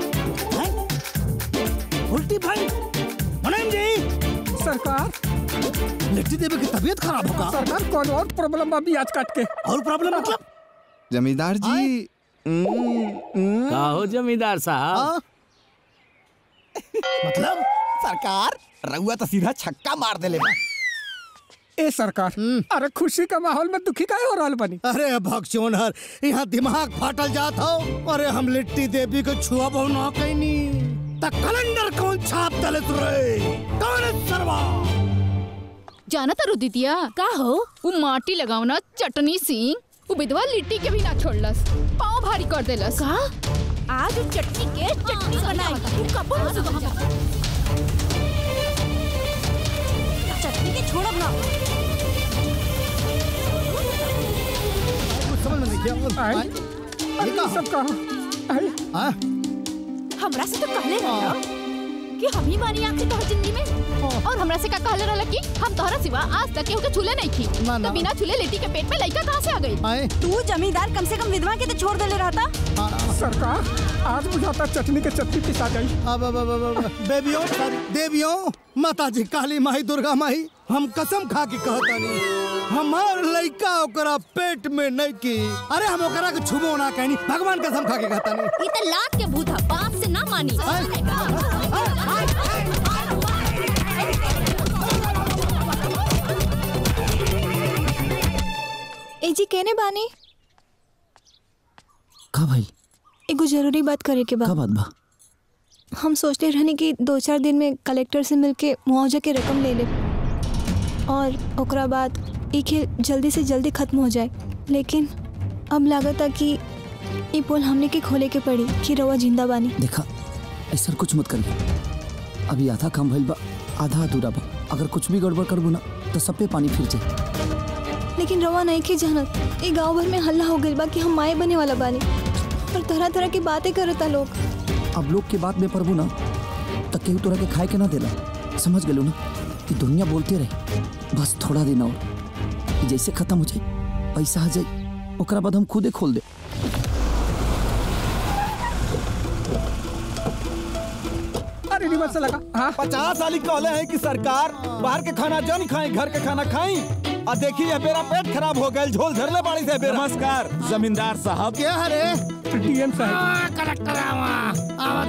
आई उल्टी भाई मुनीम जी सरकार लिट्टी देवी की तबीयत खराब होगा सरकार कौन और प्रॉब्लम अभी आज काट के और प्रॉब्लम मतलब जमींदार जी का हो जमींदार साहब मतलब सरकार रउआ तो सीधा छक्का मार देले बा ए सरकार अरे खुशी का माहौल में दुखी काहे हो रहल बनी अरे भगचोनहर यहाँ दिमाग फाटल जात हो अरे हम लिट्टी देवी को छुआ बहु ना कैनी त कैलेंडर कौन छाप दले रे कौन है सरवा जाना तारू दीदिया का हो वो माटी लगावना चटनी सिंह वो विधवा लिट्टी के भी ना छोड़लस पाँव भारी कर देलस का आज वो चटनी के चटनी बनाई तू कब से वहां चटनी के छोड़ब ना कुछ समझ में नहीं किया अरे ये सब कहा हमरा से तो कहले रहला कि हम ही बानी आखिर तोहर जिंदगी में और हमरा से का कहले रहला कि हम तोहरा सिवा आज तक केहू के छूले नहीं थी तो बिना छूले लेटी के पेट में लइका कहां से आ गई तू जमींदार कम से कम विधवा के तो छोड़ देले रहता सरकार आज बुझाता चटनी के चटनी पिसा गई अब अब अब अब अब बेबियों देवियों माता जी काली माई दुर्गा माई हम कसम खा के कहतानी हमार लइका ओकरा पेट में नहीं की अरे हम ओकरा के छुबो ना कहनी भगवान कसम खा के कहतानी ई त लात के भूत ह बाप से ना मानी ए जी कहने बानी का भाई एगो जरूरी बात करे के का बा बात बा हम सोचते रहने कि दो चार दिन में कलेक्टर से मिलके मुआवजा के रकम ले ले और ओकरा बाद ई खेल जल्दी से जल्दी खत्म हो जाए लेकिन अब लागत है कि ई पोल हमने के खोले के पड़ी कि रवा जिंदा बानी देखा ऐसा कुछ मत करिए अभी आधा काम भइल बा आधा अधूरा बा अगर कुछ भी गड़बड़ करबू ना तो सब पे पानी फिर जाए लेकिन रवा नहीं के जानत ई गांव भर में हल्ला हो गइल बा कि हम माए बने वाला बानी और तरह तरह की बातें करता लोग अब लोग के बात में पड़बू ना तो केहू तोरा के खाए के ना देला समझ गेलू ना कि दुनिया बोलते रहे बस थोड़ा दिन और कि जैसे खत्म हो जाए पैसा आ जाए ओकरा बाद हम खुदे खोल दे अरे रिवर्स से लगा हाँ पचास साल कहले हैं कि सरकार बाहर के खाना जन खाई घर के खाना खाई और देखिए मेरा पेट खराब हो गया झोल झरले बाड़ी से बेरा नमस्कार जमींदार साहब क्या हरे डीएम साहब कलेक्टर आवा आवा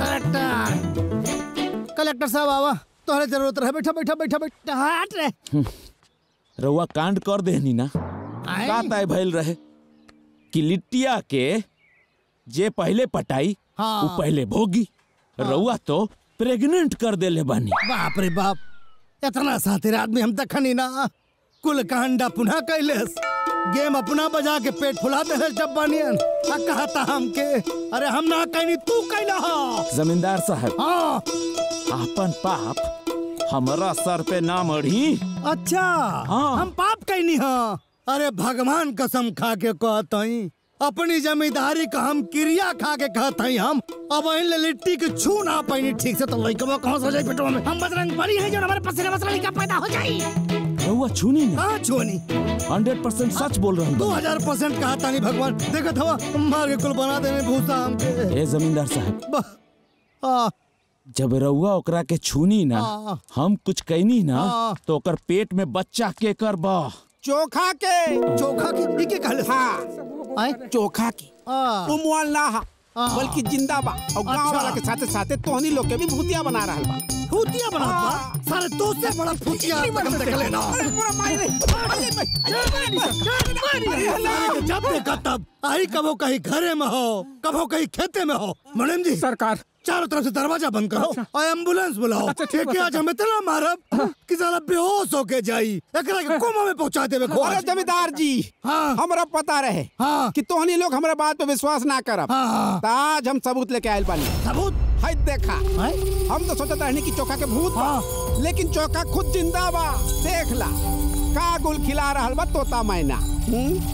कलेक्टर कलेक्टर साहब आवा तोहरे जरूरत रहे बैठा बैठा बैठा बैठा हट रे रउआ कांड कर देहनी ना का तय भइल रहे कि लिट्टिया के जे पहले पटाई हाँ। वो पहले भोगी रउआ तो प्रेग्नेंट कर देले बानी बाप रे बाप इतना सातिर आदमी हम तक खनी ना कुल कांडा पुनः कैलेस गेम अपना बजा के पेट फुला दे डब्बानियन आ कहता हमके अरे हम ना कहनी तू कैला हा जमींदार साहब हाँ आपन पाप हमारा सर पे ना मढ़ी अच्छा हाँ। हम पाप कैनी हा अरे भगवान कसम खा के कहतई अपनी जमींदारी का हम क्रिया खा के कहतई हम अब इन लिट्टी के छू ना पैनी ठीक से तो लइकवा कहां से जाई पेटवा में हम बजरंग बली है जो हमारे पसीने मसला का पैदा हो जाई रउआ छूनी ना हाँ छूनी हंड्रेड परसेंट सच बोल रहा दो हूँ हजार परसेंट कहा था नहीं भगवान देखा था मार के कुल बना देने भूसा हमके ए जमींदार साहब ब- आ, जब रउआ ओकरा के छूनी ना हाँ। हम कुछ कहनी ना हाँ। तो ओकर पेट में बच्चा के कर बा चोखा के चोखा की के कहले हाँ चोखा की आ, वो मुआल ना हा हाँ। बल्कि जिंदा बा और गांव अच्छा। वाला के साथे साथे तोहनी लोग के भी भूतिया बना रहल बा फूतिया बना बा सारे दो से बड़ा फूतिया आज तक हम देख लेना अरे पूरा मार रे अरे भाई, सारे के जब देखा तब आई कभो कहीं घरे में हो कभो कहीं खेते में हो मुनीम जी सरकार चारों तरफ से दरवाजा बंद करो और एम्बुलेंस बुलाओ अच्छा, ठीक बा, ठीक आज हम इतना मारब कि साला बेहोश होके जाई एकरा के कोमा में पहुंचा देवे खो अरे जमींदार जी हाँ हमरा पता रहे हाँ कि तोहनी लोग हमरा बात पे विश्वास ना करब हाँ, हाँ। त आज हम सबूत लेके आयल बानी सबूत है देखा हम तो सोचत रहनी कि चोखा के भूत बा लेकिन चोखा खुद जिंदा बा देख ला का गुल खिला रहल बा तोता मैना हम्म?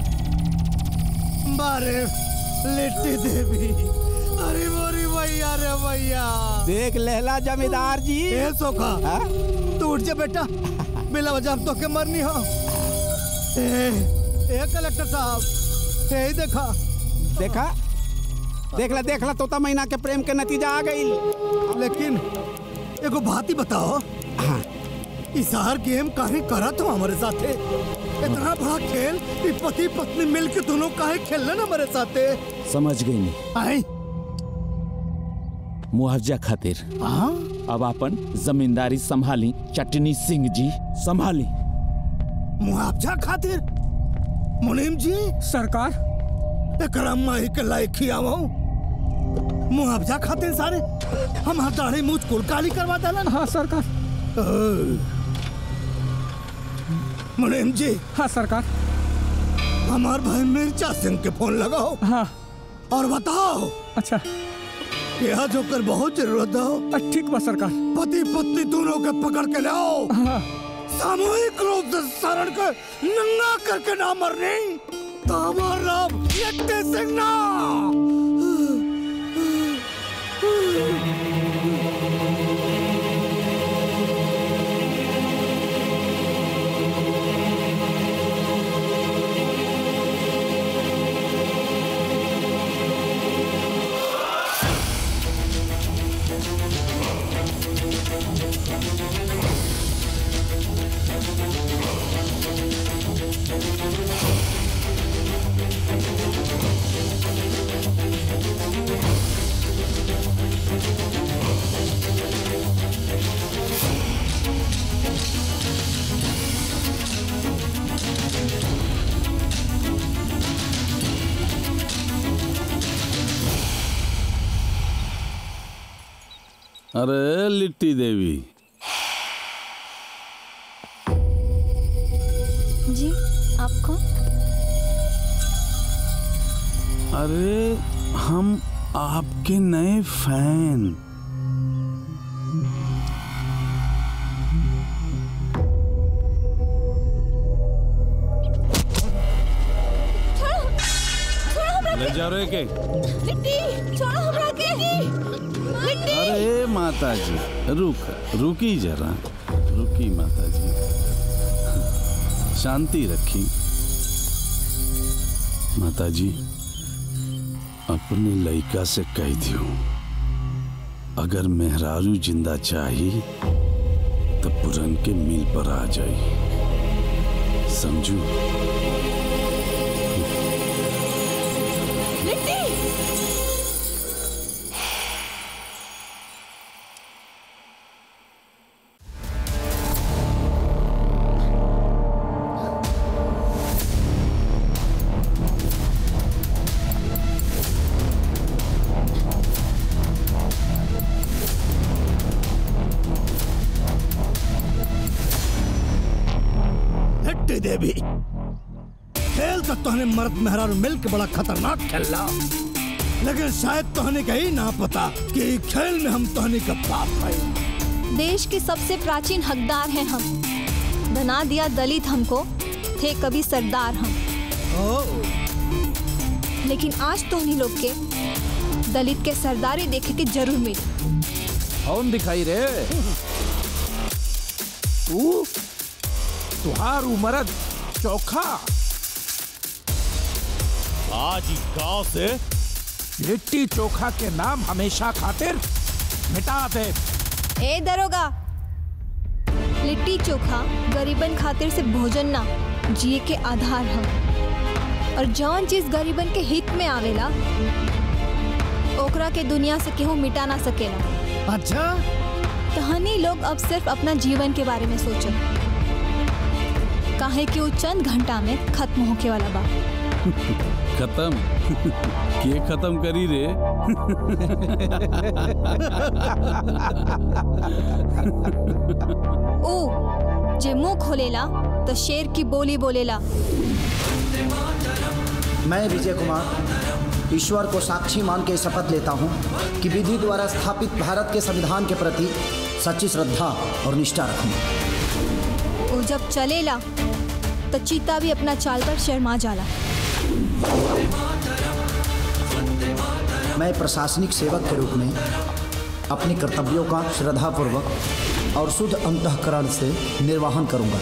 बारे लिट्टी देवी अरे मोरी भैया रे भैया देख लेला जमींदार जी ए सोखा हाँ? तू उठ जा बेटा बिना वजह हम तो के मरनी हो ए ए कलेक्टर साहब ए देखा देखा देखला देखला तोता मैना के प्रेम के नतीजा आ गई लेकिन एगो बात ही बताओ हाँ इसार गेम काहे करत हो हमारे साथे इतना बड़ा खेल ई पति पत्नी मिल के दोनों काहे खेलने ना हमारे साथे समझ गई नहीं आए मुआवजा खातिर अब अपन जमींदारी संभाली चटनी सिंह जी संभाली मुआवजा खातिर मुनीम जी सरकार एकरा माही के लायक खियावो मुआवजा खातिर सारे हम दाढ़ी मुझ कुल काली करवा दलन हाँ सरकार मुनीम जी हाँ सरकार हमार भाई मिर्चा सिंह के फोन लगाओ हाँ और बताओ अच्छा यह जोकर बहुत जरूरत हो ठीक बा सरकार पति पत्नी दोनों के पकड़ के लाओ हाँ। सामूहिक रूप से शरण के नंगा करके ना मरने तो हमारा नाम यट्टे सिंह ना अरे लिट्टी देवी जी आप कौन अरे हम आपके नए फैन ले जा रहे के लिट्टी छोड़ो हमरा के लिट्टी अरे माता जी रुक रुकी जरा रुकी माता जी शांति रखी माता जी अपने लड़का से कह दियो अगर मेहरारू जिंदा चाही तो पुरन के मिल पर आ जाई समझू लिट्टी हट्टी देवी खेल तो तोहने मर्द मेहरारू मिल के बड़ा खतरनाक खेला लेकिन शायद तोहने का ही ना पता कि ई खेल में हम तोहने का बाप है देश के सबसे प्राचीन हकदार हैं हम बना दिया दलित हमको थे कभी सरदार हम लेकिन आज तो उन्हीं लोग के दलित के सरदारी देखे के जरूर मिली कौन दिखाई रे तू तुहार उमरद चोखा आज ही गांव से लिट्टी चोखा के नाम हमेशा खातिर मिटा दे ए दरोगा लिट्टी चोखा गरीबन खातिर से भोजन ना जिए के आधार हम और जौन चीज गरीबन के हित में आवेला ओकरा के दुनिया से केहू मिटा ना सकेला अच्छा तहनी लोग अब सिर्फ अपना जीवन के बारे में सोचो काहे कि वो चंद घंटा में खत्म होके वाला बा खत्म के खत्म करी रे ओ जे मुंह खोलेला तो शेर की बोली बोलेला मैं विजय कुमार ईश्वर को साक्षी मान के शपथ लेता हूँ कि विधि द्वारा स्थापित भारत के संविधान के प्रति सच्ची श्रद्धा और निष्ठा रखूंगा वो जब चलेला तो चीता भी अपना चाल पर शर्मा जाला मैं प्रशासनिक सेवक के रूप में अपने कर्तव्यों का श्रद्धापूर्वक और शुद्ध अंतकरण से निर्वहन करूंगा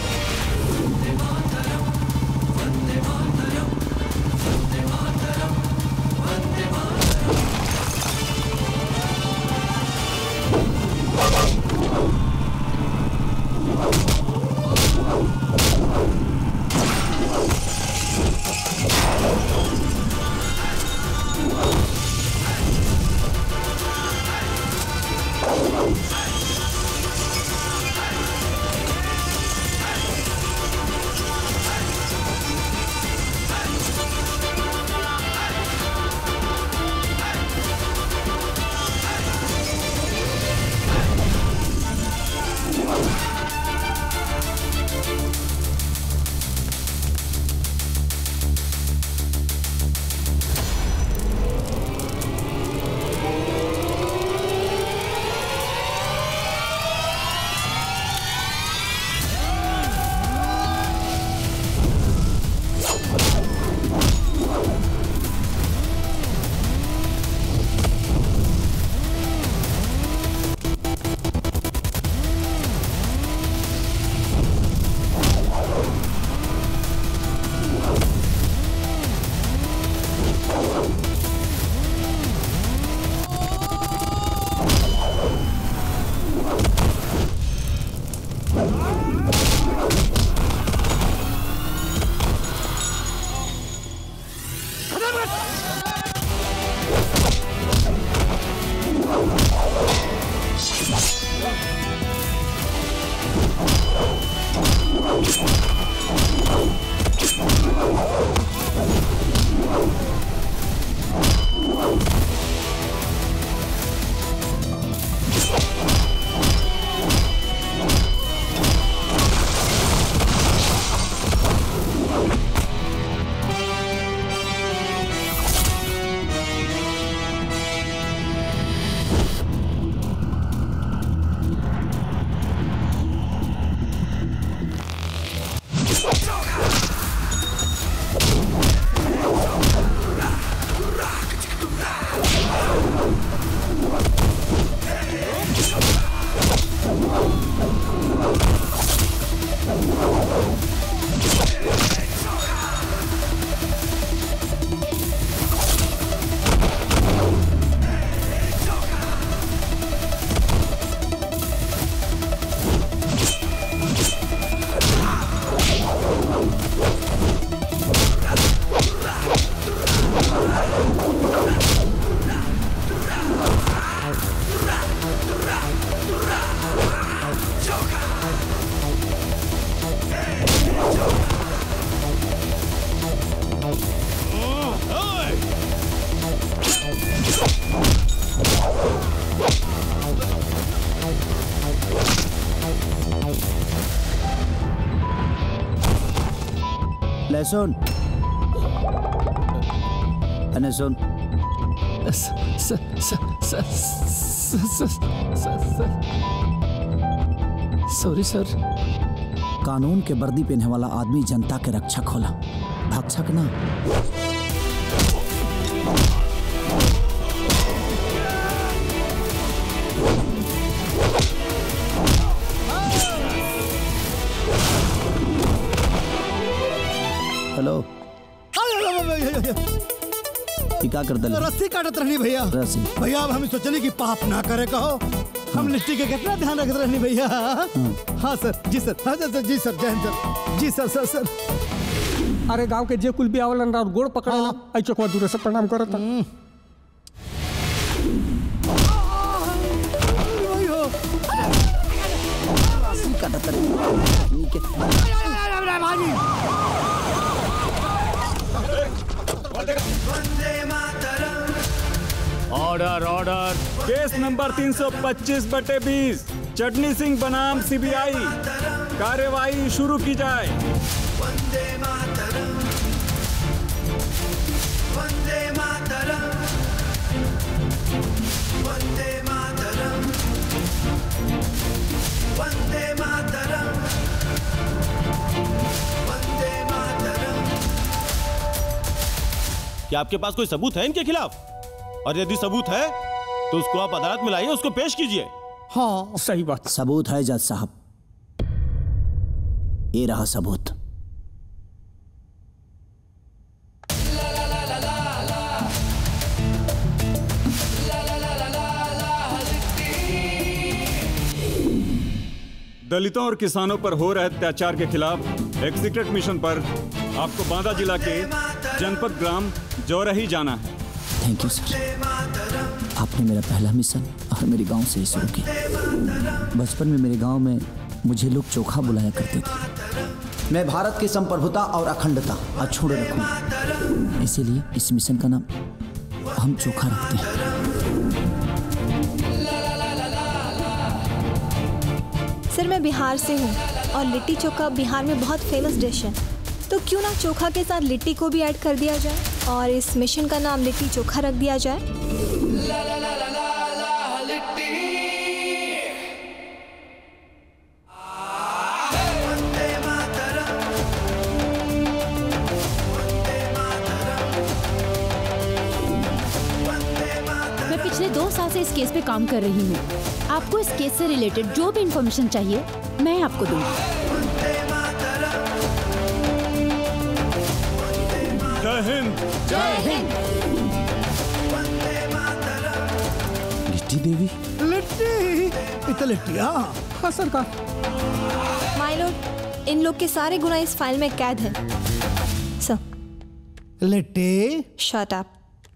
सुन अने सुन सॉरी सर कानून के वर्दी पहने वाला आदमी जनता के रक्षक होला भक्षक ना हेलो ये क्या कर दल रस्सी काटत रहनी भैया रस्सी भैया अब हम सोचली कि पाप ना करे कहो हम लिट्टी के कितना ध्यान रखते रहनी भैया हाँ सर जी सर हाँ सर जी सर जय हिंद सर जी सर सर सर अरे गांव के जे कुल भी आवलन और गोड़ पकड़ेला आई चोकवा दूर से प्रणाम करता ऑर्डर ऑर्डर केस नंबर 325 बटे 20 चटनी सिंह बनाम सीबीआई कार्यवाही शुरू की जाए क्या आपके पास कोई सबूत है इनके खिलाफ और यदि सबूत है तो उसको आप अदालत में लाइए उसको पेश कीजिए हाँ सही बात सबूत है जज साहब ये रहा सबूत दलितों और किसानों पर हो रहे अत्याचार के खिलाफ एक सीक्रेट मिशन पर आपको बांदा जिला के जनपद ग्राम जौरही जाना है थैंक यू सर आपने मेरा पहला मिशन और मेरे गांव से ही शुरू किया बचपन में मेरे गांव में मुझे लोग चोखा बुलाया करते थे मैं भारत की संप्रभुता और अखंडता अछूड़ रखूंगा इसीलिए इस मिशन का नाम हम चोखा रखते हैं सर मैं बिहार से हूँ और लिट्टी चोखा बिहार में बहुत फेमस डिश है तो क्यों ना चोखा के साथ लिट्टी को भी ऐड कर दिया जाए और इस मिशन का नाम लिट्टी चोखा रख दिया जाए मैं पिछले दो साल से इस केस पे काम कर रही हूँ आपको इस केस से रिलेटेड जो भी इंफॉर्मेशन चाहिए मैं आपको दूंगी जय हिंद जय हिंद लिट्टी देवी लिट्टी इत लिट्टी हाँ हाँ सरकार माय लॉर्ड इन लोग के सारे गुना इस फाइल में कैद है सर लिट्टी शट अप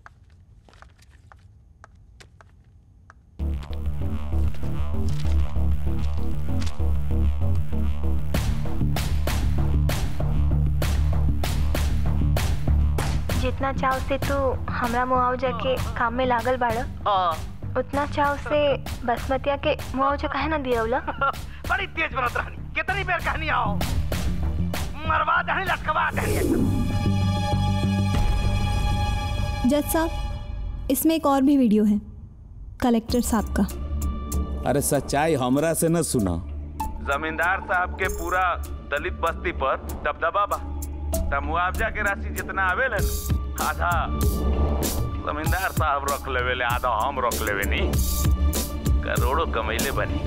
जितना चाव से तू हमरा मुआवजा के काम में लागल बाड़ा उतना चाव से बसमतिया के मुआवजा काहे ना दियवला बड़ी तेज बनत रहनी कितनी बेर कहनी आओ मरवा दहनी लटकवा दहनी जज साहब इसमें एक और भी वीडियो है कलेक्टर साहब का अरे सच्चाई हमरा से न सुना जमींदार साहब के पूरा दलित बस्ती पर दबदबा बा त मुआवजा के राशि जितना आवेला न, आधा जमींदार साहब रख लेवे ले आधा हम रख लेवे नी करोड़ों कमैले बनी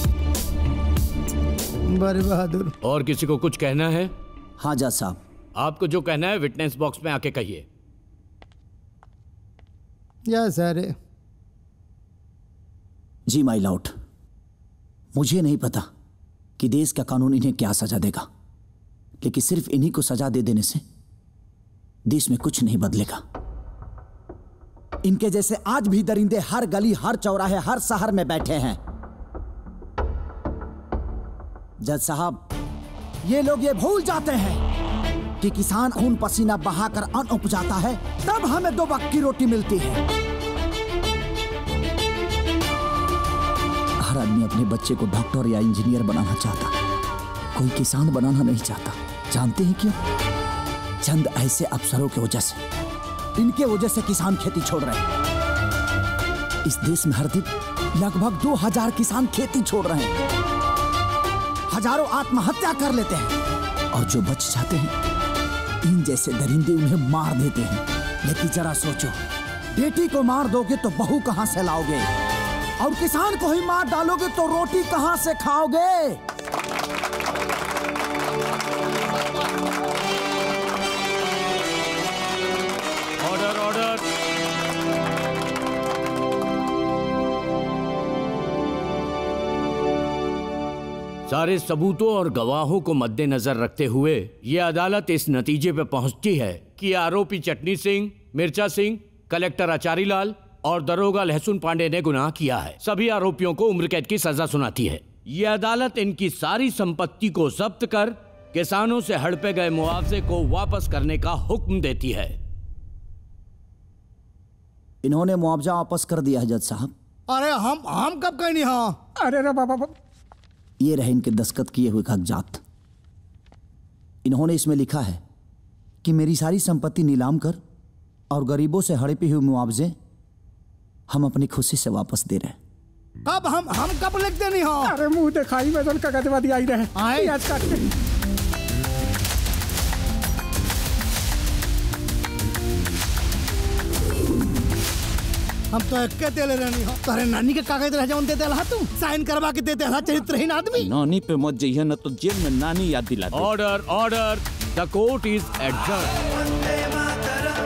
बड़े बहादुर और किसी को कुछ कहना है हाँ जज साहब आपको जो कहना है विटनेस बॉक्स में आके कहिए या सर जी माई लॉर्ड मुझे नहीं पता कि देश का कानून इन्हें क्या सजा देगा लेकिन सिर्फ इन्हीं को सजा दे देने से देश में कुछ नहीं बदलेगा इनके जैसे आज भी दरिंदे हर गली हर चौराहे हर शहर में बैठे हैं जज साहब ये लोग ये भूल जाते हैं कि किसान खून पसीना बहाकर अन्न उपजाता है तब हमें दो वक्त की रोटी मिलती है हर आदमी अपने बच्चे को डॉक्टर या इंजीनियर बनाना चाहता कोई किसान बनाना नहीं चाहता जानते हैं क्यों चंद ऐसे अफसरों की वजह से इनके वजह से किसान खेती छोड़ रहे हैं इस देश में हर दिन लगभग दो हजार किसान खेती छोड़ रहे हैं हजारों आत्महत्या कर लेते हैं और जो बच जाते हैं इन जैसे दरिंदे उन्हें मार देते हैं लेकिन जरा सोचो बेटी को मार दोगे तो बहू कहां से लाओगे और किसान को ही मार डालोगे तो रोटी कहां से खाओगे ऑर्डर ऑर्डर सारे सबूतों और गवाहों को मद्देनजर रखते हुए ये अदालत इस नतीजे पर पहुंचती है कि आरोपी चटनी सिंह मिर्चा सिंह कलेक्टर आचारी लाल और दरोगा लहसुन पांडे ने गुनाह किया है सभी आरोपियों को उम्र कैद की सजा सुनाती है ये अदालत इनकी सारी संपत्ति को जब्त कर किसानों से हड़पे गए मुआवजे को वापस करने का हुक्म देती है इन्होंने मुआवजा वापस कर दिया है जज साहब अरे हम हम कब कहीं नहीं हाँ अरे रे बाबा ये रहे इनके दस्तखत किए हुए कागजात इन्होंने इसमें लिखा है कि मेरी सारी संपत्ति नीलाम कर और गरीबों से हड़पी हुई मुआवजे हम अपनी खुशी से वापस दे रहे हैं कब हम हम कब लिखते नहीं हाँ अरे मुंह दिखाई वजन का गजवादी आई रहे आए। प्याज काट के हम तो एक देले रहनी हो तारे नानी के कागज रह जाऊन देते रहा तुम साइन करवा के देते रहा चरित्रहीन आदमी नानी पे मत जइए न तो जेल में नानी याद दिला दे order order the court is adjourn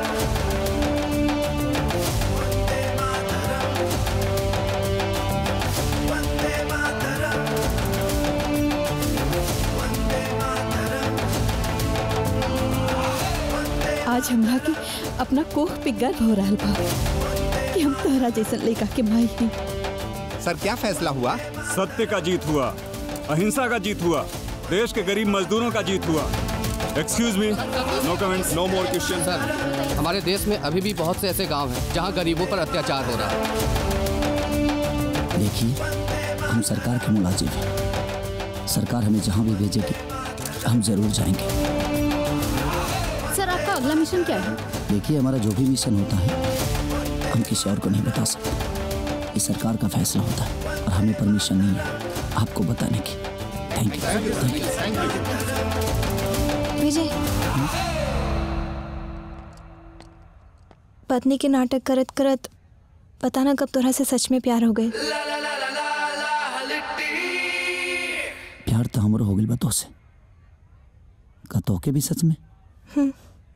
आज हमरा के अपना कोख पे गर्व हो रहा बा कि हम तोहरा जैसन लड़का के माई ही सर क्या फैसला हुआ सत्य का जीत हुआ अहिंसा का जीत हुआ देश के गरीब मजदूरों का जीत हुआ excuse me no comments no more question sir हमारे देश में अभी भी बहुत से ऐसे गांव हैं जहां गरीबों पर अत्याचार हो रहा है देखिए हम सरकार के मुलाजिम हैं सरकार हमें जहां भी भेजेगी हम जरूर जाएंगे सर आपका अगला मिशन क्या है देखिए हमारा जो भी मिशन होता है हम किसी और को नहीं बता सकते ये सरकार का फैसला होता है और हमें परमिशन नहीं है आपको बताने की thank you thank you Vijay पत्नी के नाटक करत करत पता ना कब तोरा से सच में प्यार हो गए प्यार तो हमरो हो गइल बा तोसे का तोके भी सच में हम्म।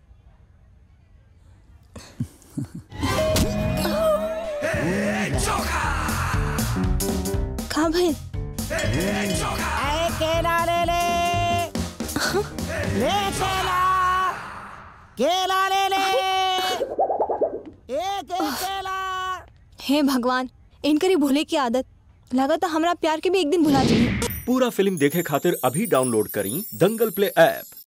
का भइल आए केला ले ले ले केला केला ले ले एक एक केला हे भगवान इनकरी भूले की आदत लगा तो हमरा प्यार के भी एक दिन भुला जाइए पूरा फिल्म देखे खातिर अभी डाउनलोड करी दंगल प्ले ऐप